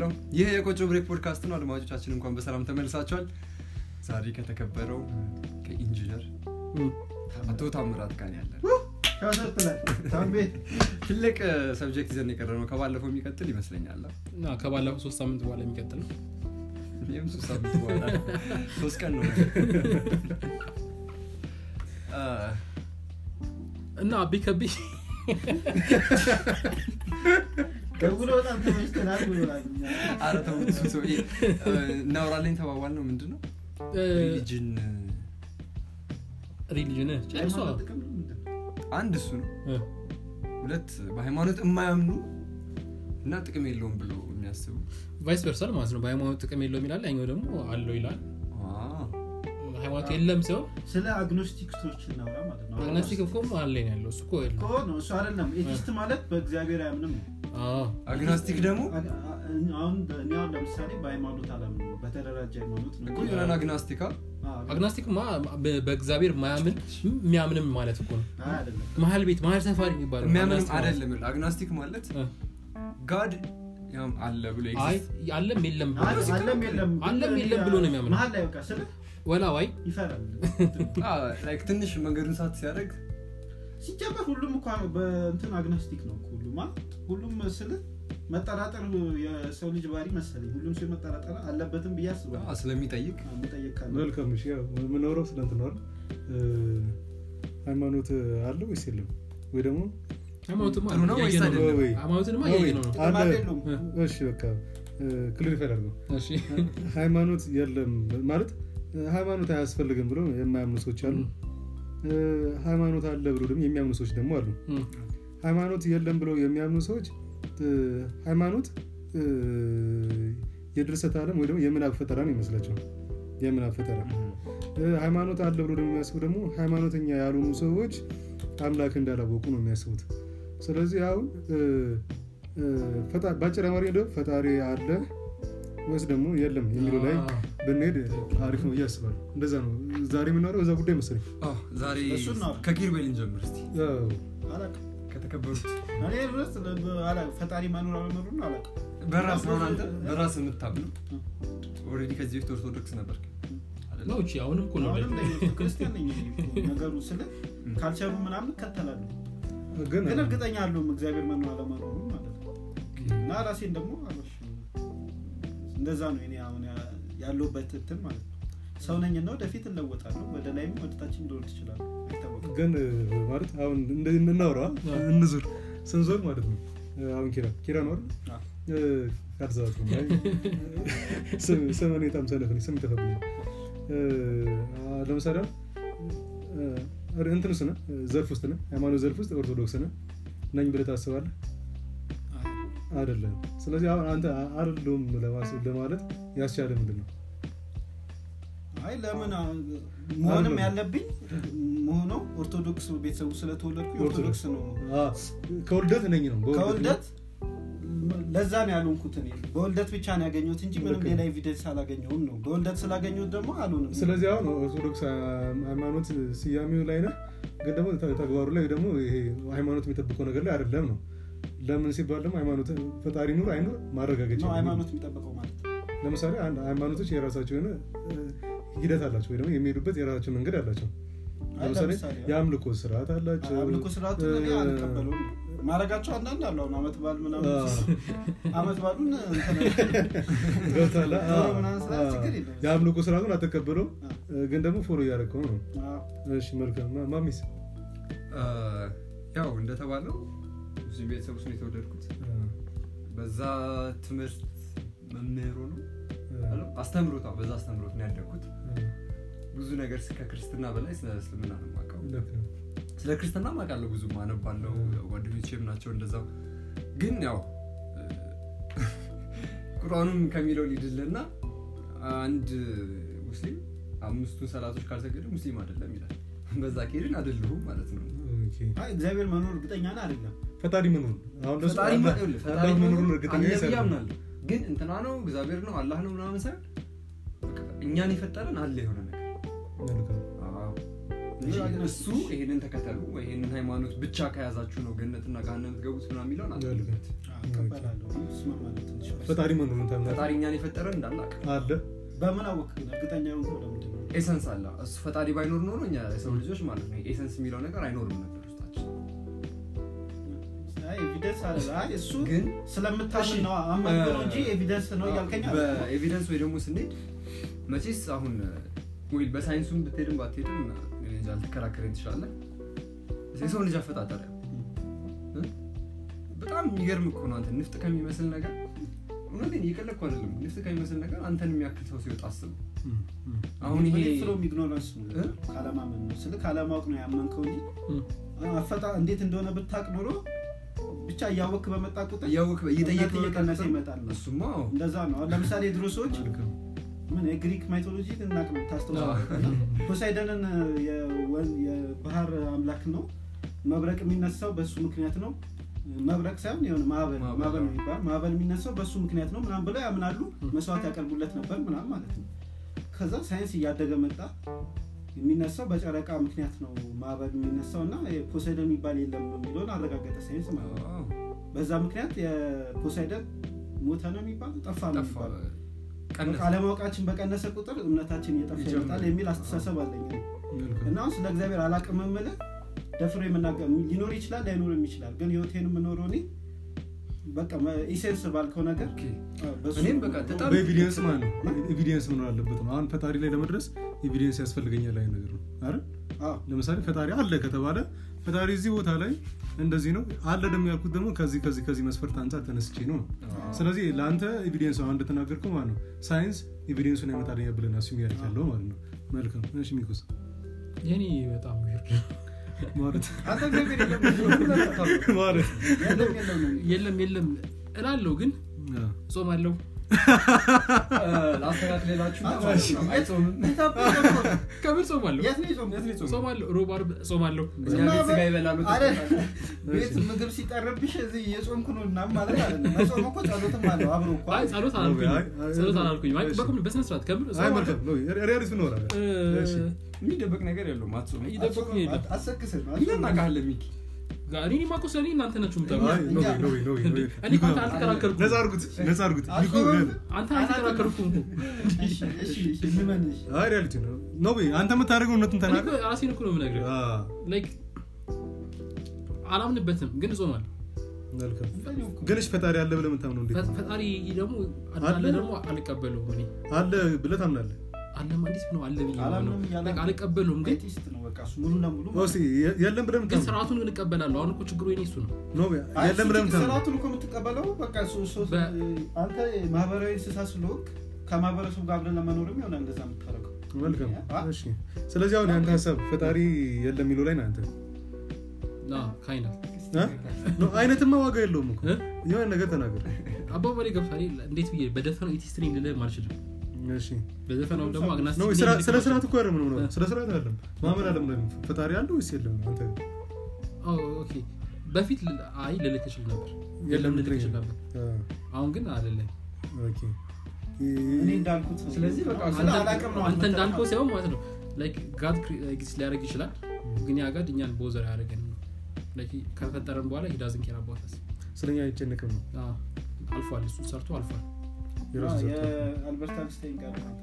ሄሎ ይህ የቆጮ ብሬክ ፖድካስት ነው አድማጮቻችን እንኳን በሰላም ተመልሳቸዋል ዛሬ ከተከበረው ከኢንጂነር አቶ ታምራት ጋር ያለን ትልቅ ሰብጀክት ይዘን የቀረ ነው ከባለፈው የሚቀጥል ይመስለኛል እና ከባለፈው ሶስት ሳምንት በኋላ የሚቀጥል ነው ይህም ሶስት ሳምንት በኋላ ሶስት ቀን ነው አ፣ እና አቢ ከቢ ደውሎ በጣም ተመችተናል ብሎናል። ኧረ ተው እሱ ሰውዬ እ፣ እናወራለን ተባባል ነው ምንድን ነው ሪሊጅን ሪሊጅን ጨርሷ ሃይማኖት ጥቅም ነው ምንድን ነው? አንድ እሱ ነው ሁለት በሃይማኖት የማያምኑ እና ጥቅም የለውም ብሎ የሚያስቡ ቫይስ ቨርሳል ማለት ነው በሃይማኖት ጥቅም የለው ይላል ያኛው ደግሞ አለው ይላል አ፣ ሃይማኖት የለም ሲሆን ስለ አግኖስቲክሶች እናውራ ማለት ነው አግናስቲክ እኮ አለ ነው ያለው እሱ እኮ የለም እኮ ነው እሱ አይደለም ኤቲስት ማለት በእግዚአብሔር አያምንም ነው አዎ። አግናስቲክ ደግሞ አግ- አ- አሁን እኔ አሁን ለምሳሌ በሃይማኖት አላምንም በተደራጀ ሃይማኖት ነው እኮ የሆነ አግናስቲካ አዎ፣ አግናስቲክ ማ በ- በእግዚአብሔር ማያምን የሚያምንም ማለት እኮ ነው አይ አይደለም መሀል ቤት መሀል ሰፋሪ የሚባለው የሚያምንም አግናስቲክ ማለት አይደለም ይኸውልህ፣ አግናስቲክ ማለት እ። ጋድ ያም አለ ብሎ አይ ኤግዚስት አለም የለም ብሎ አለ- አለም የለም አለም የለም ብሎ ነው የሚያምነው። መሀል ላይ በቃ ስለ ወላዋይ ይፈራል ላይክ ትንሽ መንገዱን ሳት ሲያደርግ ሲጀመር ሁሉም እኮ በእንትን አግኖስቲክ ነው እኮ ሁሉም አ- ሁሉም ስል መጠራጠር የሰው ልጅ ባህሪ መሰለኝ ሁሉም ሰው መጠራጠር አለበትም ብዬ አስባለሁ አ፣ ስለሚጠይቅ አዎ፣ መጠየቅ ካለ መልካም እሺ ያው የምኖረው ስለ እንትን ነው አይደል? እ፣ ሃይማኖት አለ ወይስ የለም ወይ ደግሞ ሃይማኖትማ ጥሩ ነው ወይስ እያየነው ነው። አይደለም? ወይ? ሃይማኖትንማ ወይ? እያየነው ነው ጥቅም አለ። የለውም እሺ በቃ ክሊሪፋይ አድርገው እሺ ሃይማኖት የለም ማለት እ፣ ሃይማኖት አያስፈልግም ብሎ የማያምኑ ሰዎች አሉ እ፣ ሃይማኖት አለ ብሎ ደግሞ የሚያምኑ ሰዎች ደግሞ አሉ እም፣ ሃይማኖት የለም ብለው የሚያምኑ ሰዎች እ፣ ሃይማኖት እ፣ የድርሰት ዓለም ወይ ደግሞ የምናብ ፈጠራ ነው ይመስላቸው የምናብ ፈጠራ እ፣ ሃይማኖት አለ ብሎ ደግሞ የሚያስቡ ደግሞ ሃይማኖተኛ ያልሆኑ ሰዎች አምላክ እንዳላወቁ ነው የሚያስቡት ስለዚህ አሁን እ፣ እ፣ ፈጣ- በአጭር አማርኛ ደግሞ ፈጣሪ አለ ወይስ ደግሞ የለም የሚለው ላይ አዎ። ብንሄድ አሪፍ ነው ብዬ አስባለሁ እንደዛ ነው ዛሬ የምናወራው በዛ ጉዳይ መሰለኝ አ፣ ዛሬ እሱን ነው። ከኪርቤል እንጀምር እስቲ ያው አላውቅም። ከተከበሩት እኔ ድረስ ለ- አላ- ፈጣሪ መኖር አለመኖሩን አላውቅም በራስ ነው አንተ በራስ የምታምነው ኦልሬዲ ከዚህ በፊት ኦርቶዶክስ ነበር ነው እቺ አሁንም እኮ ነው አሁንም ለኢየሱስ ክርስቲያን ነኝ እኔ እኮ ነገሩ ስለ ካልቸሩ ምናምን እከተላለሁ ግን ግን እርግጠኛ አለሁም እግዚአብሔር መኖር አለመኖሩን ማለት ነው እና ራሴን ደግሞ አልዋሽም። እንደዛ ነው እኔ አሁን ያ- ያለሁበት እንትን ማለት ነው ሰው ነኝና ወደፊት እለወጣለሁ ወደ ላይም ወደታችን እንደሆን ትችላለሁ አይታወቅም ግን እ፣ ማለት አሁን እንደ- እናውራ እንዙር ስንዞር ማለት ነው እ፣ አሁን ኪራ ኪራ ነው አይደል? አዎ። እ፣ ካልተሳሳትኩ ነው። አይ፣ ስም- ስም እኔ በጣም ሰነፍ ነኝ፣ ስም ይጠፋብኝ ለምሳሌ አሁን እ፣ እንትን ውስጥ ነህ እ፣ ዘርፍ ውስጥ ነህ ሃይማኖት ዘርፍ ውስጥ ኦርቶዶክስ ነህ ነኝ ብለህ ታስባለህ አይደለም ስለዚህ አሁን አንተ አይደለሁም ለማስ- ለማለት ያስቻለ ምንድን ነው አይ ለምን አ- መሆንም አይደለም። ያለብኝ መሆነው ኦርቶዶክስ ቤተሰቡ ስለተወለድኩ ኦርቶዶክስ ነው አ፣ ከውልደት ነኝ ነው በውልደት ከውልደት ለዛ ነው ያልሆንኩት እኔ በውልደት ብቻ ነው ያገኘሁት እንጂ ምንም ልክ ነው። ሌላ ኤቪደንስ አላገኘሁም ነው በውልደት ስላገኘሁት ደግሞ አልሆንም ስለዚህ አሁን ኦርቶዶክስ ሃይማኖት ስያሜው ላይ ነህ ግን ደግሞ ተ- ተግባሩ ላይ ደግሞ ይሄ ሃይማኖት የሚጠብቀው ነገር ላይ አይደለም ነው ለምን ሲባል ደግሞ ሃይማኖት ፈጣሪ ኑር አይኑር ማረጋገጫ ነው ነው። ሃይማኖት የሚጠበቀው ማለት ነው ለምሳሌ አንድ ሃይማኖቶች የራሳቸው የሆነ እ፣ ሂደት አላቸው ወይ ደግሞ የሚሄዱበት የራሳቸው መንገድ አላቸው አይ ለምሳሌ ለምሳሌ የአምልኮ ስርዓት አላቸው አምልኮ ስርዓቱ እኔ እ፣ አልቀበለውም ማድረጋቸው አንዳንድ አሉ አሁን አመት በዓል ምናምን አ፣ አመት በዓሉን እንትን ገብቶሃል? አ፣ ዶሮ ምናምን ስራ አ፣ ችግር የለም የአምልኮ ስርዓቱን አትቀበለው አ። ግን ደግሞ ፎሎ እያደረግከው ነው አዎ። እሺ መልካም ማ- ማሚስ አ፣ ያው እንደተባለው ሙስሊም ቤተሰብ ውስጥ ነው የተወለድኩት አ፣ በዛ ትምህርት መምህሩ ነው አ፣ አስተምሮታ በዛ አስተምሮት ነው ያደግኩት አ፣ ብዙ ነገር ከክርስትና በላይ ስለ እስልምና ነው የማውቀው ልክ ነው። ስለ ክርስትና ማውቃለሁ ብዙ አነባለሁ ጓደኞቼም ናቸው እንደዛው ግን ያው እ፣ ቁርአኑም ከሚለው ሊድልና አንድ ሙስሊም አምስቱን ሰላቶች ካልሰገደ ሙስሊም አይደለም ይላል በዛ ከሄድን አይደለሁም ማለት ነው ኦኬ። አይ እግዚአብሔር መኖር እርግጠኛ ነህ አይደለም ፈጣሪ መኖር አሁን ለሱ ፈጣሪ አላህ- ይኸውልህ፣ ፈጣሪ አላህ መኖሩን መኖሩን እርግጠኛ አለ ብዬ ይሰራል። አምናለሁ ግን እንትና ነው እግዚአብሔር ነው አላህ ነው ምናምን ሳይሆን በቃ እኛን የፈጠረን አለ የሆነ ነገር መልካም። አዎ። እንጂ እሱ ይሄንን ተከተሉ ወይ ይሄንን ሃይማኖት ብቻ ከያዛችሁ ነው ገነትና ገሃነም ትገቡት ምናምን የሚለውን አልፈልግም። እቀበላለሁ እስማማለሁ ትንሽ ፈጣሪ መኖሩን ታምናለህ ፈጣሪ እኛን የፈጠረን እንዳላቅ አለ በምን አወቅ ግን እርግጠኛ የሆንከው ለምንድን ነው ኤሰንስ አለ እሱ ፈጣሪ ባይኖር ኖሮ እኛ የሰው ልጆች ማለት ነው ኤሰንስ የሚለው ነገር አይኖርም ነበር ውስጣችን አይ ኤቪደንስ አለ አይ እሱ ግን ስለምታምን ነው አመን ነው እንጂ ኤቪደንስ ነው እያልከኝ አለ በኤቪደንስ ወይ ደግሞ ስንሄድ መቼስ አሁን ወይ በሳይንሱም ብትሄድም ባትሄድም እኔ እንጃ ልትከራከረኝ ትችላለህ የሰው ልጅ አፈጣጠር እ? በጣም የሚገርም እኮ ነው አንተ ንፍጥ ከሚመስል ነገር እውነቴን እየቀለድኩ አይደለም ንፍጥ ከሚመስል ነገር አንተን የሚያክል ሰው ሲወጣ አስብ እም፣ እም። አሁን ይሄ ፍሎም ኢግኖራንስ ነው እ? ካለማመን ነው ስልክ ካለማወቅ ነው ያመንከው እንጂ እም። አፈጣ እንዴት እንደሆነ ብታቅ ኖሮ ብቻ እያወክ በመጣ ቁጥር እያወቅ እየጠየቅ እምነት እየቀነሰ ይመጣል ነው እሱማ አዎ። እንደዛ ነው አሁን ለምሳሌ የድሮ ሰዎች መልካም። ምን የግሪክ ማይቶሎጂ እናቅ ነው ታስታውሳለህ ፖሳይደንን የወን- የባህር አምላክ ነው መብረቅ የሚነሳው በሱ ምክንያት ነው መብረቅ ሳይሆን የሆነ ማዕበል ማዕበል፣ ማዕበል ነው አዎ። የሚባል ማዕበል የሚነሳው በሱ ምክንያት ነው ምናም ብለው ያምናሉ መስዋዕት ያቀርቡለት ነበር ምናም ማለት ነው ከዛ ሳይንስ እያደገ መጣ የሚነሳው በጨረቃ ምክንያት ነው ማዕበል የሚነሳው እና ፖሳይደን የሚባል የለም የሚለውን አረጋገጠ ሳይንስ ማለት ነው አዎ። በዛ ምክንያት የፖሳይደን ሞተ ነው የሚባለው ጠፋ ነው ጠፋ የሚባለው ቀነሰ በቃ አለማወቃችን በቀነሰ ቁጥር እምነታችን እየጠፋ ይጀምራል። ይመጣል የሚል አስተሳሰብ አለኝ እኔ። መልካም። እና አሁን ስለ እግዚአብሔር አላቅም የምልህ ደፍሮ የምናገር ሊኖር ይችላል ላይኖርም ይችላል ግን ህይወቴን የምኖረው እኔ በቃ ኢሴንስ ባልከው ነገር ኦኬ። አ፣ በሱ እኔም በቃ በጣም በኤቪዲየንስ ማለት ነው ኤቪዲየንስ መኖር አለበት ነው አሁን ፈጣሪ ላይ ለመድረስ ኤቪዲየንስ ያስፈልገኛል ላይ ነገር ነው አይደል አ፣ ለምሳሌ ፈጣሪ አለ ከተባለ ፈጣሪ እዚህ ቦታ ላይ እንደዚህ ነው አለ ደግሞ ያልኩት ደግሞ ከዚህ ከዚህ ከዚህ መስፈርት አንጻር ተነስቼ ነው ስለዚህ ለአንተ ኤቪዲየንስ አሁን እንደተናገርከው ማለት ነው ሳይንስ ኤቪዲየንሱን ያመጣልኛል ብለን አሱም ያደርግ ያለው ማለት ነው መልካም እሺ ሚኩስ የኔ በጣም ዊርድ ማለት አንተ እግዚአብሔር የለም ብለህ አታውቅም። ማለት የለም የለም ነው የሚለው። የለም የለም እላለሁ ግን አዎ። ጾም አለው ላስተካክልላችሁ ማለት ነው አይጾምም ኢትዮጵያ እኮ ነው። ከምር ጾም አለው የት ነው የጾም? የት ነው የጾመው? ጾም አለው ሮብ ዓርብ ጾም አለው እኛ ቤት ስጋ ይበላሉ አረ፣ ቤት ምግብ ሲጠርብሽ እዚህ እየጾምኩ ነው እና ማለት አይደለም። መጾም እኮ ጸሎትም አለው አብሮ እኮ አይ ጸሎት አላልኩኝ አይ፣ አይ፣ ጸሎት አላልኩኝ እሺ። በቁም በስነ ስርዓት ከምር አይ ጾም አለው መልካም ነው ሪያሊቲ ነው አለ እሺ። የሚደበቅ ነገር የለውም አትጾም ይደበቁኝ የለም አሰክስን እኛ እናውቃለን ሚኪ እኔ ማቆስ እኔ እናንተ ናችሁ የምታውቁት አይ ኖ ኖ ኖ ኖ እኔ እኮ አንተ አልተከራከርኩም ነፃ አድርጉት ነፃ አድርጉት ሚኩ አትጾምም? አንተ አልተከራከርኩም እሺ፣ እሺ፣ እሺ፣ እንመንሽ። አይ ሪያሊቲ ነው ኖ ቤ አንተ የምታደርገው እውነቱን እኔ ተናገር እኮ ራሴን እኮ ነው የምነግርህ አ ላይክ አላምንበትም ግን እጾማለሁ መልካም ግን እሺ ፈጣሪ አለ ብለህ የምታምነው እንዴት ፈ- ነው? ፈጣሪ ደግሞ አለ አለ? ደግሞ አልቀበለውም እኔ አለ ብለህ ታምናለህ አለማ እንዴት ነው አለ ብዬ አላምንም ነው እያለ አልቀበለውም ግን ኤቲስት ነው በቃ እሱ ሙሉ ለሙሉ እስኪ የ- የለም ብለህ ግን የምታምነው ስርዓቱን ግን እቀበላለሁ አሁን እኮ ችግሩ የኔ እሱ ነው ኖ ቤ አይ፣ የለም እሱ ብለህ የምታምነው ስርዓቱን እኮ የምትቀበለው በቃ እሱ- እሱ- በ- አንተ ማህበራዊ እንስሳ ስለሆንክ ከማህበረሰቡ ጋር አብረን ለመኖርም ይሆናል እንደዛ የምታደርገው መልካም አ? እሺ ስለዚህ አሁን የአንተ ሀሳብ ፈጣሪ የለም የሚለው ላይ ነው አንተ ካይና አ? ኖ አይነትማ ዋጋ የለውም እኮ እ? የሆነ ነገር ተናገር አባባሌ ገብቷል እንዴት ብዬ በደፈነው ኢቲስትሪን ልልህም አልችልም እሺ በዘፈናው ደግሞ አግናስቲክ ነው ነኝ ስራ- ልልህ ስለ ስርዓት አልችልም። እኮ አይደለም ነው ስለ ስርዓት አይደለም ማመን አለም ፈጣሪ አለ ወይስ የለም አንተ አዎ፣ ኦኬ በፊት ል- አይ ልልክ እችል ነበር የለም የለም ልልክ ልትለኝ እችል ነው። ነበር አ፣ አሁን ግን አይደለም ኦኬ እኔ እንዳልኩት ነው። ስለዚህ በቃ ስለ አላቅም ነው አንተ እንዳልከው አልመጣም። ሳይሆን ማለት ነው ላይክ ጋድ ኤግዚስት ሊያደርግ ይችላል ግን ያ ጋድ እኛን ቦዘር አያደርገንም ነው ላይክ ከፈጠረን በኋላ ሂዳዝን ኬር አባውት ስለኛ አይጨነቅም ነው አልፏል እሱ ሰርቶ አልፏል የራሱ አዎ፣ ሰርቶ የአልበርት አንስታይን ጋር ነው።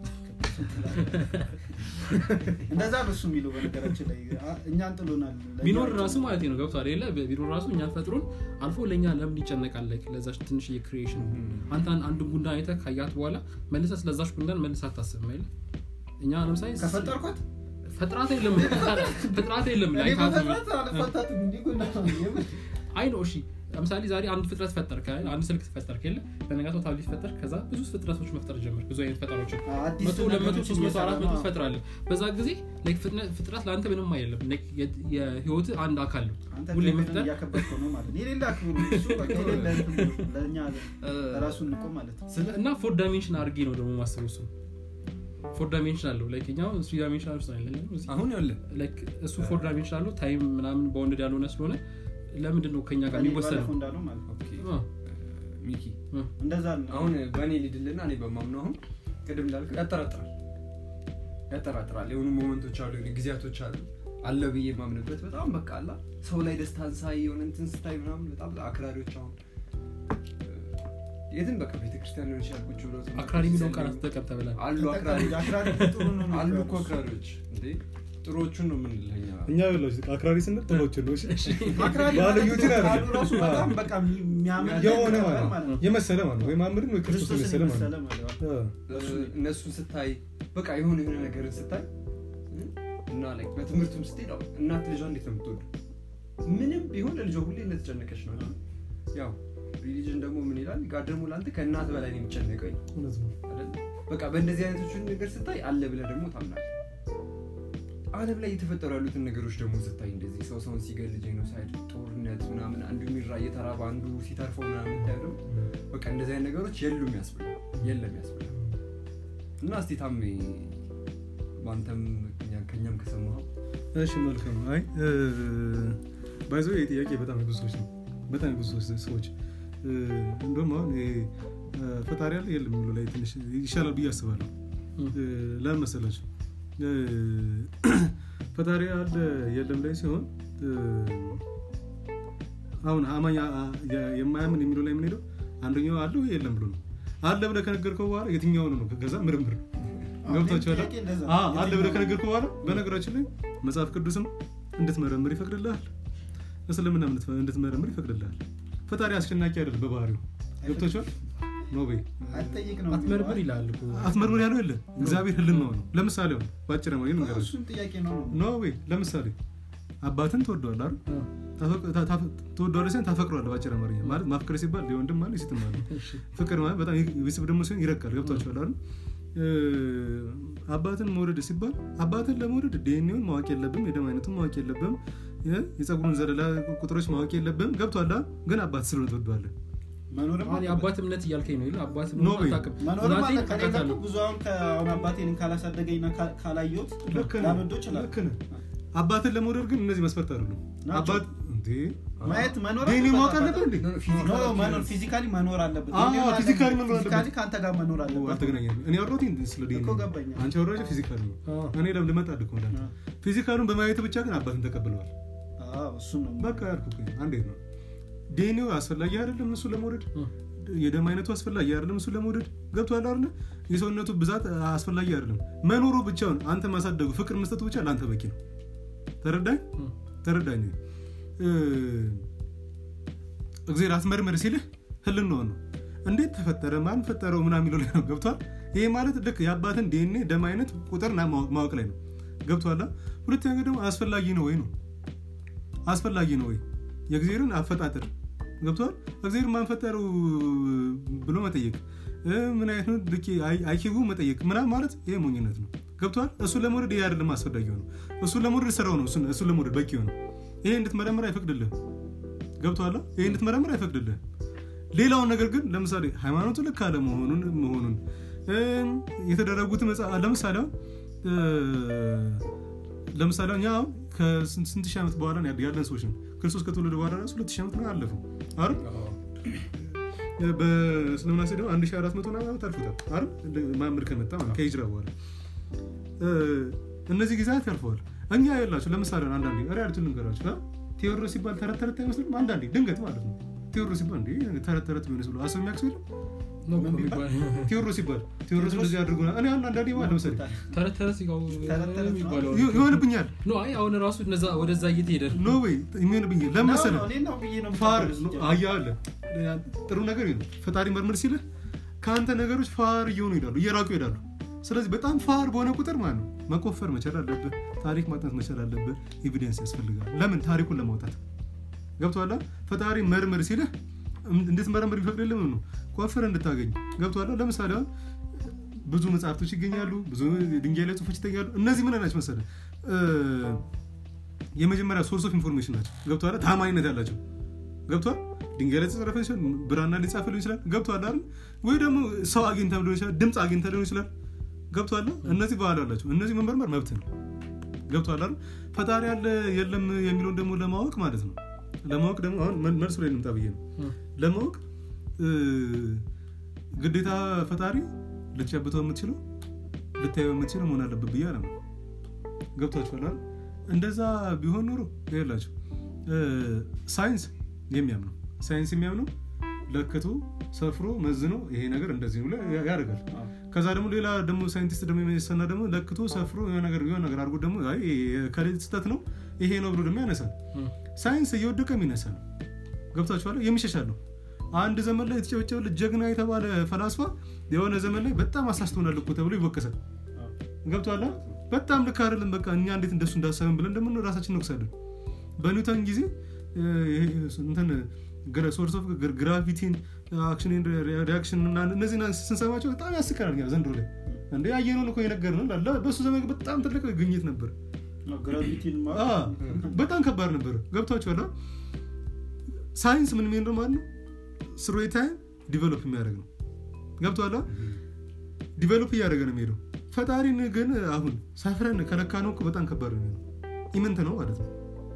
እንደዛ ነው እሱ የሚለው በነገራችን ላይ አ- እኛን ጥሎናል ቢኖር ራሱ ማለት ነው ገብቷል የለ ቢኖር ራሱ እኛን ፈጥሮን አልፎ ለእኛ ለምን ይጨነቃል ላይክ ለዛች ትንሽ የክሪኤሽን አንተ አን- አንዱን ጉንዳን አይተህ ካያት በኋላ መልሰህ ስለዛች ጉንዳን መልሰህ አታስብም አይደል እኛ ለምሳሌ ከፈጠርኳት ፍጥራት የለም ፍጥራት የለም እኔ ላይ በፈጥራት አልፈታትም እንዲህ ጎና ነው የምር። አይ ነው እሺ ለምሳሌ ዛሬ አንድ ፍጥረት ፈጠርክ አይደል? አንድ ስልክ ፈጠርክ የለ በነጋታው ታብሌት ፈጠርክ ከዛ ብዙ ፍጥረቶች መፍጠር ጀመር ብዙ አይነት ፈጠሮችን አዲስ መቶ ሁለት መቶ ነገሮችን ሶስት መቶ አራት መቶ እየሰራ ነው። ትፈጥራለህ በዛ ጊዜ like ፍጥነ- ፍጥረት ለአንተ ምንም አይደለም like የ- የህይወት አንድ አካል ነው አንተ ሁሌ እግዚአብሔርን መፍጠር እያከበርከው ነው ማለት ነው። የሌለ አክብሩ እሱ በቃ የሌለ እንትን ነው። ለእኛ ራሱን ንቆ ማለት ነው እና ፎር ዳይሜንሽን አድርጌ ነው ደግሞ ማስበው እሱ ፎር ዳይሜንሽን አለው like እኛ አሁን ስሪ ዳይሜንሽን ውስጥ አይደለም እዚህ አሁን ያለ like እሱ ፎር ዳይሜንሽን አለው ታይም ምናምን በወንድ ያልሆነ ስለሆነ ለምንድን ነው ከኛ ጋር እኔ የሚወሰነው ባለፈው እንዳለው ማለት ነው ኦኬ አ፣ ሚኪ አ። እንደዛ ነው አሁን በእኔ ሊድልና እኔ በማምነው አሁን ቅድም እንዳልክ ያጠራጥራል ያጠራጥራል የሆኑ ሞመንቶች አሉ የሆኑ ጊዜያቶች አሉ አለ ብዬ የማምንበት በጣም በቃ አላ ሰው ላይ ደስታን ሳይ የሆነ እንትን ስታይ ምናምን በጣም አክራሪዎች አሁን የትም በቃ ቤተክርስቲያን ሊሆን ይችላል ቁጭ ብሎ አክራሪ የሚለውን ቃል አትጠቀም ተብላል አሉ አክራሪ አክራሪ ጥሩ ነው ነው አሉ እኮ አክራሪዎች እንዴ ጥሩዎቹን ነው የምንለኛ እኛ ያላችሁ አክራሪ ስንል ጥሎችን ነው እሺ? አክራሪ ባልዮችን ማለት አይደለም። ቃሉ ራሱ በጣም በቃ የሚያምን የሆነ ነገር ማለት ነው የመሰለ ማለት ነው ወይ ማምርን ወይ ክርስቶስ ክርስቶስን የመሰለ ማለት የመሰለ ነው ማለት ነው። አ፣ እነሱን ስታይ በቃ የሆነ የሆነ ነገርን ስታይ እ? እና ላይ በትምህርቱም ስትሄድ አዎ፣ እናት ልጇ እንዴት ነው የምትወዱ ምንም ቢሆን ለልጇ ሁሌ እንደተጨነቀች ነው አይደል? ያው ሪሊጅን ደግሞ ምን ይላል ጋር ደግሞ ለአንተ ከእናት በላይ ነው የሚጨነቀው ይላል እውነት ነው። አይደል? በቃ በእንደዚህ አይነቶችን ነገር ስታይ አለ ብለህ ደግሞ ታምናል አለም ላይ እየተፈጠሩ ያሉትን ነገሮች ደግሞ ስታይ እንደዚህ ሰው ሰውን ሲገል ጄኖሳይድ ጦርነት ምናምን አንዱ የሚራ እየተራባ አንዱ ሲተርፈው ምናምን ታየ ደግሞ በቃ እንደዚህ አይነት ነገሮች የሉም ያስብላል የለም ያስብላል እና እስቲ ታሜ በአንተም እኛ- ከእኛም ከሰማኸው እሺ መልካም አይ ባይዞ ይህ ጥያቄ በጣም የብዙ ሰዎች ነው በጣም የብዙ ሰዎች- ሰዎች እ፣ እንደውም አሁን ይሄ እ፣ ፈጣሪ ያለ የለም የሚለው ላይ ትንሽ ይሻላል ብዬ አስባለሁ እ፣ ለምን መሰላችሁ እ፣ ፈጣሪ አለ የለም ላይ ሲሆን እ፣ አሁን አማኝ አ- አ- የ- የማያምን የሚለው ላይ የምንሄደው አንደኛው አለ ወይ የለም ብሎ ነው አለ ብለህ ከነገርከው በኋላ የትኛው ነው ከዛ ምርምር ገብቷቸዋል ጥያቄ እንደዛ ነው። አዎ፣ አለ ብለህ የትኛው- ከነገርከው በኋላ በነገራችን ላይ መጽሐፍ ቅዱስም እንድትመረምር ይፈቅድልሃል እስልምና እንድትመረምር ይፈቅድልሃል ፈጣሪ አስጨናቂ አይደለም በባህሪው ገብቶችዋል ኖ በይ አትጠይቅ ነው አትመርምር ይላል እኮ። አትመርምር ያለው የለ እግዚአብሔር ህልናው ነው ለምሳሌ ሆነ በአጭር ማግኘት ነገራቸው እሱም ጥያቄ ነው ነው ኖ ወይ ለምሳሌ አባትን ትወደዋለህ አይደል አ፣ ታፈቅ- ታ- ታፈ- ትወደዋለህ ሲሆን ታፈቅረዋለህ በአጭር አማርኛ ማለት ማፍቀር ሲባል የወንድም አለ የሴትም አለ እሺ። ፍቅር ማለት በጣም ቢስብ ደግሞ ሲሆን ይረቃል ገብቷቸዋል አይደል እ፣ አባትን መውደድ ሲባል አባትን ለመውደድ ዲኤንኤውን ማወቅ የለብም የደም አይነቱን ማወቅ የለብም የ- የፀጉሩን ዘለላ ቁጥሮች ማወቅ የለብም ገብቷል አይደል? ግን አባት ስለሆነ ትወደዋለህ መኖርም አሁን አለበት። የአባት እምነት እያልከኝ ነው ይል አባት ኖ ወይ። አታውቅም መኖርም እናቴን አለ ከሌለ አውቃታለሁ። ብዙ አሁን ከአሁን አባቴን ካላሳደገኝና ካ- ካላየሁት ልክ ነህ፣ ላልወደው ይችላል ልክ ነህ። አባትን ለመውደድ ግን እነዚህ መስፈርት አይደሉም ናቸው። አባት እንዴ ማየት መኖር ዲኤንኤ አለበት ማወቅ አባት። አለበት እንዴ ኖ መኖር ፊዚካሊ መኖር አለበት አዎ፣ ዲኤንኤ ፊዚካሊ አለበት። መኖር አለበት። ፊዚካሊ ከአንተ ጋር መኖር ኦ፣ አለበት አልተገናኘንም እኔ ያወራሁት ይሄን ስለ ዲኤንኤ እኮ ገባኝ። አንቺ ያወራሽው ፊዚካል ነው አ፣ እኔ ለምን ልመጣ ልኮ ፊዚካሉን በማየት ብቻ ግን አባትን ተቀብለዋል አዎ፣ እሱን ነው በቃ ያልኩህ እኮ አንዴት ነው ዲኤንኤው አስፈላጊ አይደለም እሱ ለመውደድ አ፣ የደም አይነቱ አስፈላጊ አይደለም እሱ ለመውደድ ገብቶሃል አይደለ የሰውነቱ ብዛት አስፈላጊ አይደለም መኖሩ ብቻውን አንተ ማሳደጉ ፍቅር መስጠቱ ብቻ ለአንተ በቂ ነው ተረዳኝ አ። ተረዳኝ እ፣ እግዚአብሔር አስመርመር ሲልህ ህልናውን ነው እንዴት ተፈጠረ ማን ፈጠረው ምናምን የሚለው ላይ ነው ገብቷል ይሄ ማለት ልክ የአባትን ዲኤንኤ ደም አይነት ቁጥርና ማወቅ ማወቅ ላይ ነው ገብቷል ሁለተኛ ደግሞ አስፈላጊ ነው ወይ ነው አስፈላጊ ነው ወይ የእግዚአብሔርን አፈጣጠር ገብቷል እግዚአብሔር ማንፈጠረው ብሎ መጠየቅ እ፣ ምን አይነት ነው ልክ አይኪቡ መጠየቅ ምናምን ማለት ይሄ ሞኝነት ነው ገብቷል እሱ ለመውደድ ይሄ አይደለም አስፈላጊ ነው እሱ ለመውደድ ስራው ነው እሱን- እሱ ለመውደድ በቂ ነው ይሄ እንድትመረምር አይፈቅድልህም ገብቶሃል ይሄ እንድትመረምር አይፈቅድልህም ሌላውን ነገር ግን ለምሳሌ ሃይማኖቱ ልክ አለ መሆኑን መሆኑን እም፣ የተደረጉት መጽ- ለምሳሌ አሁን እ፣ ለምሳሌ እኛ አሁን ከስንት ስንት ሺህ ዓመት በኋላ ነው ያለ- ያለን ሰዎች ነው ክርስቶስ ከተወለደ በኋላ ራሱ ሁለት ሺህ ዓመት ነው አለፈው አይደል በእስልምና ሲደው 1400 ምናምን ዓመት አልፎታል አይደል እንደ ማምር ከመጣ ማለት ከሂጅራ በኋላ እ፣ እነዚህ ጊዜያት ያልፈዋል እኛ የላቸው ለምሳሌ አሁን አንዳንዴ ሪያልቱ ልንገራችሁ አ? ቴዎድሮስ ሲባል ተረት ተረት አይመስልም አንዳንዴ ድንገት ማለት ነው ቴዎድሮስ ሲባል እንዴ ተረት ተረት ቢሆንስ ብሎ አስብ የሚያቅስ የለም ነው እኮ ምን ቢባል? የሚባለው። ቴዎድሮስ ሲባል ቴዎድሮስ እንደዚህ አድርጎ እኔ አሁን አንዳንዴ ማለት ለምሳሌ ተረት ተረት ሲጋው ተረት ተረት ነው። የሚባለው ይሆ- ይሆንብኛል ኖ አይ አሁን ራሱ እነዛ ወደዛ እየተሄደ ነው። ኖ ወይ የሚሆንብኝ ለምን መሰለህ ነው፣ እኔ ነው ብዬ ነው ፋር የምቀበለው ሲጀምር። አያለ ጥሩ ነገር ነው ፈጣሪ መርምር ሲልህ ከአንተ ነገሮች ፋር እየሆኑ ይሄዳሉ እየራቁ ይሄዳሉ ስለዚህ በጣም ፋር በሆነ ቁጥር ማለት ነው መቆፈር መቻል አለብህ ታሪክ ማጥናት መቻል አለብህ ኤቪደንስ ያስፈልጋል ለምን ታሪኩን ለማውጣት ገብቶሃል ፈጣሪ መርምር ሲልህ እም- እንድትመረምር ቢፈቅድልህ ምን ነው ቆፍር እንድታገኝ ገብቶሃል ለምሳሌ አሁን ብዙ መጽሐፍቶች ይገኛሉ ብዙ ድንጋይ ላይ ጽሁፎች ይገኛሉ እነዚህ ምን ናቸው መሰለህ እ፣ የመጀመሪያ ሶርስ ኦፍ ኢንፎርሜሽን ናቸው ገብቶሃል ታማኝነት ያላቸው ገብቷል ድንጋይ ላይ ተጽረፈ ይችላል ብራና ሊጻፍ ሊሆን ይችላል ገብቷል አይደል ወይ ደግሞ ሰው አግኝተ ሊሆን ይችላል ድምፅ አግኝተ ሊሆን ይችላል ገብቷል እነዚህ ባህል አላቸው እነዚህ መመርመር መብት ነው ገብቷል አይደል ፈጣሪ ያለ የለም የሚለውን ደግሞ ለማወቅ ማለት ነው ለማወቅ ደግሞ አሁን መ- መልሱ ላይ እንምጣ ብዬ ነው እ፣ ለማወቅ እ፣ ግዴታ ፈጣሪ ልትጨብተው የምትችለው ልታየው የምትችለው መሆን አለበት ብዬ አለ ገብቷችኋል አይደል? እንደዛ ቢሆን ኖሮ ይላቸው ሳይንስ የሚያምነው ሳይንስ የሚያምነው ለክቶ ሰፍሮ መዝኖ ይሄ ነገር እንደዚህ ነው ብሎ ያደርጋል አዎ። ከዛ ደግሞ ሌላ ደግሞ ሳይንቲስት ደግሞ የሚሰና ደግሞ ለክቶ ሰፍሮ የሆነ ነገር የሆነ ነገር አድርጎ ደግሞ አይ ይሄ ከሌት ስህተት ነው ይሄ ነው ብሎ ደግሞ ያነሳል እም፣ ሳይንስ እየወደቀ የሚነሳ ነው ገብቷችኋል የሚሸሻል ነው አንድ ዘመን ላይ የተጨበጨበ ጀግና የተባለ ፈላስፋ የሆነ ዘመን ላይ በጣም አሳስቶናል እኮ ተብሎ ይወቀሳል አዎ። ገብቷላ በጣም ልክ አይደለም በቃ እኛ እንዴት እንደሱ እንዳሰብን ብለን ደግሞ ራሳችን እንወቅሳለን በኒውተን ጊዜ እ፣ ይሄ እንትን ሶርስ ኦፍ ግራቪቲን አክሽን ሪያክሽን እና እነዚህ ስንሰማቸው በጣም ያስቀናል እኛ ዘንድሮ ላይ እንደ ያየነውን እኮ የነገር ነው በእሱ ዘመን በጣም ትልቅ ግኝት ነበር አዎ፣ ግራቪቲን ማ- አ፣ በጣም ከባድ ነበር ገብቷቸዋል ሳይንስ ምን የሚሄድ ነው ማለት ነው ስሩ ታይም ዲቨሎፕ የሚያደርግ ነው ገብቷላ ዲቨሎፕ እያደረገ ነው የሚሄደው ፈጣሪን ግን አሁን ሰፍረን ከለካ ነው እኮ በጣም ከባድ ነው የሚሆነው ኢምንት ነው ማለት ነው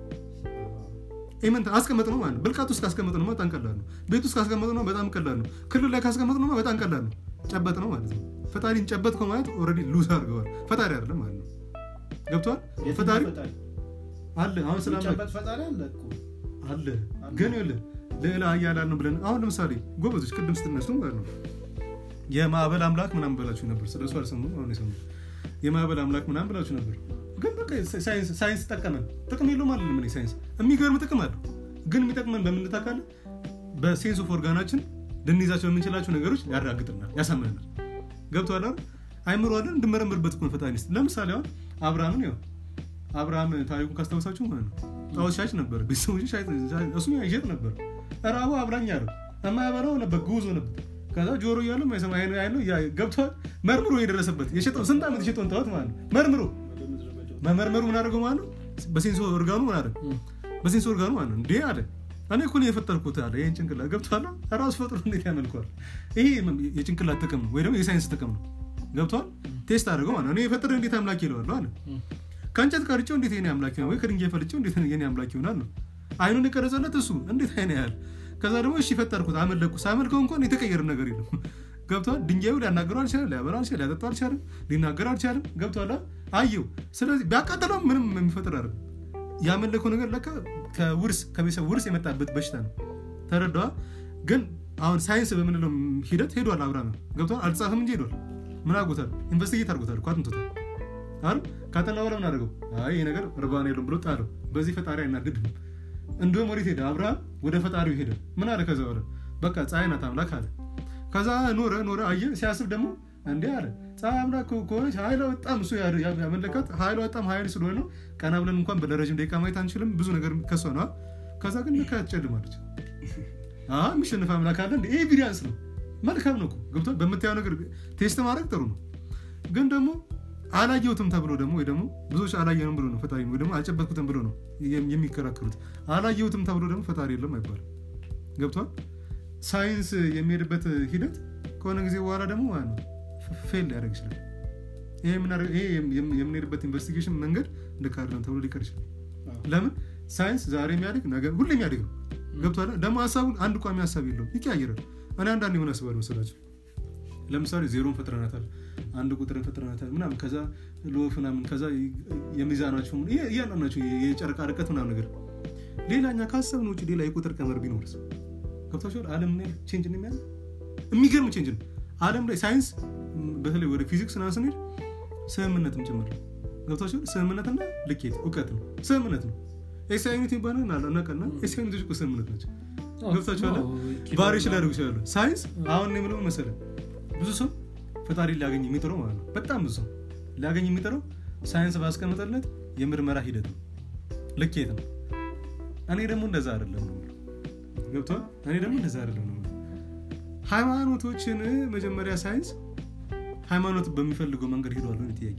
ኢምንት አስቀመጥ ነው ማለት ነው ብልቃት ውስጥ ካስቀመጥ ነው በጣም ቀላል ነው ቤት ውስጥ ካስቀመጥ ነው በጣም ቀላል ነው ክልል ላይ ካስቀመጥ ነው በጣም ቀላል ነው ጨበጥ ነው ማለት ነው ፈጣሪን ጨበጥከው ማለት ኦልሬዲ ሉዝ አድርገዋል ፈጣሪ አይደለም ማለት ነው ገብቷል የትኛው ፈጣሪ ፈጣሪ? አለ አሁን ስለ አምላክ የሚጨበጥ ፈጣሪ አለ እኮ። አለ ግን ይኸውልህ ልዕለ ኃያላን ነው ብለን አሁን ለምሳሌ ጎበዞች ቅድም ስትነሱ ማለት ነው የማዕበል አምላክ ምናምን ብላችሁ ነበር ስለሱ አልሰሙም አሁን የሰሙ የማዕበል አምላክ ምናምን ብላችሁ ነበር ግን በቃ ሳይንስ ሳይንስ ጠቀመን ጥቅም የለውም አለ ምን ሳይንስ የሚገርም ጥቅም አለው ግን የሚጠቅመን በምን ታውቃለህ በሴንስ ኦፍ ኦርጋናችን ልንይዛቸው የምንችላቸው ነገሮች ያረጋግጥናል ያሳምነናል ገብቶሃል አይደል አይምሮ አለን እንድመረምርበት እኮ ነው ፈጣሪ ስ ለምሳሌ አሁን አብርሃምን ያው አብርሃም ታሪኩን ካስታውሳችሁ ማለት ነው ጣዖት ሻጭ ነበር ቤተሰቦች እሱ ይሸጥ ነበር ራቡ አብላኝ አለው የማያበላው ነበር ጉዞ ነበር ከዛ ጆሮ እያለው ማይሰማ አይኑ ያለው ገብቷል መርምሮ የደረሰበት የሸጠው ስንት ዓመት የሸጠውን ጣዖት ማለት ነው መርምሮ ወደ ምድረ በዳው። መመርመሩ ምን አደረገው ማለት ነው በሴንሶ ኦርጋኑ ምን አደረገ እም፣ በሴንስ ኦርጋኑ ማለት ነው እንዴ አለ እኔ እኮ ነው የፈጠርኩት አለ ይህን ጭንቅላት ገብቷል ራሱ ፈጥሮ እንዴት ያመልከዋል ይሄ የጭንቅላት ጥቅም ነው ወይ ደግሞ የሳይንስ ጥቅም ነው ገብቷል ቴስት አድርገው ማለት ነው እኔ የፈጠረ እንዴት አምላክ ይለዋለሁ አለ እም፣ ከእንጨት ቀርጬው እንዴት የኔ አምላክ ይሆናል ወይ ከድንጋይ ፈልጬው እንዴት የኔ አምላክ ይሆናል ነው አይኑን የቀረጸለት እሱ እንዴት አይነ ያህል ከዛ ደግሞ እሺ ፈጠርኩት አመለኩ ሳመልከው እንኳን የተቀየረ ነገር የለም ገብቷል ድንጋዩ ሊያናገረው አልቻለም ሊያበላው አልቻለም ሊያጠጣው አልቻለም ሊናገር አልቻለም ገብቷል አየው ስለዚህ ቢያቃጥለው ምንም የሚፈጥር አይደለም ያመለከው ነገር ለካ ከውርስ ከቤተሰብ ውርስ የመጣበት በሽታ ነው ተረዳዋ ግን አሁን ሳይንስ በምንለው ሂደት ሄዷል አብርሃም ገብቷል አልተጻፈም እንጂ ሄዷል ምን አድርጎታል ኢንቨስቲጌት አድርጎታል እኮ አጥንቶታል አይደል ካጠና በኋላ ምን አደረገው አይ ይሄ ነገር እርባና የለውም ብሎ ጣለው በዚህ ፈጣሪ አይናደድም እንዲሁም ወዴት ሄደ አብርሃም ወደ ፈጣሪው ሄደ ምን አለ ከዛ በኋላ በቃ ፀሐይ ናት አምላክ አለ ከዛ ኖረ ኖረ አየ ሲያስብ ደግሞ እንዲህ አለ ፀሐይ አምላክ ከሆነች ኃይሏ በጣም እሱ ያ- ያ- ያመለካት ኃይሏ በጣም ኃይል ስለሆነ ነው ቀና ብለን እንኳን ለረጅም ደቂቃ ማየት አንችልም ብዙ ነገር ከሷ ነው ከዛ ግን ልካ ትጨልማለች አ የሚሸንፍ አምላክ አለ እንደ ኤቪዲንስ ነው መልካም ነው እኮ ገብቷል በምታየው ነገር ቴስት ማድረግ ጥሩ ነው ግን ደግሞ አላየሁትም ተብሎ ደግሞ ወይ ደግሞ ብዙዎች አላየንም ብሎ ነው ፈጣሪ ወይ ደግሞ አልጨበጥኩትም ብሎ ነው የም- የሚከራከሩት አላየሁትም ተብሎ ደግሞ ፈጣሪ የለም አይባልም ገብቷል ሳይንስ የሚሄድበት ሂደት ከሆነ ጊዜ በኋላ ደግሞ ማለት ነው ፌል ሊያደርግ ይችላል ይሄ የምናደርግ- ይሄ የም- የም- የምንሄድበት ኢንቨስቲጌሽን መንገድ ልክ አይደለም ተብሎ ሊቀር ይችላል አዎ። ለምን ሳይንስ ዛሬ የሚያድግ ነገ ሁሌ የሚያድግ ነው ገብቷል ደግሞ ሀሳቡን አንድ ቋሚ ሀሳብ የለውም ይቀያየራል እኔ አንዳንድ የሆነ አስባለሁ መሰላቸው ለምሳሌ ዜሮን ፈጥረናታል አንድ ቁጥርን ፈጥረናታል ምናምን ከዛ ሎፍ ምናምን ከዛ የሚዛናቸው እያንዳንዳቸው የጨረቃ ርቀት ምናምን ነገር ሌላኛ ካሰብን ውጭ ሌላ የቁጥር ቀመር ቢኖርስ ገብታችኋል አለም ምን ያህል ቼንጅ እንደሚያለ የሚገርም ቼንጅ ነው አለም ላይ ሳይንስ ም፣ በተለይ ወደ ፊዚክስ ና ስንሄድ ስምምነትም ጭምር ነው ገብታችኋል ስምምነትና ልኬት እውቀት ነው ስምምነት ነው ኤስአይኒት ይባላል እናቀና ኤስአይኒቶች እኮ ስምምነት ናቸው ገብታችኋል ባሪዎች ሊያደርጉ ይችላሉ ሳይንስ አሁን እኔ የምለው መሰለ ብዙ ሰው ፈጣሪ ሊያገኝ የሚጥረው ማለት ነው በጣም ብዙ ሰው ሊያገኝ የሚጥረው ሳይንስ ባስቀመጠለት የምርመራ ሂደት ነው ልኬት ነው እኔ ደግሞ እንደዛ አይደለም ነው የምለው። ገብቷል እኔ ደግሞ እንደዛ አይደለም ነው የምለው። ሃይማኖቶችን መጀመሪያ ሳይንስ ሃይማኖት በሚፈልገው መንገድ ሄደዋል ነው ጥያቄ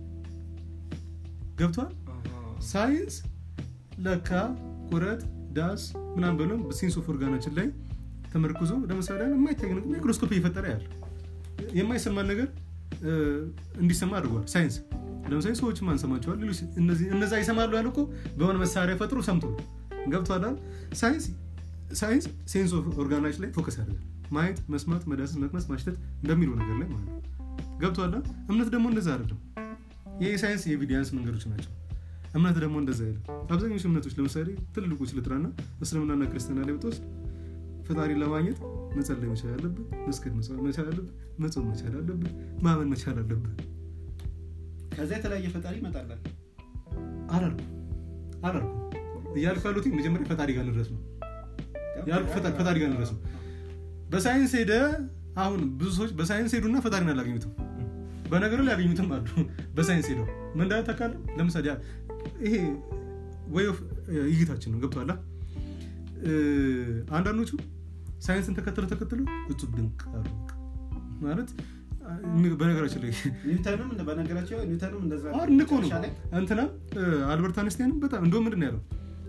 ገብቷል ሳይንስ ለካ ቁረት ዳስ ምናምን ብሎ በሴንስ ኦፍ ኦርጋናችን ላይ ተመርኩዞ ለምሳሌ አሁን የማይታይ ነገር ማይክሮስኮፕ እየፈጠረ ያለ የማይሰማን ነገር እ፣ እንዲሰማ አድርጓል ሳይንስ ለምሳሌ ሰዎች ማንሰማቸዋል ሌሎች እነዚህ እነዛ ይሰማሉ ያለ እኮ በሆነ መሳሪያ ፈጥሮ ሰምቶ ነው። ገብቶሃል አይደል? ሳይንስ ሳይንስ ሴንስ ኦፍ ኦርጋናችን ላይ ፎከስ ያደርጋል ማየት መስማት መዳሰስ መቅመስ ማሽተት በሚለው ነገር ላይ ማለት ነው ገብቶሃል አይደል? እምነት ደግሞ እንደዛ አይደለም ይህ የሳይንስ የኤቪዲንስ መንገዶች ናቸው እምነት ደግሞ እንደዛ አይደለም አብዛኞቹ እምነቶች ለምሳሌ ትልልቆች ልጥራና እስልምናና ክርስትና ላይ ብትወስድ ፈጣሪ ለማግኘት መጸለይ መቻል አለብህ መስገድ መቻል አለብህ መጾም መቻል አለብህ ማመን መቻል አለብህ ከዛ የተለያየ ፈጣሪ ይመጣላል አላልኩም አላልኩም እያልኩ ያሉት መጀመሪያ ፈጣሪ ጋር እንድረስ ነው ያልኩ ፈጣሪ- ፈጣሪ ጋር እንድረስ ነው በሳይንስ ሄደ አሁን ብዙ ሰዎች በሳይንስ ሄዱና ፈጣሪን አላገኙትም በነገር ላይ ያገኙትም አሉ በሳይንስ ሄደው ምን እንዳለ ታውቃለህ ለምሳሌ ያ- ይሄ ወይ እይታችን ነው ገብቷላ አንዳንዶቹ ሳይንስን ተከትሎ ተከትሎ እጹብ ድንቅ አሉ ማለት አ- በነገራችን ላይ ኒውተንም እንደ- በነገራቸው ኒውተንም እንደዛ ነው። አድንቆ ነው መጨረሻ ላይ እንትና እ፣ አልበርት አንስታይንም በጣም እንደውም ምንድን ነው ያለው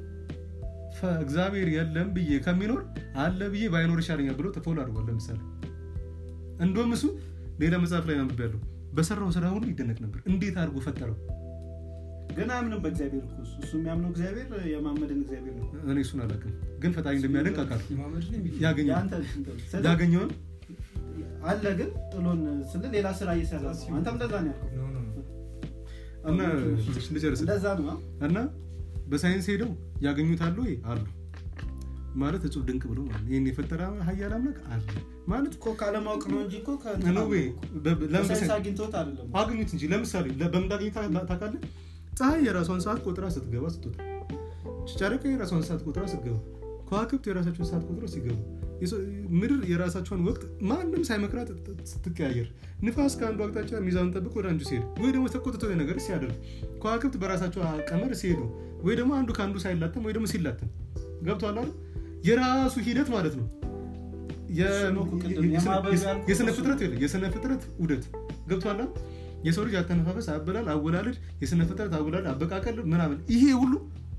ፈ- እግዚአብሔር የለም ብዬ ከሚኖር አለ ብዬ ባይኖር ይሻለኛል ብሎ ተፎል አድርጓል ለምሳሌ እንደውም እሱ ሌላ መጽሐፍ ላይ አንብቤ ያለው በሰራው ስራ ሁሉ ይደነቅ ነበር እንዴት አድርጎ ፈጠረው ግን አያምንም በእግዚአብሔር እኮ እሱ እሱ የሚያምነው እግዚአብሔር የማመድን እግዚአብሔር ነው እኔ እሱን አላውቅም ግን ፈጣሪ እንደሚያደንቅ አውቃለሁ ማመድ ነው የሚል ያገኘው የአንተ ስለ- ያገኘውን አለ ግን ጥሎን ስለ ሌላ ስራ እየሰራ ነው አንተም እንደዛ ነው ያልከው ኖ ኖ ኖ እና ልጨርስ እንደዛ ነው አ? እና በሳይንስ ሄደው ያገኙታሉ ወይ አሉ ማለት እጹብ ድንቅ ብሎ ማለት ነው። ይህን የፈጠረ ሀያል አምላክ አለ ማለት እኮ ካለማወቅ ነው እንጂ እኮ ነው ወይ በ- ለምን በሳይንስ በሳይንስ- አግኝቶት አይደለም አግኙት እንጂ ለምሳሌ ለ- በምን እንዳገኘ ታ- ታውቃለህ ፀሐይ የራሷን ሰዓት ቆጥራ ስትገባ ስትወጣ ጨረቃ የራሷን ሰዓት ቆጥራ ስትገባ ከዋክብት የራሳቸውን ሰዓት ቆጥሮ ሲገቡ የሰው- ምድር የራሳቸውን ወቅት ማንም ሳይመክራት ት- ስትቀያየር ንፋስ ከአንዱ አቅጣጫ ሚዛኑን ጠብቅ ወደ አንዱ ሲሄድ ወይ ደግሞ ተቆጥቶ ነገር ሲያደርግ ከዋክብት በራሳቸው ቀመር ሲሄዱ ወይ ደግሞ አንዱ ከአንዱ ሳይላተም ወይ ደግሞ ሲላተም ገብቷል አይደል? የራሱ ሂደት ማለት ነው የ- እሱ ነው እኮ ቅድም የ- የስነ- የማበብ ያልኩት የስነ እሱ ፍጥረት የለ የስነ ፍጥረት ውደት ገብቷል አይደል? የሰው ልጅ አተነፋፈስ አበላል አወላለድ የስነ ፍጥረት አወላለድ አበቃቀል ምናምን ይሄ ሁሉ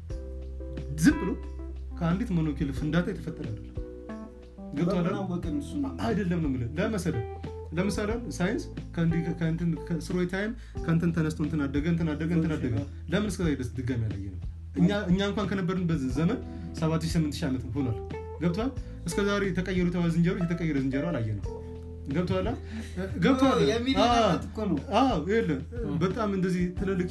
ዝም ብሎ ከአንዲት ሞኖኪል ፍንዳታ የተፈጠረ አይደለም ገብቶሃል በምን አይደል? አወቅን እሱ ነው አይደለም ነው የምልህ ለመሰለ ለምሳሌ አሁን ሳይንስ ከእንዲህ ከ- ከእንትን ከስሮይ ታይም ከእንትን ተነስቶ እንትን አደገ እንትን አደገ እንትን አደገ ለምን እስከዛ ድረስ ድጋሚ ያላየ ነው እኛ እኛ እንኳን ከነበርንበት ዘመን 78 ዓመት ሆኗል ገብቷል እስከ ዛሬ የተቀየሩ ተባ ዝንጀሮች የተቀየረ ዝንጀሮ አላየ ነው ገብቷል ገብቷል የሚሊዮን አዎ። ዓመት እኮ ነው አዎ ይኸውልህ በጣም እንደዚህ ትልልቅ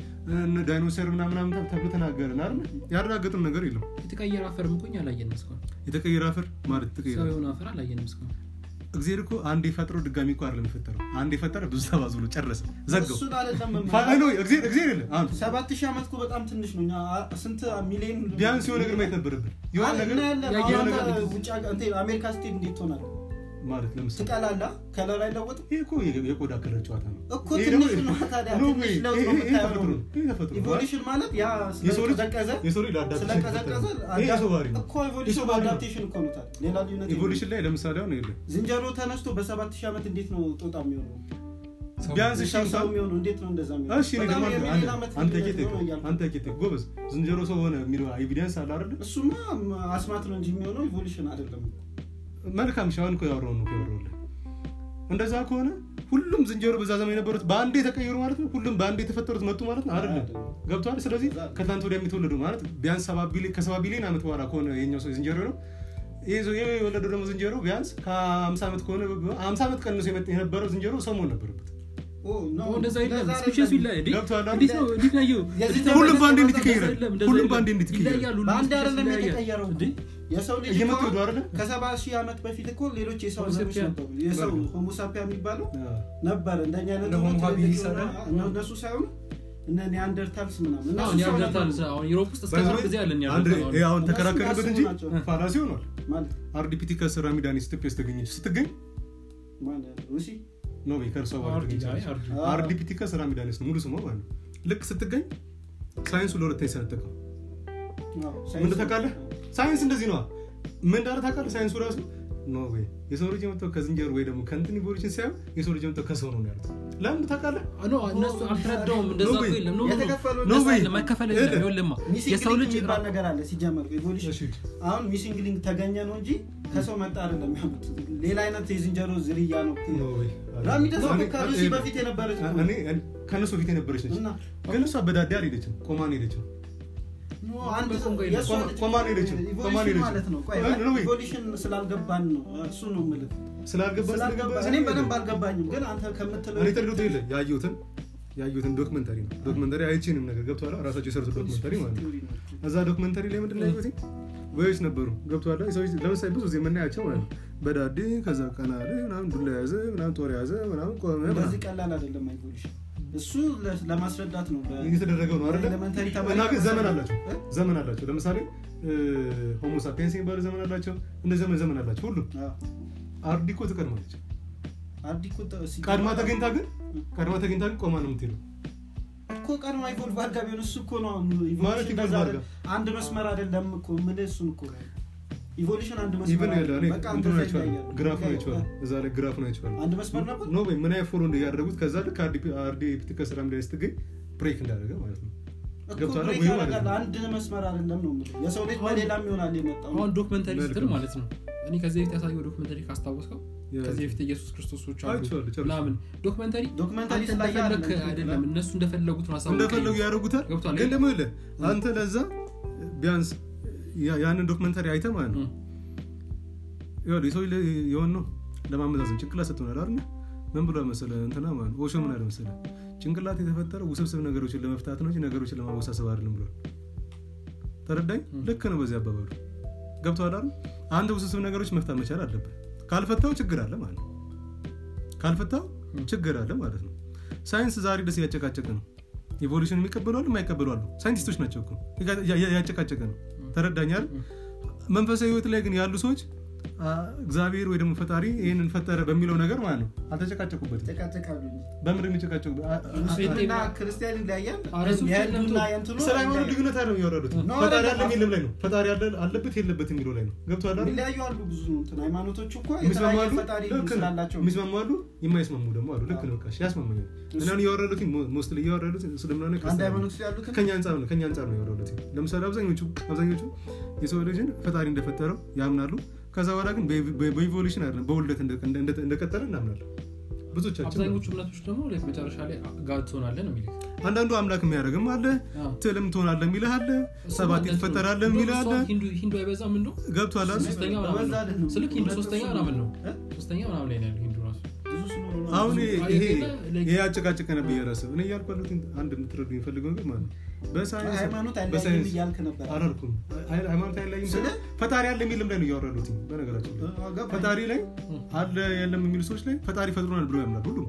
እነ ዳይኖሰር ምናምናም ተብሎ ተናገርን አይደል ያረጋገጥን ነገር የለም የተቀየረ አፈርም እኮ እኛ አላየንም እስካሁን የተቀየረ አፈር ማለት የተቀየረ ሰው የሆነ አፈር አላየንም እስካሁን እግዚአብሔር እኮ አንድ የፈጥሮ ድጋሚ እኮ አይደለም የፈጠረው አንድ የፈጠረ ብዙ ተባዝ ብሎ ጨረሰ ዘጋው እሱን አይደለም ፋ- አይ ነው እግዚአብሔር እግዚአብሔር የለ አሁን ሰባት ሺህ ዓመት እኮ በጣም ትንሽ ነው እኛ አ- ስንት ሚሊዮን ቢያንስ የሆነ ነገር ማየት ነበረብን የሆነ ነገር እናያለን ያየነው አሁን ነገር አንተ ውጭ ሀገር- እንትን አሜሪካ ስትሄድ እንዴት ትሆናለህ ማለት ለምሳሌ ትቀላላ ከለር አይለወጥም ይሄ እኮ የ- የቆዳ ከለር ጨዋታ ነው እኮ ይሄ ትንሽ ደግሞ- ነው ታዲያ ኖ ትንሽ ወይ፣ ለውጥ ይሄ- ነው ይሄ የምታየው ተፈጥሮ ነው። ይሄ ተፈጥሮ ነው። ኢቮሉሽን ማለት ያ የሰው ልጅ- ስለቀዘቀዘ የሰው ልጅ ለአዳፕቴሽን ስለቀዘቀዘ የተፈጠረ ነው። ይሄ የሰው ባህሪ ነው እኮ ኢቮሉሽን የሰው ባህሪ ነው። አዳፕቴሽን እኮ ነው ታዲያ ሌላ ልዩነት የለውም። ኢቮሉሽን ላይ ለምሳሌ አሁን የለ ዝንጀሮ ተነስቶ በሰባት ሺህ ዓመት እንዴት ነው ጦጣ የሚሆነው ሰው- ቢያንስ እሺ ሰው ሰው እንኳን የሚሆነው እንዴት ነው እንደዛ የሚሆነው እሺ እኔ ደግሞ በጣም አንድ- የሚሊዮን አንድ- ዓመት አንተ ልዩነት ኬት ነው እያልኩ አንተ ኬት ጎበዝ ዝንጀሮ ሰው ሆነ የሚለው ኤቪደንስ አለ አይደል እሱማ አስማት ነው እንጂ የሚሆነው ኢቮሉሽን አይደለም መልካም ሻውን እኮ ያወራው ነው ያወራውልህ እንደዛ ከሆነ ሁሉም ዝንጀሮ በዛ ዘመን የነበሩት በአንዴ የተቀየሩ ማለት ነው ሁሉም በአንዴ የተፈጠሩት መጡ ማለት ነው አይደለም አይደለም። ገብቷል ስለዚህ ከትናንት ወዲያ የሚተወለዱ ማለት ቢያንስ ሰባ ቢሊዮን- ከሰባ ቢሊዮን ዓመት በኋላ ከሆነ የኛው ሰው ዝንጀሮ ነው ይህ ሰው- ይህ የወለደው ደግሞ ዝንጀሮ ቢያንስ ከ50 ዓመት ከሆነ 50 ዓመት ቀንሶ የመጣ- የነበረው ዝንጀሮ ሰው መሆን ነበረበት ኦ፣ ኖ፣ እንደዛ የለም እንደዛ ስፔሽሱ አይደለም። ይለያል እንዴ? ገብቶሃል? እንዴት ነው እንዴት ነው ያየው? የዚህ እንዴት ነው ሁሉም በአንዴ እንደዛ እንዴት ይቀየራል? የለም፣ እንደዛ ሁሉም የለም። በአንዴ እንዴት ይቀየራል? ይለያሉ፣ ሁሉም በአንድ ስፔሽስ አይደለም ይለያያል። የተቀየረው እንዴ? የሰው ልጅ እየመጡ እኮ ሄዱ አይደለ? ከሰባ ሺህ ዓመት በፊት እኮ ሌሎች የሰው ሆሞ ዘሮች ሳፒያን ነበሩ የሰው ነበሩ። ሆሞሳፒያ የሚባለው ነበር እንደኛ አይነት እነ ሆሞ ትልልቅ ሃቢሊስ የሆኑ- አይደል? እነ- እነሱ ሳይሆኑ እነ ኒያንደርታልስ ምናምን አሁን እነሱ ሰው ኒያንደርታል ነበሩ። አሁን ዩሮፕ ውስጥ እስከ By the ቅርብ way, ጊዜ አለን አንድ ኒያንደርታል ይሄ አሁን እነሱ ተከራከርበት እንጂ ናቸው። ፋላሲ ሆኗል ማለት አርዲፒቲከስ ራሚዳኒስ ኢትዮጵያ ውስጥ ተገኘች ስትገኝ ማለት ሩሲ ነው ወይ ከእርሷ በኋላ አርዲ- ተገኘች አይ፣ አለች። አርዲ። አዎ። አርዲፒቲከስ ራሚዳኒስ ነው ሙሉ ስሟ ማለት ነው ልክ ስትገኝ ሳይንሱ ለሁለተኛ ሰነጠቀው አዎ፣ ምን ሳይንስ- ታውቃለህ ሳይንስ እንደዚህ ነዋ ምን እንዳለ ታውቃለህ ሳይንሱ ራሱ ኖ ወይ የሰው ልጅ የመጣው ከዝንጀሮ ወይ ደግሞ ከእንትን ኢቮሉሽን ሳይሆን የሰው ልጅ የመጣው ከሰው ነው ነው ያሉት ለምን ታውቃለህ ኖ እነሱ አልተረዳውም እንደዛ ኖ እኮ ወይ፣ የለም ኖ ኖ ኖ የተከፈሉ ኖ እንደዛ ወይ፣ የለም መከፈል ሄደ። የለም ይኸውልህማ ሚሲንግ የሰው ሊንክ ልጅ የሚባል ነገር አለ ሲጀመር ኢቮሉሽን እሺ አሁን ሚሲንግ ሊንክ ተገኘ ነው እንጂ ከሰው መጣ አይደለም ያሉት ሌላ አይነት የዝንጀሮ ዝርያ ነው ኖ ወይ ራሚደስ እኮ እኔ- ከሩሲ እኔ- በፊት የነበረች እኮ እኔ እኔ- ከእነሱ በፊት የነበረች ነች እና ግን እሷ በዳዴ አልሄደችም ቆማ ነው የሄደችው ኖ፣ አንድ በቆም ቆይ የእሷ ቆማ- ልጅ ቆማ ነው የሄደችው። ቆማ ነው ኢቮሉሽን የሄደችው። ማለት ነው ቆይ ኖ ወይ፣ ኢቮሉሽን ስላልገባን ነው እሱ ነው የምልህ ስላልገባ ስላልገባ ስለገባ እኔም በደንብ አልገባኝም ግን አንተ ከምትለው እኔ ተልዶት የለ ያየሁትን ያየሁትን ዶክመንተሪ ነው ዶክመንተሪ አይቼንም ነገር ገብቶሃል ራሳቸው የሰሩት ዶክመንተሪ ማለት ነው እዛ ዶክመንተሪ ላይ ምንድን ነው ያየሁት ወዮች ነበሩ ገብቶሃል ሰዎች ለምሳሌ ብዙ ጊዜ የምናያቸው ማለት ነው በዳዴ ከዛ ቀና አለ ምናምን ዱላ ያዘ ምናምን ጦር ያዘ ምናምን ቆመ እንደዚህ ምናምን ቀላል አይደለም ኢቮሉሽን እሱ ለ- ለማስረዳት ነው በ- እየተደረገው ነው አይደለ ኤሌመንታሪ ተማሪ እና ግን ዘመን አላቸው እ? ዘመን አላቸው ለምሳሌ ሆሞሳፒንስ የሚባሉ ዘመን አላቸው እንደ ዘመን ዘመን አላቸው ሁሉም አዎ። አርዲኮ ትቀድማለች አርዲ እኮ ተ- ሲገባ- ቀድማ ተገኝታ ግን ቀድማ ተገኝታ ግን ቆማ ነው የምትሄደው እኮ ቀድማ ኢቮልቭ አድርጋ ቢሆን እሱ እኮ ነው ኢቮሉሽን ማለት እንደዛ ኢቮልቭ አይደል- አንድ መስመር አይደለም እኮ ምን እሱን እኮ ኢቮሉሽን አንድ ኢቨን መስመር ያለ አይደለም። እኔ በቃ እንትኑን እንደዛ አይቼዋለሁ ይለያያል። ግራፉን ይለያያል። አይቼዋለሁ እዛ ላይ ግራፉን አይቼዋለሁ አንድ መስመር ነበር ኖ ወይ ምን አይነት ፎሎ እያደረጉት ከዛ ልክ አርዲ ፒቲከስ ራምዳ ስትገኝ ብሬክ እንዳደረገ ማለት ነው እኮ ገብቶሃል? ብሬክ ወይ ያደርጋል። ማለት ነው። አንድ መስመር አይደለም ነው የምልህ። የሰው ልጅ በሌላም ይሆናል የመጣው አሁን ዶክመንተሪ ስትል መልካም። ማለት ነው እኔ ከዚህ በፊት ያሳየው ዶክመንተሪ ካስታወስከው ያ- ከዚህ በፊት ኢየሱስ ክርስቶሶች አሉ አይቼዋለሁ፣ ጨርሼ። ምናምን ዶክመንተሪ ዶክመንተሪ አንተ ስላየ እንደፈለግ አይደለም። አይደለም እነሱ እንደፈለጉት ነው አሳውቀኝ። እንደፈለጉ ያደርጉታል ገብቶሃል? ግን ደግሞ ይኸውልህ አንተ ለዛ ቢያንስ ያ- ያንን ዶክመንታሪ አይተህ ማለት ነው እም። ይኸውልህ የሰው ልጅ የሆን ነው ለማመዛዘን ጭንቅላት ሰጥቶናል አይደል ምን ብሎ መሰለ እንትና ማለት ነው ኦሾ ምን አለ መሰለ ጭንቅላት የተፈጠረው ውስብስብ ነገሮችን ለመፍታት ነው እንጂ ነገሮችን ለማወሳሰብ አይደለም ብሏል ተረዳኝ ልክ ነው በዚህ አባባሉ ገብቶሃል አይደል አንተ ውስብስብ ነገሮች መፍታት መቻል አለብህ ካልፈታው ችግር አለ ማለት ነው ካልፈታው ችግር አለ ማለት ነው ሳይንስ ዛሬ ደስ እያጨቃጨቀ ነው ኢቮሉሽን የሚቀበሉ አሉ የማይቀበሉ አሉ ሳይንቲስቶች ናቸው እኮ ያ- ያ- ያጨቃጨቀ ነው ተረዳኛል መንፈሳዊ ህይወት ላይ ግን ያሉ ሰዎች አ፣ እግዚአብሔር ወይ ደግሞ ፈጣሪ ይህንን ፈጠረ በሚለው ነገር ማለት ነው አልተጨቃጨቁበትም ይጨቃጨቃሉ እንጂ። በምንድን የሚጨቃጨቁ ሙስሊምና ክርስቲያን ይለያያል ኧረ እሱ የህንዱና ለምቶ- የእንትኑ ስለ ሃይማኖት ይለያያል። ልዩነት አይደለም እያወራሉት ነው ፈጣሪ አይደለም። አለ የሚልም ላይ ነው ፈጣሪ አለ አለበት የለበት የሚለው ላይ ነው ገብቶሃል አይደል? የሚለያዩ አሉ ብዙ እንትን ሃይማኖቶቹ እኮ የሚስማሙ የተለያየ አሉ ፈጣሪ ልክ ነው። ስላላቸው የሚስማሙ አሉ የማይስማሙ ደግሞ አሉ ልክ ነው በቃ እሺ፣ ያስማማኛል እናን እያወራሉት ሞስት እያወራሉት ስለምናሆነ አንድ ሃይማኖት ውስጥ ያሉትን ከኛ አንጻር ነው ከኛ አንጻር ነው ያወራሉት ለምሳሌ አብዛኞቹ አብዛኞቹ የሰው ልጅን ፈጣሪ እንደፈጠረው ያምናሉ ከዛ በኋላ ግን በ- በኢቮሉሽን አይደለም በውልደት እንደ- እንደ- እንደቀጠለ እናምናለን ብዙዎቻችን አብዛኞቹ እምነቶች ደግሞ like መጨረሻ ላይ ጋድ ትሆናለህ ነው የሚልህ አንዳንዱ አምላክ የሚያደርግም አለ አዎ። ትልም ትሆናለህ የሚልህ አለ እሱ ሰባት ማለት ነው። ትፈጠራለህ እንደውም የሚልህ አለ እሷ ሂንዱ ሂንዱ አይበዛም እንደው ገብቶሃል አይደል? ሶስተኛ ምናምን በዛ ነው አይደለም። ስልክ ሂንዱ ሁለት ሶስተኛ እሱ ምናምን ነው እ? ሶስተኛ ምናምን ላይ ነው ያለው ሂንዱ ራሱ ብዙ ስለሆኑ ነው። አሁን ብዙ- ይሄ like- ይሄ አጨቃጨቀ ነበር እያረስብ እኔ እያልኩ ያሉት አንድ የምትረዱ የሚፈልገው ነገር ማለት ነው በሳይንስ ሃይማኖት አይለያይም በሳይንስ እያልክ ነበር አላልኩም አይ- ሃይማኖት አይለይም ስለ- ፈጣሪ አለ የሚልም ላይ ነው እያወራሉት በነገራችን ላይ እ፣ ገባኝ። ፈጣሪ ላይ አለ የለም የሚሉ ሰዎች ላይ ፈጣሪ ፈጥሮናል ብሎ ያምናል ሁሉም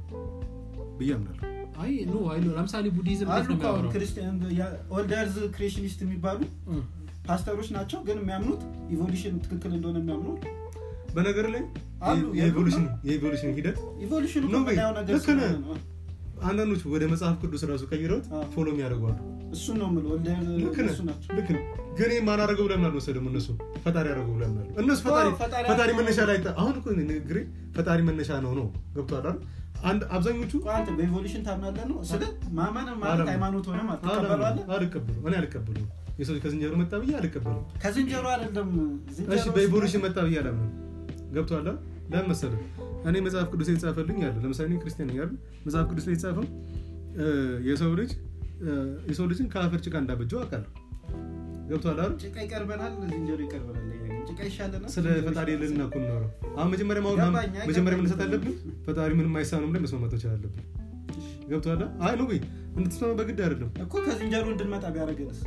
ብዬ አምናለሁ አይ ኖ አይ ኖ ለምሳሌ ቡዲዝም እንዴት አሉ ነው እኮ አሁን የሚያወራው ክርስቲያን ኦልደርዝ ክሬሽኒስት የሚባሉ እም። ፓስተሮች ናቸው ግን የሚያምኑት ኢቮሉሽን ትክክል እንደሆነ የሚያምኑ በነገር ላይ አሉ፣ የኢቮሉሽን የኢቮሉሽን ሂደት ኢቮሉሽን እኮ ነው በይ፣ የምናየው ነገር ልክ ስለሆነ ነህ። ነው። አንዳንዶቹ ወደ መጽሐፍ ቅዱስ ራሱ ቀይረውት አዎ። ፎሎ የሚያደርጓሉ እሱን ነው የምልህ ኦልደርዝ ልክ ነህ እሱ ናቸው ልክ ነው ግን ይህ ማን አደረገው ብለህ ምናምን ወሰደም እነሱ ፈጣሪ አደረገው ብለህ ምናምን እነሱ ፈጣሪ አዎ፣ ፈጣሪ ፈጣሪ አደረገው። መነሻ ላይ ጣ- አሁን እኮ ንግግሬ ፈጣሪ መነሻ ነው ነው ገብቶሃል አይደል አንድ አብዛኞቹ ቆይ አንተ በኢቮሉሽን ታምናለህ ነው ስለ ማመን ማለት አላምንም። ሃይማኖት ሆነ ማለት አላምንም፣ ትቀበላለህ አልቀበሉም እኔ አልቀበሉም የሰው ልጅ ከዝንጀሮ መጣ ብዬ አልቀበሉም ከዝንጀሮ አይደለም ዝንጀሮ እሺ በኢቮሉሽን መጣ ብዬ አላምንም ገብቶሃል አይደል? ለምን መሰለህ እኔ መጽሐፍ ቅዱስ የተጻፈልኝ አለ ለምሳሌ እኔ ክርስቲያን ነኝ አይደል መጽሐፍ ቅዱስ ላይ የተጻፈው እ፣ የሰው ልጅ እ፣ የሰው ልጅን ከአፈር ጭቃ እንዳበጀው አውቃለሁ ገብቶሃል አይደል ጭቃ ይቀርበናል ዝንጀሮ ይቀርበናል ጭቃ ይሻለናል ስለ ፈጣሪ የለንና እኮ የምናወራው አሁን መጀመሪያ ማወቅ ገባኝ፣ አይ መጀመሪያ ገባኝ። መነሳት አለብን ፈጣሪ ምንም አይሳነውም ላይ መስማማት መቻል አለብን ገብቶሃል አይደል? አይ ነው ወይ እንድትስማማ በግድ አይደለም እኮ ከዝንጀሮ እንድንመጣ ቢያደርገንስ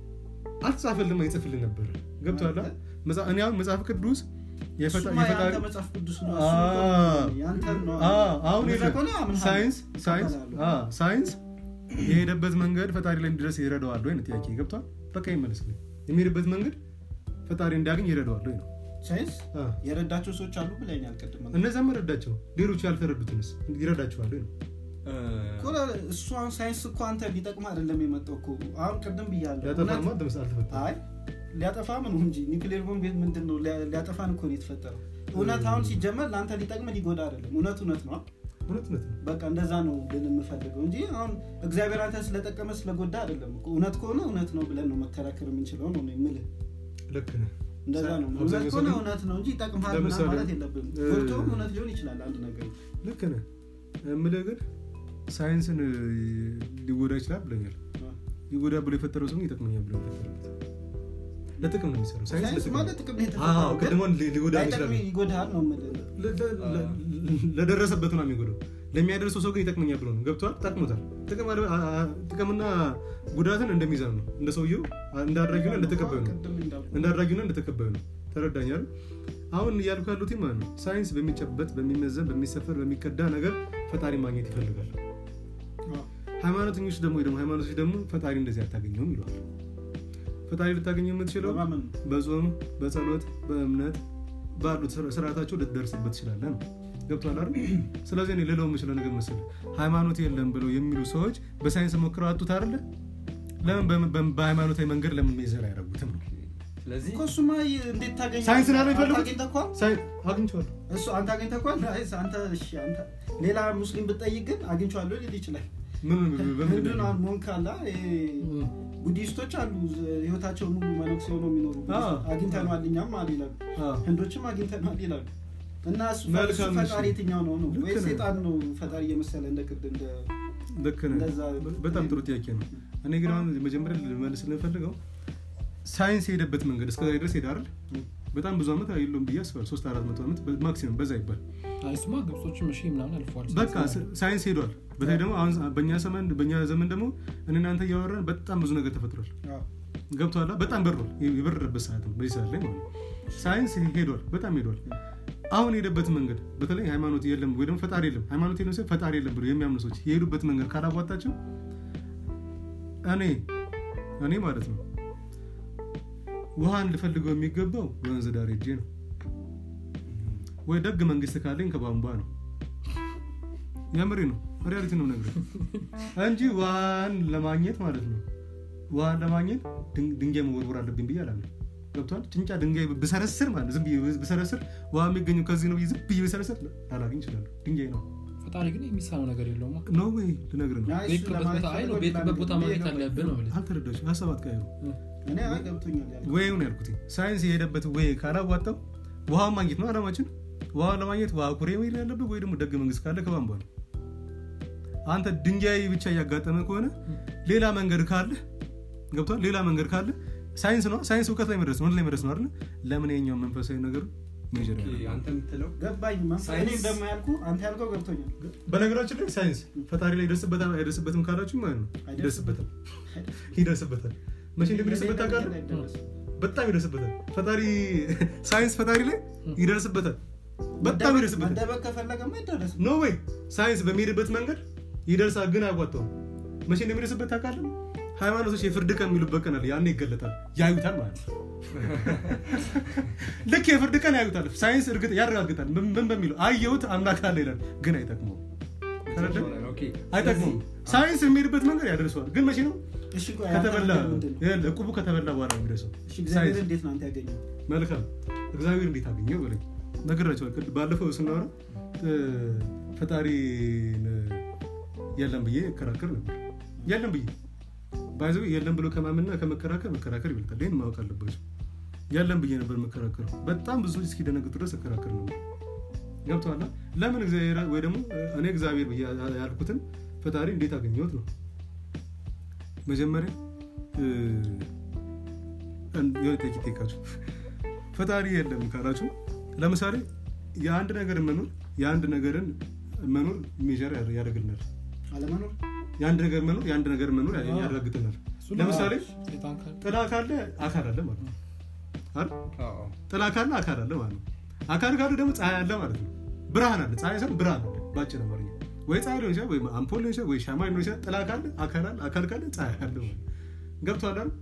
አልተጻፈልም አይጽፍልን ነበር ገብቶሃል አይደል? መጽሐ- እኔ አሁን መጽሐፍ ቅዱስ የፈጣ- እሱማ የፈጣሪ የአንተ መጽሐፍ ቅዱስ ነው አ- እሱ እኮ ያንተን ነው አ- አሁን እንደዛ የለ- ከሆነ አምንሃለሁ። ሳይንስ ሳይንስ እቀበላለሁ። አ፣ ሳይንስ የሄደበት መንገድ ፈጣሪ ላይ እንዲደርስ ይረዳዋል ወይ ነው ጥያቄ ገብቷል በቃ ይመለስልኝ የሚሄድበት መንገድ ፈጣሪ እንዲያገኝ ይረዳዋል ወይ ነው ሳይንስ አ፣ የረዳቸው ሰዎች አሉ ብለኛል ቅድም እነዚያም ረዳቸው ሌሎቹ ያልተረዱትንስ ይረዳቸዋል ወይ ነው እኮ እሱ አሁን ሳይንስ እኮ አንተ ሊጠቅም አይደለም የመጣው እኮ አሁን ቅድም ብያለሁ ያጠፋማ እውነት- ደምስ አልተፈጠረም አይ ሊያጠፋም ነው እንጂ ኒውክሌር ቦምብ ምንድን ነው ሊያ- ሊያጠፋን እኮ ነው የተፈጠረው እውነት አሁን ሲጀመር ለአንተ ሊጠቅም ሊጎዳ አይደለም እውነት እውነት ነው እውነት እውነት ነው በቃ እንደዛ ነው ልን የምፈልገው እንጂ አሁን እግዚአብሔር አንተ ስለጠቀመ ስለጎዳ አይደለም እኮ እውነት ከሆነ እውነት ነው ብለን ነው መከራከር የምንችለው ነው የምልህ ልክ ነህ እንደዛ ነው እውነት አብዛኛው ሰው ከሆነ ግን- እውነት ነው እንጂ ይጠቅምሃል ምናምን ለምሳሌ- ማለት የለብንም እ- ጎድቶም እውነት ሊሆን ይችላል አንድ ነገር ልክ ነህ የምልህ ግን ሳይንስን እ, ሊጎዳ ይችላል ብለኛል ሊጎዳ ብሎ የፈጠረው ሰው ግን ይጠቅመኛል ብሎ የፈጠረበት ለጥቅም ነው የሚሰራው ሳይንስ ሳይንስ ለጥቅም ማለት ነው። ጥቅም ነው አዎ የተፈጠረው ግን ቅድሞን ሊ- ሊጎዳ ላይጠቅም ይችላል ይጎዳሃል ነው የምልህ ለ- ለ- ለ- ለደረሰበት ነው የሚጎዳው ለሚያደርሰው ሰው ግን ይጠቅመኛል ብሎ ነው ገብቷል ጠቅሞታል ጥቅም አለ- አ- አ- ጥቅምና ጉዳትን እንደሚዛን ነው እንደ ሰውየው እንዳድራጊና እንደተቀባዩ ነው ቅድም እንዳልኩህ እንዳድራጊና እንደተቀባዩ ነው ተረዳኛል አሁን እያልኩ ያሉት ማለት ነው ሳይንስ በሚጨበት በሚመዘን በሚሰፈር በሚቀዳ ነገር ፈጣሪ ማግኘት ይፈልጋል አዎ። ሃይማኖተኞች ደግሞ ወይ ደግሞ ሃይማኖቶች ደግሞ ፈጣሪ እንደዚህ አታገኘውም ይለዋል ፈጣሪ ልታገኘው የምትችለው በማመን ነው። በጾም በጸሎት በእምነት ባሉት ስር- ስርዓታቸው ልትደርስበት ትችላለህ ነው ገብቷል አይደል ስለዚህ እኔ ልለው የምችለው ነገር መሰለህ ሃይማኖት የለም ብለው የሚሉ ሰዎች በሳይንስ ሞክረው አጡት አይደለ ለምን በም- በም- በሃይማኖታዊ መንገድ ለምን ሜዘር አያደርጉትም ነው ስለዚህ እኮ እሱማ ይ- እንዴት ታገኛለህ? ሳይንስ ነው አንተ የሚፈልጉት? አግኝተኸዋል? ሳይ- አግኝቼዋለሁ እሱ አንተ አግኝተኸዋል? አይስ አንተ እሺ፣ አንተ ሌላ ሙስሊም ብትጠይቅ ግን አግኝቼዋለሁ ሊል ይችላል። ምን በምን ህንዱን አሁን ሞንክ አለ ይሄ እም፣ ቡዲስቶች አሉ ዝ- ህይወታቸው ሙሉ መነኩሴ ሆነው የሚኖሩ አዎ። አግኝተነዋል እኛም አለ ይላሉ አዎ። ህንዶችም አግኝተነዋል ይላሉ እና እሱ ፈ- እሱ መልካም እሺ። ፈጣሪ የትኛው ነው ነው ልክ ወይ ነህ። ሴጣን ነው ፈጣሪ እየመሰለ እንደ ቅድ እንደ ልክ ነህ እንደዛ በጣም ጥሩ ጥያቄ ነው እኔ ግን አሁን መጀመሪያ ልመልስ ልንፈልገው ሳይንስ የሄደበት መንገድ እስከዛ ድረስ ሄደ አይደል በጣም ብዙ ዓመት የለውም ብዬ አስባለሁ ሶስት አራት መቶ ዓመት ማክሲመም በዛ ይባል አይ፣ እሱማ ግብጾችም እሺ ምናምን አልፈዋል በቃ ስ- ሳይንስ ሄዷል በተለይ ደግሞ አሁን በእኛ ዘመን በእኛ ዘመን ደግሞ እኔ እናንተ እያወራን በጣም ብዙ ነገር ተፈጥሯል አዎ። ገብቷላ በጣም በሯል የበረረበት ሰዓት ነው በዚህ ሰዓት ላይ ማለት ነው ሳይንስ ሄዷል በጣም ሄዷል አሁን የሄደበት መንገድ በተለይ ሃይማኖት የለም ወይ ደግሞ ፈጣሪ የለም ሃይማኖት የለም ሲሆን ፈጣሪ የለም ብሎ የሚያምኑ ሰዎች የሄዱበት መንገድ ካላቧጣቸው እኔ እኔ ማለት ነው ውሃን ልፈልገው የሚገባው ወንዝ ዳር ሄጄ ነው ወይ ደግ መንግስት ካለኝ ከቧንቧ ነው የምሬ ነው ሪያሊቲ ነው ነገር እንጂ ውሃን ለማግኘት ማለት ነው ውሃን ለማግኘት ድን- ድንጋይ መወርወር አለብኝ ብዬ አላምንም ገብቷል ጭንጫ ድንጋይ ብሰረስር ማለት ነው ዝም ብዬ ብሰረስር ውሃ የሚገኘው ከዚህ ነው ብዬ ዝም ብዬ ብሰረስር ላላገኝ ይችላሉ ድንጋይ ነው ፈጣሪ ግን የሚሳነው ነገር የለውም ኖ ወይ ልነግር ነው አይ፣ እሱ በሄድክበት ለማለት ቦታ አይ ነው ፈልጎ በሄድክበት ቦታ ይላል። ማግኘት አለብህ ነው የምልህ። አልተረዳችሁ ሀሳብ አትቀይሩ እኔ አይ ገብቶኛል ያልኩት። ወይ ነው ያልኩት ሳይንስ የሄደበት ወይ ካላዋጣው ውሃ ማግኘት ነው አላማችን ውሃ ለማግኘት ውሃ ኩሬ መሄድ ያለብህ ወይ ደግሞ ደግ መንግስት ካለ ከቧንቧ ነው አንተ ድንጋይ ብቻ እያጋጠመ ከሆነ ሌላ መንገድ ካለ ገብቷል ሌላ መንገድ ካለ ሳይንስ ነው ሳይንስ እውቀት ላይ መድረስ ነው ወደ ላይ መድረስ ነው አይደለ ለምን የኛው መንፈሳዊ ነገር ሜጀር ኦኬ፣ አንተ የምትለው ገባኝ መንፈ- ሳይንስ- እኔም ደግሞ ያልኩ አንተ ያልከው ገብቶኛል በነገራችን ላይ ሳይንስ ፈጣሪ ላይ ይደርስበታል አይደርስበትም ካላችሁ ማለት ነው ይደርስበታል ይደርስበታል መቼ እንደሚደርስበት ታውቃለህ አይደርስም። በጣም ይደርስበታል ፈጣሪ ሳይንስ ፈጣሪ ላይ ይደርስበታል በጣም መደበቅ- ይደርስበታል መደበቅ ከፈለገማ አይደረስም ኖ ወይ ሳይንስ በሚሄድበት መንገድ ይደርሳል ግን አያዋጣውም መቼ እንደሚደርስበት ታውቃለህ ሃይማኖቶች የፍርድ ቀን የሚሉበት ቀን አለ ያኔ ይገለጣል ያዩታል ማለት ነው ልክ የፍርድ ቀን ያዩታል ሳይንስ እርግጥ ያረጋግጣል ምን ምን በሚለው አየሁት አምላክ አለ ይላል ግን አይጠቅመውም ተረዳህ? ኦኬ፣ አይጠቅመውም ሳይንስ የሚሄድበት መንገድ ያደርሰዋል ግን መቼ ነው እሺ ቆይ አንተ ከተበላ ነገር ምንድን ነው? ይኸውልህ፣ ዕቁቡ ከተበላ በኋላ ነው የሚደርሰው እሺ እግዚአብሔር ሳይንስ እንዴት ነው አንተ ያገኘው መልካም እግዚአብሔር እንዴት አገኘው በለኝ ነግራቸዋል ቅድ- ባለፈው ስናወራ እ፣ ፈጣሪ የለም ብዬ እከራከር ነበር የለም ብዬ ባይዘ የለም ብሎ ከማመንና ከመከራከር መከራከር ይበልጣል ይህን ማወቅ አለባቸው የለም ብዬ ነበር መከራከሩ በጣም ብዙ ሰዎች እስኪደነግጡ ድረስ እከራከር ነበር ገብተዋላ ለምን እግዚአብሔር ወይ ደግሞ እ፣ እኔ እግዚአብሔር ብዬ ያልኩትን ፈጣሪ እንዴት አገኘሁት ነው መጀመሪያ እ፣ አንድ- የሆነ ጥያቄ ጠይቃችሁ ፈጣሪ የለም ካላችሁ ለምሳሌ የአንድ ነገር መኖር የአንድ ነገርን መኖር ሜዥር ያደርግልናል አለመኖር የአንድ ነገር መኖር የአንድ ነገር መኖር ያረጋግጥልናል እሱ ለምሳሌ ሴጣን ካለ ጥላ ካለ አካል አለ ማለት ነው አይደል? አዎ፣ ጥላ ካለ አካል አለ ማለት ነው አካል ካለ ደግሞ ፀሐይ አለ ማለት ነው ብርሃን አለ ፀሐይ ሳይሆን ብርሃን አለ ባጭር አማርኛ ወይ ፀሐይ ሊሆን ይችላል ወይ አምፖል ሊሆን ይችላል ወይ ሻማ ሊሆን ይችላል ጥላ ካለ አካል አለ አካል ካለ ፀሐይ አለ ማለት ነው። ገብቶሃል አይደል?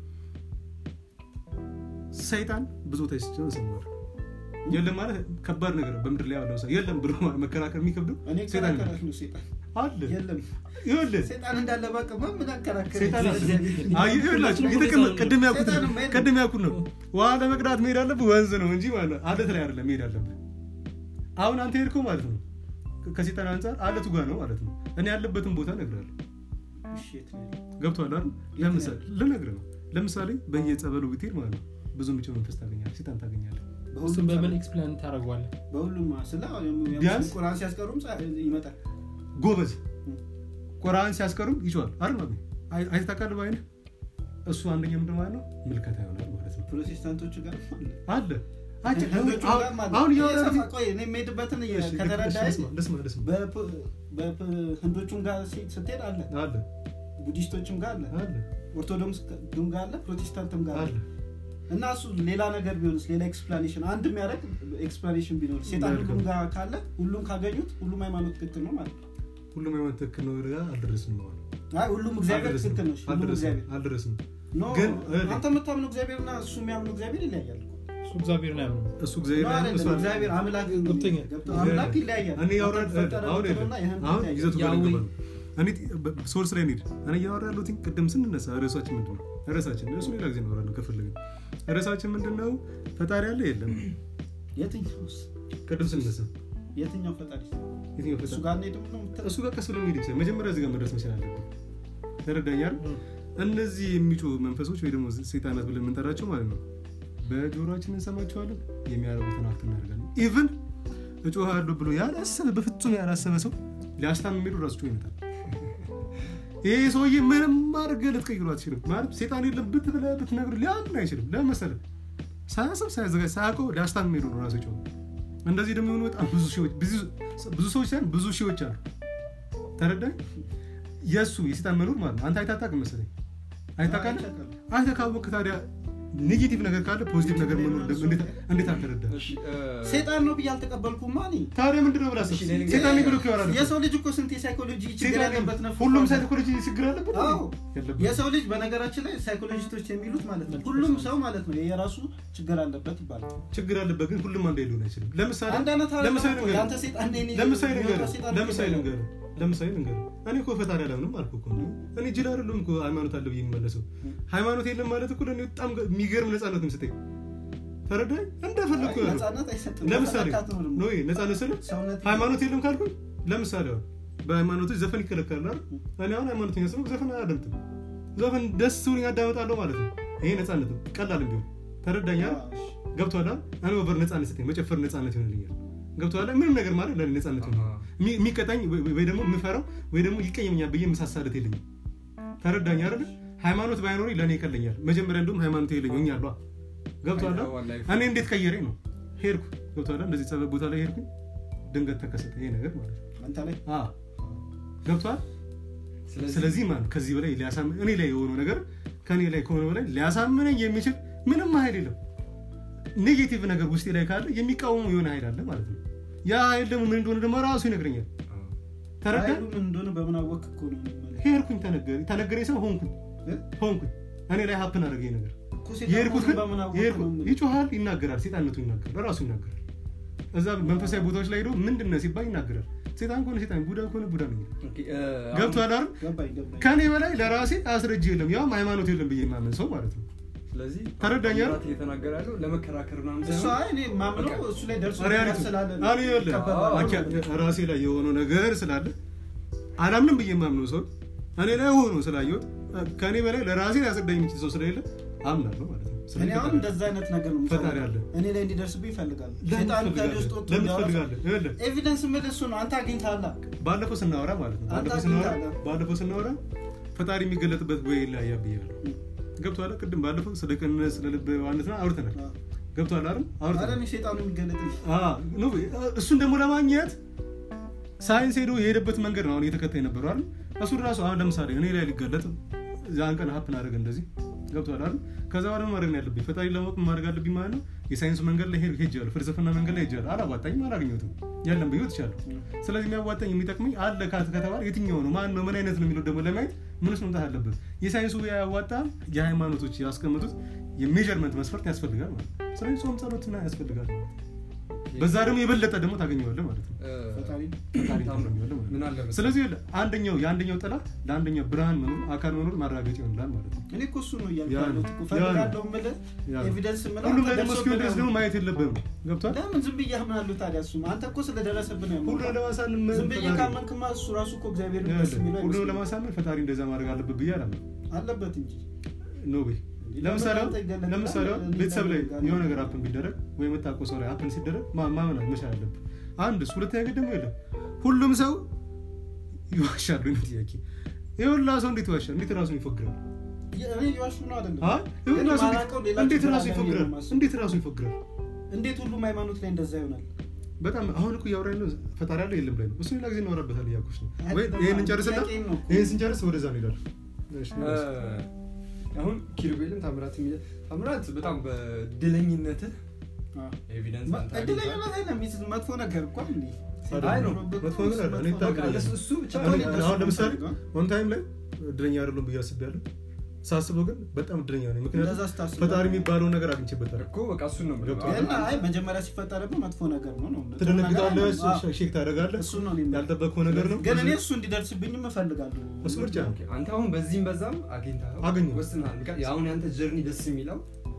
ሰይጣን ብዙ ተስቸውን ሰማል የለም ማለት ከባድ ነገር ነው። በምድር ላይ ያለው ሰው የለም ብሎ መከራከር የሚከብደው እኔ ሰይጣን ነው። ከራከራክ ነው ሴጣን አለ የለም ይኸውልህ ሴጣን እንዳለ ባቅማ ምን አከራከረ ሴጣን አለ አይ ይኸውላችሁ የተቀመ ቅድም ያልኩት ነው ሴጣንም አይደለም። ቅድም ያልኩት ነው ውሃ ለመቅዳት መሄድ አለብህ ወንዝ ነው እንጂ ማለት ነው አለት ላይ አይደለም መሄድ አለብህ አሁን አንተ ሄድከው ማለት ነው ከሴጣን አንጻር አለቱ ጋር ነው ማለት ነው እኔ ያለበትን ቦታ እነግርሃለሁ እሺ የት ነው ያለው? ገብቶሃል አይደል ለምሳሌ ልነግርህ ነው ለምሳሌ በየጸበሉ ብትሄድ ማለት ነው ብዙ ምጭ መንፈስ ታገኛለህ ሴጣን ታገኛለህ እሱም በሁሉም በምን ጸበል- ኤክስፕሌን ታደርገዋለህ በሁሉም ስለ ቢያንስ- ቁርአን ሲያስቀሩም ጸ- ይመጣል ጎበዝ ቁርአን ሲያስቀሩም ይጮሃል አይደል ነው አይተህ ታውቃለህ በዓይንህ እሱ አንደኛ ምንድን ማለት ነው ምልከታ ይሆናል ማለት ነው ፕሮቴስታንቶቹ ጋር አለ አለ አጭር- ህንዶቹ አሁን- ጋር ማለት አሁን ነው። እያወራን- እየሰፋ- ቆይ እኔ የምሄድበትን እሺ፣ እሺ፣ ከተረዳኸኝ ልስማ፣ ልስማ፣ ልስማ። በህንዶቹም ጋር ሲ- ስትሄድ አለ አለ ቡዲስቶችም ጋር አለ አለ ኦርቶዶክስ ዱም ጋር አለ ፕሮቴስታንትም ጋር አለ አለ እና እሱ ሌላ ነገር ቢሆንስ ሌላ ኤክስፕላኔሽን አንድ የሚያደርግ ኤክስፕላኔሽን ቢኖር ሴጣን መልካም። ሁሉም ጋር ካለ ሁሉም ካገኙት ሁሉም ሃይማኖት ትክክል ነው ማለት ነው ሁሉም ሃይማኖት ትክክል ነው ጋር አልደረስንም ነው አይ ሁሉም እግዚአብሔር አልደረስንም ትክክል ነው እሺ፣ ሁሉም አልደረስንም እግዚአብሔር አልደረስንም ኖ ግን አንተ የምታምነው እግዚአብሔርና እሱ የሚያምነው እግዚአብሔር ይለያያል እኮ። እሱ እግዚአብሔርን አያምንም እሱ እግዚአብሔር ኖ ነው አይደለም፣ እሱ አይደለም። እግዚአብሔር አምላክ ገብቶኛል። ገብቶ- አምላክ ይለያያል እኔ ያወራ- የተፈጠረ አሁን ፍጡርና የለም። የህንድ አሁን ይለያያል። ይዘቱ ጋር ያዌ- ገባ ነው። እኔ በ- ሶርስ ላይ እንሂድ እኔ እያወራ ያለሁት ቅድም ስንነሳ ርዕሳችን ምንድን ነው ርዕሳችን እሱ ሌላ ጊዜ እናወራለን ከፈለግን ርዕሳችን ምንድን ነው ፈጣሪ አለ የለም የትኛውስ ቅድም ስንነሳ የትኛው ፈጣሪ የትኛው እሱ ፈጣሪ ጋር እንሄድም ነው የምትለው? እሱ ጋር ቀስ ብሎ የሚሄድ ይችላል መጀመሪያ እዚህ ጋር መድረስ መቻል አለብን ተረዳኛል እነዚህ የሚጮ መንፈሶች ወይ ደግሞ ሰይጣናት ብለን የምንጠራቸው ማለት ነው በጆሮችን እንሰማቸዋለን የሚያደርጉትን አክት እናደርጋለን ኢቭን እጮሃለሁ ብሎ ያላሰበ በፍጹም ያላሰበ ሰው ሊያስታም የሚሄዱ ራሱ ጮህ ይመጣል ይሄ ሰውዬ ምንም አድርገህ ልትቀይሩ አትችልም ማለት ሴጣን የለም ብት ብለህ ብትነግሩ ሊያምን አይችልም ለምን መሰለህ ሳያስብ ሳያዘጋጅ ሳያውቀው ሊያስታም የሚሄዱ ነው ራሱ ጮህ እንደዚህ ደግሞ የሆኑ በጣም ብዙ ሺዎች ብዙ- ብዙ ሰዎች ሳይሆን ብዙ ሺዎች አሉ ተረዳኝ የእሱ የሴጣን መኖር ማለት ነው አንተ አይታታቅ መሰለኝ አይታቃለ አይቻልም። አንተ ካወቅህ ታዲያ ኔጌቲቭ ነገር ካለ ፖዚቲቭ ነገር መኖር ደግሞ እንዴት- እንዴት አልተረዳ እሺ፣ እ፣ ሴጣን ነው ብዬ አልተቀበልኩም እኔ ታዲያ ምንድነው ብላ እሺ፣ ሌላ ጊዜ- ሴጣን ብሎ እኮ ያወራል እኮ። የሰው ልጅ እኮ ስንት የሳይኮሎጂ ችግር ሴጣን ያለበት ነው ሁሉም ሳይኮሎጂ ችግር አለበት አዎ። ያለበት የሰው ልጅ በነገራችን ላይ ሳይኮሎጂስቶች የሚሉት ማለት ነው ሁሉም ሰው ማለት ነው የራሱ ችግር አለበት ይባላል ችግር አለበት ግን ሁሉም አንድ ሊሆን አይችልም ለምሳሌ አንድ አይነት አይደለም ለምሳሌ እኮ። ልንገርህ። የአንተ ሴጣን እኔ ነኝ፣ ለምሳሌ የሚወጣው ልንገርህ። ሴጣን ለምሳሌ ነው። ልንገርህ። ለምሳሌ ልንገርህ። እኔ እኮ ፈጣሪ አላምንም አልኩህ እኮ እኔ ጅል አይደለሁም እኮ ሃይማኖት አለ ብዬ የሚመለሰው ሃይማኖት የለም ማለት እኮ ለእኔ በጣም የሚገርም ነፃነት ነው የምሰጠኝ ተረዳኝ እንደፈለግኩ አይ፣ ያለው ነፃነት አይሰጥም ለምሳሌ በፈለካት ነው ደግሞ። ኖ ነፃነት ስለ ሰውነት ሃይማኖት የለም ካልኩኝ ለምሳሌ አሁን በሃይማኖቶች ዘፈን ይከለከላል አይደል? እኔ አሁን ሃይማኖተኛ ስለሆንኩ ዘፈን አላደምጥም ዘፈን ደስ ብሎኝ አዳመጣለሁ ማለት ነው ይሄ ነፃነት ነው ቀላል ቢሆን ተረዳኛል አዎ፣ እሺ። ገብቶሃል አይደል? እኔ ኦቨር ነፃነት ሰጠኝ መጨፈር ነፃነት ይሆንልኛል ገብቶሃል አይደል? ምንም ነገር ማለት ለእኔ ነፃነት ይሆን አሃ። የሚቀጣኝ ወይ- ወይ ደግሞ የምፈራው ወይ ደግሞ ይቀየመኛል ብዬ መሳሳለት የለኝም ተረዳኝ አይደል ሃይማኖት ባይኖረኝ ለእኔ ይቀለኛል መጀመሪያ እንደውም ሃይማኖት የለኝ ሆኛለሁ ገብቶሃል አይደል? አይተኸዋል ላይፍ። እኔ እንዴት ቀየረኝ ነው ሄድኩ ገብቶሃል አይደል? እንደዚህ ጸበል ቦታ ላይ ሄድኩኝ ድንገት ተከሰተ ይሄ ነገር ማለት ነው አንተ ላይ አዎ ገብቷል ስለዚህ ስለዚህ ማለት ከዚህ በላይ ሊያሳምን እኔ ላይ የሆነው ነገር ከእኔ ላይ ከሆነ በላይ ሊያሳምነኝ የሚችል ምንም ኃይል የለም ኔጌቲቭ ነገር ውስጤ ላይ ካለ የሚቃወሙ የሆነ ኃይል አለ ማለት ነው ያ ኃይል ደግሞ ምን እንደሆነ ደግሞ ራሱ ይነግረኛል ተረዳ ኃይሉ ምን እንደሆነ በምን አወቅህ እኮ ነው የምልህ። ሄድኩኝ ተነገረ ተነገረኝ ሰው ሆንኩኝ እ? ሆንኩኝ እኔ ላይ ሀፕን አደረገ ይሄ ነገር እኮ ሴጣን የሄድኩት ግን መሆኑን በምን አወቅህ የሄድኩት ነው የምልህ። ይጮሃል ይናገራል ሴጣነቱ ይናገራል ራሱ ይናገራል እዛ መንፈሳዊ ቦታዎች ላይ ሄዶ ምንድን ነህ ሲባል ይናገራል ሴጣን ከሆነ ሴጣን ቡዳ ከሆነ ቡዳ ነው የሚለው። ኦኬ፣ እ፣ አሁን- ገብቶሃል አይደል ገባኝ ገባኝ ከኔ በላይ ለራሴ አስረጅ የለም ያውም ሃይማኖት የለም ብዬ የማመን ሰው ማለት ነው ስለዚህ ተረዳኝ አይደል? አባት እየተናገረ ያለው ለመከራከር ምናምን እሱ ሳይሆን አይ እኔ ማምነው በቃ። እሱ ላይ ደርሶ ሪያሊቲ ስላለ ነው። እኔ ይኸውልህ፣ ይቀበላል። አኪያ- ራሴ ላይ የሆነው ነገር ስላለ አላምንም ብዬ የማምነው ሰው እኔ ላይ ሆኖ ስላየሁት ከእኔ በላይ ለራሴ ሊያስረዳኝ የሚችል ሰው ስለሌለ አምናለሁ ማለት ነው እኔ ስለዚህ አሁን ፈጣሪ- እንደዛ አይነት ነገር ነው ፈጣሪ የምፈልገው። አለ። እኔ ላይ እንዲደርስብኝ ይፈልጋል ለምን ሴጣኑ ከእኔ ትፈልጋለህ? ውስጥ ወጥቶ ለምን እንዲያወራ ትፈልጋለህ? ይኸውልህ፣ ኤቪደንስ ምል እሱ ነው አንተ አግኝተሃል ባለፈው ስናወራ ማለት ነው አንተ ባለፈው ስናወራ አግኝተሃል። ባለፈው ስናወራ ፈጣሪ የሚገለጥበት ወይ ይለያያ ብያለሁ ገብቶሃል ቅድም ባለፈው ስለ ቅንነት ስለ ልብ ዋነትና አውርተናል ገብቶሃል አይደል አረ አውርተናል እኔ ሴጣኑ የሚገለጥ አዎ፣ ኖ፣ እሱን ደግሞ ለማግኘት ሳይንስ ሄዶ የሄደበት መንገድ ነው አሁን እየተከታይ ነበረው አይደል እሱ ራሱ አሁን ለምሳሌ እኔ ላይ ሊገለጥ ዛን ቀን ሀፕን አደረገ እንደዚህ ገብቶሃል አይደል ከዛ በኋላ ማድረግ ነው ያለብኝ ፈጣሪ ለማወቅ ማድረግ አለብኝ ማለት ነው የሳይንሱ መንገድ ላይ ሄድ- ሄጃለሁ ፍልስፍና መንገድ ላይ ሄጃለሁ አላዋጣኝም አላገኘሁትም ያለን ብዬ ትቻለሁ ስለዚህ የሚያዋጣኝ የሚጠቅመኝ አለ ካት ከተባለ የትኛው ነው ማን ነው ምን አይነት ነው የሚለው ደግሞ ለማየት ምንስ መምጣት አለበት የሳይንሱ ያዋጣ የሃይማኖቶች ያስቀምጡት የሜዥርመንት መስፈርት ያስፈልጋል ማለት ነው ስለዚህ ጾም ጸሎትና ያስፈልጋል በዛ ደግሞ የበለጠ ደግሞ ታገኘዋለህ ማለት ነው እ፣ ፈጣሪ ፈጣሪ ታገኘዋለህ ማለት ምን ነው አለ መሰለህ? ስለዚህ ይኸውልህ፣ አንደኛው የአንደኛው ጥላ ለአንደኛው ብርሃን መኖር አካል መኖር ማረጋገጥ ይሆንላል ማለት ነው እኔ እኮ እሱ ነው እያልኩ ያ ነው። ያለሁት እኮ ያ ነው። ፈልጋለሁ የምልህ ያ ነው። ኤቪደንስ የምለው ሁሉም አንተ ላይ ደግሞ ደርሶብህ እስኪሆን ድረስ ነው። ደግሞ ማየት የለብህም ገብቷል ለምን ዝም ብዬ አምናለሁ ታዲያ እሱ አንተ እኮ ስለደረሰብህ ነው ሁሉ ያመንከው። ለማሳመን ዝም ብዬ ፈጣሪ- ካመንክማ እሱ ራሱ እኮ እግዚአብሔር ደስ ይኸውልህ፣ የሚለው ሁሉንም አይመስለኝም። ለማሳመን ፈጣሪ እንደዛ ማድረግ አለበት ብዬ አላምንም አለበት እንጂ ኖ ወይ ለምሳሌ አሁን- ለምን አንተ ይገለጣል? ለምሳሌ አሁን እንዴት ቤተሰብ ላይ ያደርጋል? የሆነ ነገር አፕን ቢደረግ ወይ የምታውቀው ሰው ላይ አፕን ሲደረግ ማ- ማመን መቻል አለብህ አንድ እሱ ሁለተኛ ግን ደግሞ የለም ሁሉም ሰው ይዋሻሉ ነው ጥያቄ የሁላ ሰው እንዴት ይዋሻል እንዴት ራሱን ይፎግራል እኔ እየዋሹ ነው አይደለም አይ? ግን የሁላ ሰው ማላውቀው ሌላ እንዴት ችግር ራሱ አለ ብዬ ይፎግራል ነው የማስበው። እንዴት ራሱ ይፎግራል እንዴት ሁሉም ሃይማኖት ላይ እንደዛ ይሆናል በጣም አሁን እኮ እያወራኝ ነው ፈጣሪ ያለው የለም ላይ ነው እሱ ሌላ ጊዜ እናወራበታል እያልኩሽ ነው ወይ አይደለም፣ ይህን እንጨርስና ጥያቄም ነው እኮ። ይህን ስንጨርስ ወደዛ እንሄዳለን እሺ፣ አሁን ኪሩቤልም ታምራት የሚለ ታምራት በጣም በድለኝነትህ አዎ። ኤቪደንስ አንተ እድለኝነት አይደለም ይህ መጥፎ ነገር እኮ እንዴ አይ ነው፣ መጥፎ ነገር አለ። እኔ መጥፎ ነገር ታውቃለህ፣ አለ። እሱ ብቻ እኔ ነው እንደሱ አሁን ለምሳሌ የምፈልገው። ኦን ታይም ላይ እድለኛ አይደለም ብዬ አስቤያለሁ ሳስበው ግን በጣም እድለኛ ነኝ ምክንያቱም እንደዛ ስታስብ ፈጣሪ የሚባለውን ነገር አግኝቼበታለሁ እኮ በቃ እሱን ነው የምልህ። ገብቶሃል? ግን አይ መጀመሪያ ሲፈጠርብህ መጥፎ ነገር ነው ነው ትደነግጣለህ አዎ። ሼክ ታደርጋለህ እሱ ነው እኔ የምልህ። ያልጠበቅከው ነገር ነው ግን እኔ እሱ እንዲደርስብኝም እፈልጋለሁ እሱ ምርጫ ነው ኦኬ፣ አንተ አሁን በዚህም በዛም አግኝተኸው አገኘሁ። ወስነሃል። ምክንያቱም አሁን ያንተ ጀርኒ ደስ የሚለው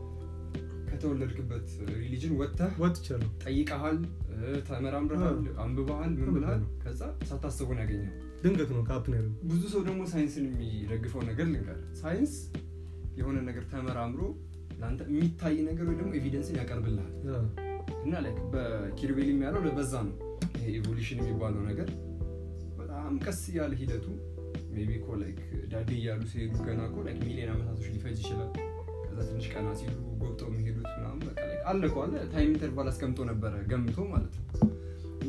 ከተወለድክበት ሪሊጅን ወጥተህ ወጥቻለሁ ጠይቀሃል፣ እ፣ ተመራምረሃል፣ አንብበሃል፣ ምን ብልሃል፣ አንብቤያለሁ። ከዛ ሳታስበው ነው ያገኘው። ድንገት ነው ከአፕ ነው ያደረገው ብዙ ሰው ደግሞ ሳይንስን የሚደግፈው ነገር ልንገር፣ ሳይንስ የሆነ ነገር ተመራምሮ ለአንተ የሚታይ ነገር ወይ ደግሞ ኤቪደንስን ያቀርብልሃል አዎ። እና ላይክ በኪሩቤል የሚያለው በዛ ነው ይሄ ኢቮሉሽን የሚባለው ነገር በጣም ቀስ ያለ ሂደቱ ሜቢ እኮ ላይክ ዳዴ እያሉ ሲሄዱ ገና እኮ ላይክ ሚሊዮን ዓመታቶች ሊፈጅ ይችላል ከዛ ትንሽ ቀና ሲሉ ጎብጠው የሚሄዱት ምናምን በቃ ላይክ አለ እኮ አለ ታይም ኢንተርቫል አስቀምጦ ነበረ ገምቶ ማለት ነው እና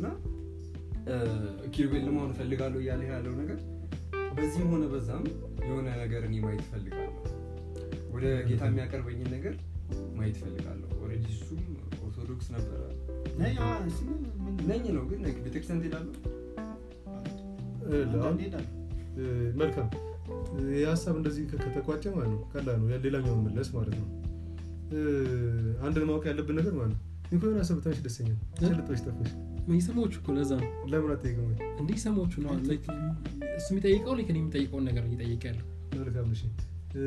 ኪሩቤል ለመሆን እፈልጋለሁ እያለ ያለው ነገር በዚህም ሆነ በዛም የሆነ ነገር እኔ ማየት እፈልጋለሁ ወደ ጌታ የሚያቀርበኝን ነገር ማየት እፈልጋለሁ ኦልሬዲ እሱም ኦርቶዶክስ ነበረ ነኝ፣ አዎ፣ እሱ ምን- ነኝ ነው ግን like ቤተክርስቲያን ትሄዳለሁ እ፣ አንዳንዴ አሁን እሄዳለሁ። እ፣ መልካም ይህ ሀሳብ እንደዚህ ከ- ከተቋጨ ማለት ነው ቀላል ነው ሌላኛው መመለስ ማለት ነው እ፣ አንድን ማወቅ ያለብን ነገር ማለት ነው እኔ እኮ የሆነ ሀሳብ ብታንሽ ደስተኛ ጭልጦች ጠፋሽ ሰሞቹ እኮ ለዛ ነው ለምን አትጠይቅም ወይ? እንዲህ ሰሞቹ ነው like እሱ የሚጠይቀው ልክ እኔ የሚጠይቀውን ነገር ነው እየጠየቀ ያለው መልካም እሺ እ፣